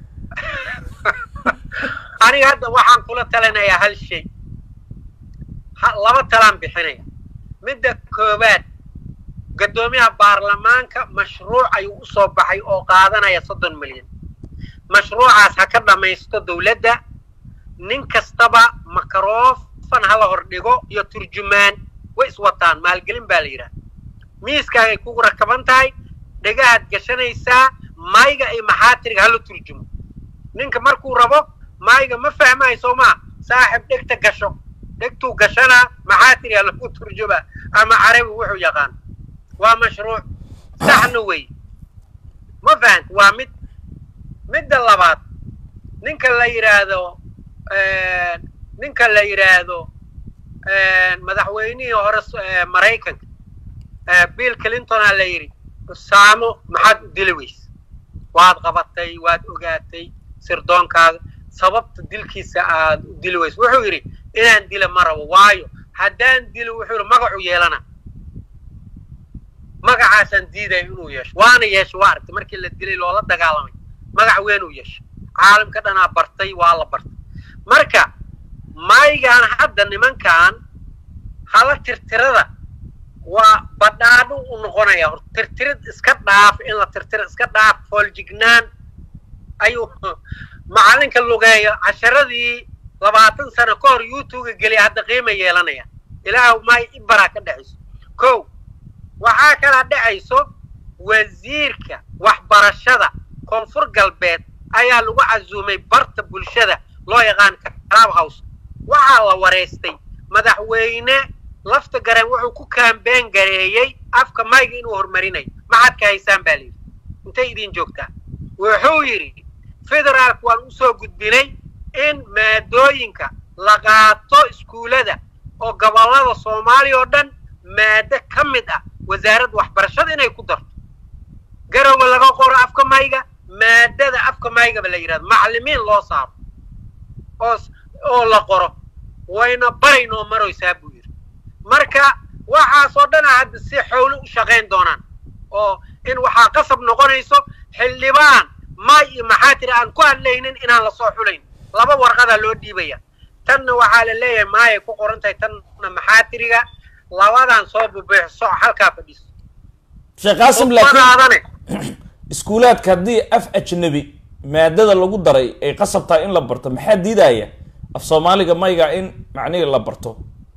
aniga hadda waxaan kula talinayaa hal shay ha- laba talaan bixinaya midda koowaad guddoomiyaha baarlamaanka mashruuc ayuu u soo baxay oo qaadanaya soddon milyan mashruucaas ha ka dhammaysto dawladda nin kastaba makaroofan hala hordhigo iyo turjumaan way iswataan maalgelin baa la yidhaha miiskaagay kugu rakaban tahay dhegahaad gashanaysaa mayga iyo maxaatiriga hala turjumo ninka markuu rabo mayga ma fahmayo soo maa saaxib dhegta gasho dhegtuu gashanaa maxaatiriga lagu turjumaa ama carabi wuxuu yaqaan waa mashruuc saxna wey ma fahant waa mid midda labaad ninka la yidhaahdo ninka la yidhaahdo madaxweynihii hore s- ee, maraykanka ee, bill clintona la yidhi saamo maxaad u dili weyse waad qabatay waad ogaatay sirdoonkaaga sababta dilkiisa aad u dili weyse wuxuu yidhi inaan dila ma rabo waayo haddaan dilo wuxuu yidhi magacu yeelana magacaasaan diidaya inuu yeesho waana yeesho waa aragtay markii la dilay loola dagaalamay magac weyn uu yeesho caalamka dhanaa bartay waa la bartay marka maygaan hadda nimankan hala tirtirada waa badhaadho u noqonaya hor tirtirid iska dhaaf in la tirtiro iska dhaaf fooljignaan ayuu macalinka lugeeyo casharadii labaatan sano ka hor youtubega geliya hadda qiima yeelanaya ilaahu maay ibaraa ka dhexayso ko waxaa kala dhexayso wasiirka waxbarashada koonfur galbeed ayaa lagu casuumay barta bulshada loo yaqaan club house waxaa la wareystay madaxweyne lafta gareen wuxuu ku kaambeen gareeyey afka mayga inuu horumarinayo maxaad ka haysaan baa layidhi intay idin joogtaa wuxuu yidhi federaalka waan usoo gudbinay in maadooyinka la qaato iskuullada oo gobollada soomaaliya oo dhan maado ka mid ah wasaaradda waxbarashada inay ku darto garowe laga qoro afka mayga maadada afka maygaba la yidhahdo macallimiin loo saaro oo oo la qoro wayna baraynoo maroysaa buu yidhi marka waxaasoo dhana hadda si xowlo u shaqayn doonaan oo in waxaa qasab noqonayso xildhibaan may iyo maxaa tiri aan ku hadlaynin inaan lasoo xulayn laba warqadaa loo dhiibaya tanna waxaa la leeyahay maayay ku qoran tahay tanna maxaa tiriga labadan soo bubiixso halkaa fadhiiso sheekh qaasim laakiin khudbadaadane iskuulaadka haddii af ajnabi maadada lagu daray ay qasab tahay in la barto maxaa diidaya af soomaaliga mayga in macnihii la barto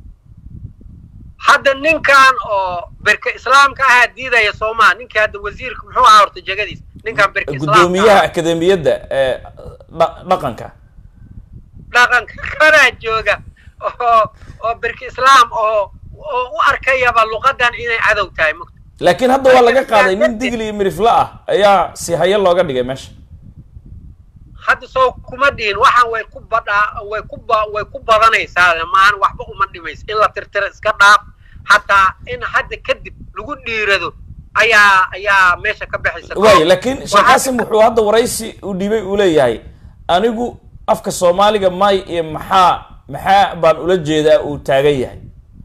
hadda ninkan oo berka islaamka ahaa diidaya soomaa ninkii hadda wasiirka muxuu ahaa horta jegadiis ninkan berka islaamka guddoomiyaha ahaa. akademiyadda ee dha- dhaqanka dhaqanka kanaa jooga oo oo berka islaam oo oo u arkayaba luqadan inay cadow tahay mugta laakiin hadda waa laga qaaday nin digli iyo mirifle ah ayaa si haye looga dhigay meesha hadda soo kuma dhihin waxaan way ku badhaa way ku ba way ku badanaysaa maahan waxba uma dhimayso in la tirtiro iska dhaaf hataa in hadda kadib lagu dhiirado ayaa ayaa meesha ka baxaysa waayo laakiin sheekh Waxaa- qaasim wuxuu hadda waraysi u dhiibay uu leeyahay anigu afka soomaaliga may iyo maxaa maxaa baan ula jeedaa uu taagan yahay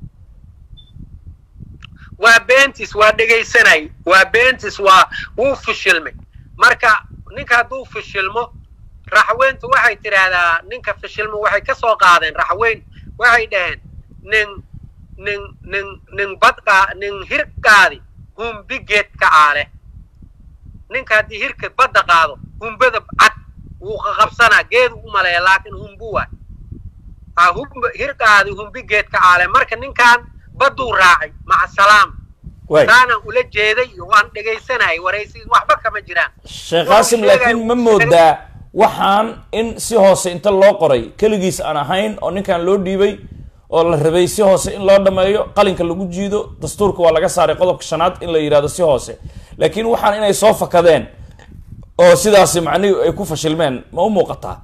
waa beentis waa dhegaysanay waa beentis waa wuu fishilmay marka ninka hadduu fishilmo raxweyntu waxay tidhaahdaa ninka fishilmo waxay ka soo qaadeen raxweyn waxay dhaheen nin nin nin nin badqa nin hir qaadi humbi geed ka aale ninka haddii hirka badda qaado humbada cad wuu qaqabsanaa geedu u maleeya laakiin humbu waay ha humb hir qaadi humbi geed ka aale marka ninkan badduu raacay maca salaam waay taanaan ula jeeday iyo waan dhegaysanayay waraysi waxba kama jiraan sheekh qaasim laakiin ma moodaa waxaan in si hoose inta loo qoray keligiis aan ahayn oo ninkan loo dhiibay oo la rabay si hoose in loo dhameeyo qalinka lagu jiido dastuurka waa laga saaray qodobka shanaad in la yidhahdo si hoose laakiin waxaan inay soo fakadeen oo sidaasi macnihii ay ku fashilmeen ma u muuqataa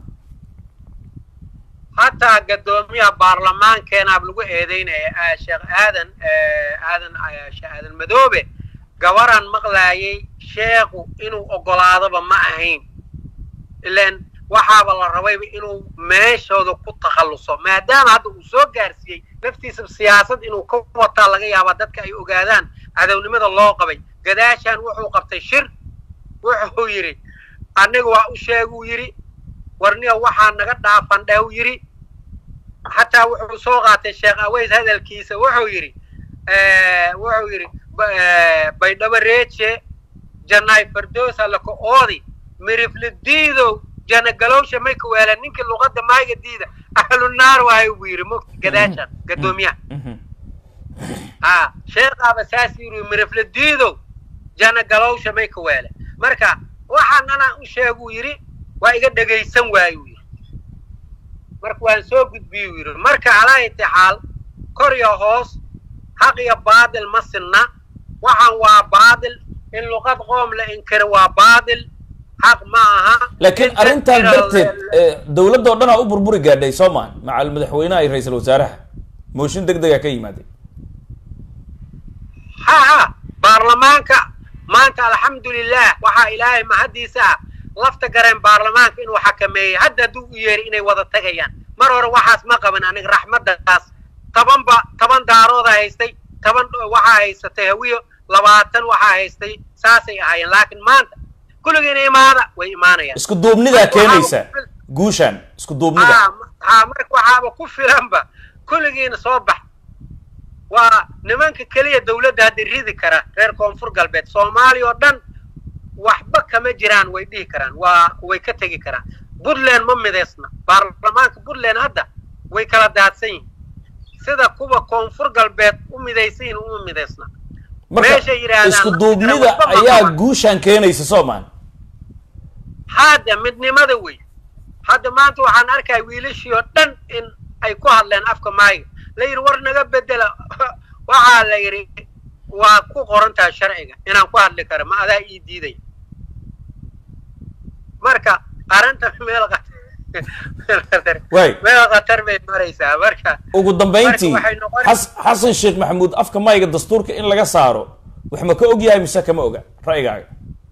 hataa gadoomiyaha baarlamaankeenaab lagu eedeynaya ah, sheekh aadan eh, aadan ah, sheekh aadan madoobe gabaraan maqlaayay sheekhu inuu ogolaadoba ma ahayn ilan waxaaba la rabayba inuu meeshooda ku takhalluso maadaama hadda uu soo gaarsiiyey naftiisa siyaasad inuu ka wataa laga yaabaa dadka ay ogaadaan cadownimada loo qabay gadaashaan wuxuu qabtay shir wuxuu yidhi aniga waa u sheeguu yidhi warniga waxaa naga dhaafan dheh yidhi xataa wuxuu soo qaatay sheekh aweys hadalkiisa wuxuu yidhi wuxuu yidhi ba- eh, baydhabo reeje janay fardoosa laka oodi mirifli diidow jana galowsha may ka weelaan ninkii luqadda maayga diida ahlunaar waayo buu yidhi mugti gadaashan gadoomiyaha Mhm. ha sheekhaaba saas yidhi mirifli diidow jana galowsha may ka weele marka waxaan anaa u sheeguu yidhi waa iga dhegaysan waayuu yidhi marka waan soo gudbiyuu yidhi marka calaa intixaal kor iyo hoos xaq iyo baadil ma sinna waxaan waa baadil in luqad qoom la inkiro waa baadil xaq ma aha laakiin In arrintan dadkira- darteed eh, dowladda oo dhan aa u burburi gaadhay soo maa macal madaxweynaha iyo ra-iisul wasaaraha mooshin deg dega ka yimaaday ha ha baarlamaanka maanta alxamdulilah waxaa ilaahay mahaddiisa ah lafta gareen baarlamaanka inuu xakameeyey hadda hadduu u yeeray inay wada tagayaan mar hore waxaas ma qaban aniga raxmaddaas tobanba toban daarooda haystay toban waxaa haysatay hawiyo labaatan waxaa haystay saasay ahaayeen laakiin maanta kulligiina imaada way imaanayaan isku duubnidaa keenaysa guushan isku duubnida ha ha marka waxaaba ku filanba kulligiina soo bax waa nimanka keliya dawladda hadda ridi kara reer koonfur galbeed soomaaliya oo dhan waxba kama jiraan way dhihi karaan waa way ka tegi karaan puntland ma midaysna baarlamaanka puntland hadda way kala daadsan yihin sida kuwa koonfur galbeed u midaysan yihin uma midaysna marka meeshay yidhaahdaan isku duubnida waxba ma ayaa qaban. guushaan keenaysa soomaan hadda midnimada wey hadda maanta waxaan arkaya wiilashii oo dhan in ay ku hadleen afka maayiga la yidhi war naga bedela waxaa la yidhi waa ku qoran tahay sharciga inaan ku hadli karo ma adaa ii diidaya marka arrinta meel khatar meel khatar Waay. meel khatar bay maraysaa marka ugu dambayntii Marka waxay noqon- xas- xasan sheekh maxamuud afka mayga dastuurka in laga saaro wax ma ka og yahay mise kama oga ra'yigaaga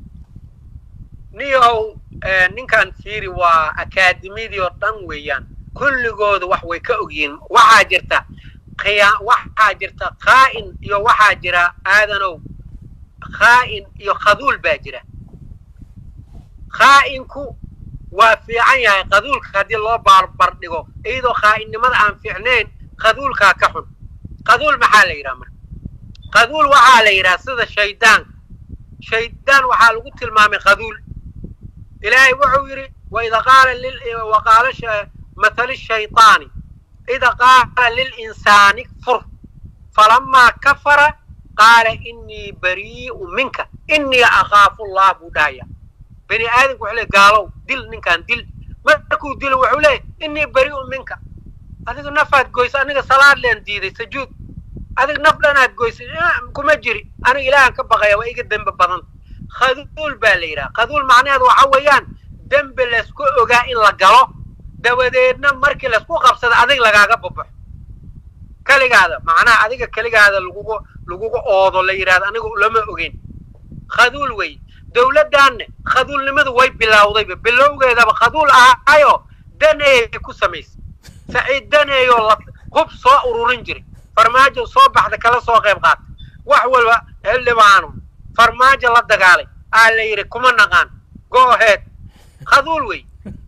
niyow eh, ninkan fiiri waa akaademiyadii oo dhan weeyaan kulligooda wax way ka ogyihiin waxaa jirta khiyaa waxaa jirta khaa'in iyo waxaa jira aadanow khaa'in iyo khaduul baa jira khaa'inku waa fiican yahay khaduulka haddii loo barbar dhigo iyadoo khaa'inimada aan fiicnayn khaduulkaa ka xun khaduul maxaa la yidhaha marka khaduul waxaa la yidhaha sida shaydaanka shaydaan waxaa lagu tilmaamay khaduul ilaahay wuxuu yidhi waida qaala lil waqaala sh- mathali shayطaani ida qaala lilinsaani kfur falamaa kafara qaala inii barii'u minka inii akhaafu allah buu dhahaya bani aadamku wuxuu leey gaalow dil ninkan dil markuu dilo wuxuu leeyahy inii barii'u minka adiga nafaad goysa aniga salaad leen diiday sajuud adig naf dhanaad goysay "Ah, kuma jiri aniga ilaahan ka baqaya waa iga dembe badan khaduul baa la yidhaha khaduul macnaheedu waxa weeyaan dembe laysku ogaa in la galo dabadeedna markii laysku qabsado adig lagaaga babaxo keligaada macnaha adiga keligaada lagugu lagugu oodo la yidhahdo aniga lama ogeyn khaduul wey dowladdaanne khaduulnimadu way bilowdayba bilowgeedaba khaduul ahaayo daneeyay ku samaysay saciid daneeyoo la hub soo ururin jiray farmaajo soo baxda kala soo qayb qaata wax walba xildhibaano farmaajo la dagaalay aa la yidhi kuma naqaan go ahead khaduul wey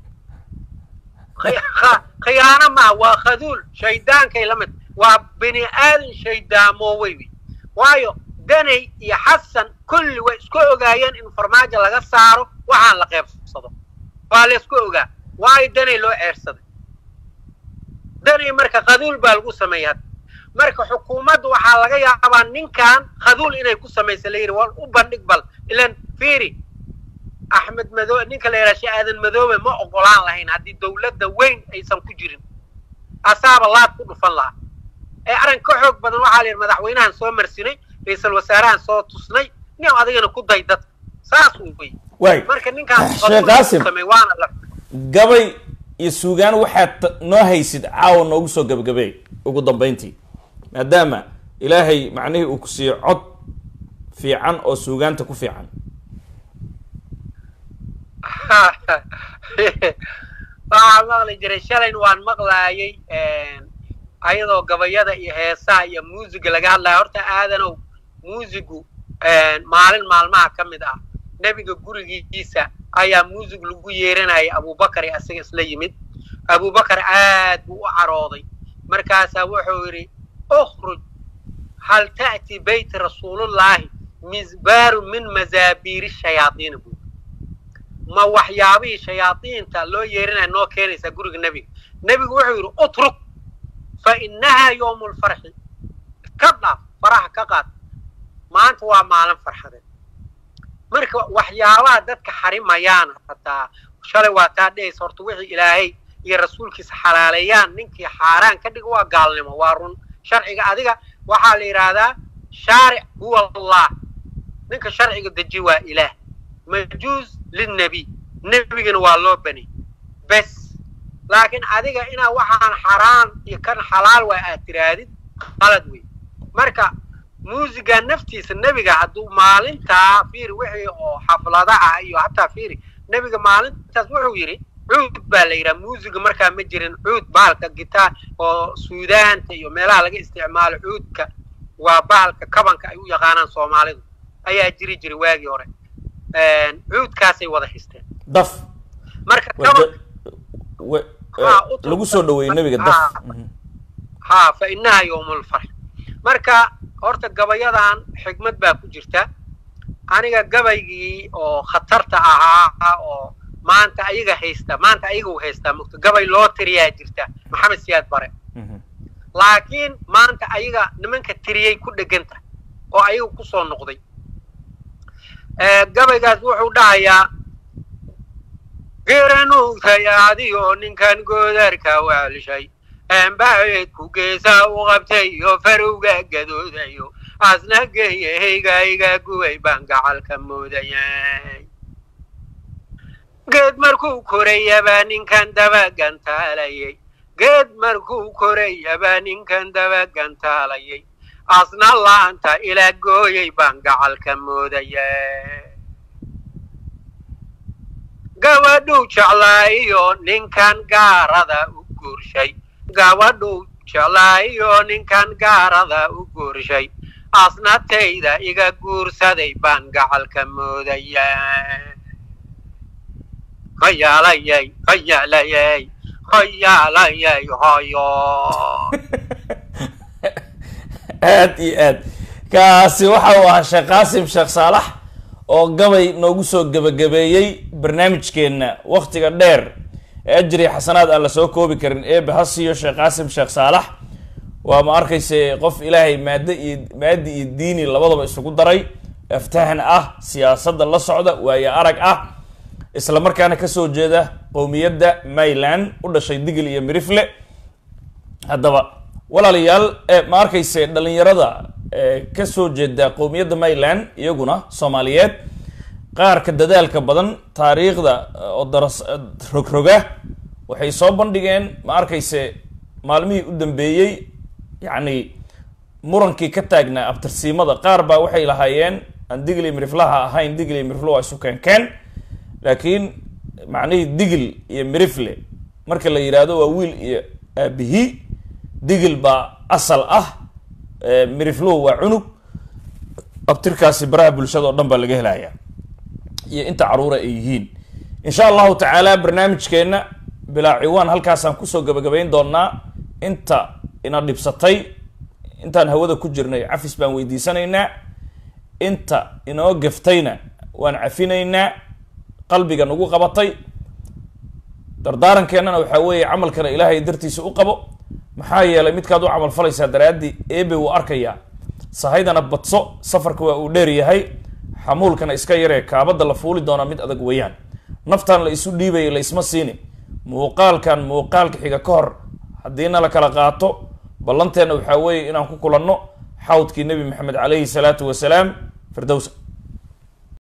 Khi- kha- khiyaano maaha waa khaduul shaydaankay la mid waa bini aadan shaydaamoowey wey waayo daney iyo xasan kulli way isku ogaayeen in farmaajo laga saaro waxaan la qeybsado waa la isku ogaa waayo daney loo ceersaday daney marka khaduul baa lagu sameeyay hadda marka xukuumadda waxaa laga yaabaa ninkan khaduul inay ku samaysa la yidhi war u bandhig bal ilan fiiri axmed madoobe ninka la yidhaha shee aadan madoobe ma ogolaan lahayn haddii dowladda weyn aysan ku jirin asaaba laad ku dhufan lahaa ee arrin ka xoog badan waxaa la yidhi madaxweynahan soo marsinay ra-iisul wasaarahan soo tusnay nin adigana ku day dadka saas uu wey waay marka ninkaan Sheekh khaduul Qaasim. ku sameey waana la gabay iyo suugaan waxaad ta- noo haysid caawa noogu soo gabagabeey ugu dambayntii maadaama ilaahay macnihii uu ku siiyo cod fiican oo suugaanta ku fiican waxaa maqli jiray shalayna waan maqlaayay ayadoo gabayada iyo heesaha iyo muusiga laga hadlaya horta aadanow muusigu maalin maalmaha ka mid ah nebiga gurigiisa ayaa muusig lagu yeeranayay abubakar ee asaga isla yimid abubakar aad buu u carooday markaasaa wuxuu yidhi ukhruj hal ta'ti beyti rasuulullaahi misbaaru min mazaabiiri shayaadiina buu ma waxyaabihii shayaadiinta loo yeerinaya noo keenaysaa guriga nebiga nebigu wuxuu yidhi utruk fa innahaa yowmu lfarxi ka dhaaf faraha ka qaad maanta waa maalin farxadeed marka waxyaabaha dadka xarimayaana hataa shalay waa taa dhehaysa horta wixii ilaahay iyo rasuulkiisa xalaaleeyaan ninkii xaaraan ka dhiga waa gaalnimo waa run sharciga adiga waxaa la yidhaahdaa shaaric huwa allah ninka sharciga deji waa ilaah majuus linnebiy nebigana waa loo bani bes laakiin adiga inaa waxaan xaraan iyo kan xalaal waa aad tiraadid qalad wey marka muusiga naftiisa nebiga hadduu maalintaa fiiri wixii oo xaflada ah iyo hataa fiiri nebiga maalintaas wuxuu yidhi cuud baa la yidhaha muusiga markaa ma jirin cuud bahalka gitaar oo suudaanta iyo meelaha laga isticmaalo cuudka waa bahalka kabanka ay u yaqaanaan soomaalidu ayaa jiri jiray waagii hore cuudkaasay wada xisteen daf marka wa- kaban wa- Ha, eh, u lagu soo dhaweeyey nebiga daf Ha. Mhm. haa fa innaha yowmulfarx marka horta gabayadan xigmad baa ku jirta aniga gabaygii oo khatarta ahaa oo maanta ayaga haysta maanta ayaga u haystaa mugto gabay loo tiriyaa jirta maxamed siyaad bare laakiin maanta ayaga nimanka tiriyey ku dheganta oo ayaga kusoo noqday gabaygaas wuxuu dhahayaa geeranuugtayaadiyo ninkan goodarka waalshay embaceedku geesaa u qabtay iyo farowga gadoodayo asna geeyahayga iga guway baan gacalka moodayay geed markuu korayabaa ninkan daba gantaalayay geed markuu korayabaa ninkan daba gantaalayay asna laanta ila gooyay baan gacalka moodayay gabadhuu jeclaayo ninkan gaarada u guurshay gabadhuu jeclaayo ninkan gaarada u guurshay asnatayda iga guursaday baan gacalka moodayay hoyaalayay hoyaalayay hoyaalayay hoyo aad iyo aad kaasi waxa uu ahaa sheekh qaasim sheekh saalax oo gabay noogu soo gebagabeeyey barnaamijkeenna waktiga dheer ee ajri xasanaad aan la soo koobi karin eebe ha siiyo sheekh qaasim sheekh saalax waa ma arkayse qof ilaahay maaddo iyo maadi iyo diini labadaba isugu daray aftahan ah siyaasadda la socda waayo arag ah isla markaana kasoo jeeda qowmiyadda mayland u dhashay digil iyo mirifle haddaba walaalayaal ma arkayse dhalinyarada kasoo jeeda qowmiyadda mayland iyaguna soomaaliyeed qaarka dadaalka badan taariikhda oo daras rogroga waxay soo bandhigeen ma arkayse maalmihii u dambeeyey yacni murankii ka taagnaa abtirsiimada qaar baa waxay lahaayeen aan digil iyo miriflaha ahayn digil iyo mirifle waa isu keenkeen laakiin macnihii digil iyo mirifle marka la yidhaahdo waa wiil iyo aabihi digil baa asal ah mirifluhu waa cunug abtirkaasi baraha bulshada oo dhan baa laga helaya iyo inta caruura ay yihiin insha allahu tacaala barnaamijkeenna bilaa ciwaan halkaasaan kusoo gabagabayn doonaa inta ina dhibsatay intaan hawada ku jirnay cafis baan weydiisanaynaa inta inoo gaftayna waan cafinaynaa qalbiga nagu qabatay dardaarankeenana waxaa weeye camalkana ilaahay dartiisa u qabo maxaa yeelay midkaad u camal falaysaa daraaddii eebe wuu arkayaa sahaydana badso safarka waa uu dheer yahay xamuulkana iska yaree kaabadda la fuuli doonaa mid adag weeyaan naftan la isu dhiibaya la isma siini muuqaalkan muuqaalka xiga ka hor haddiina la kala qaato ballanteenna waxaa weeye inaan ku kulanno xawdkii nebi maxamed calayhi salaatu wasalaam firdowsa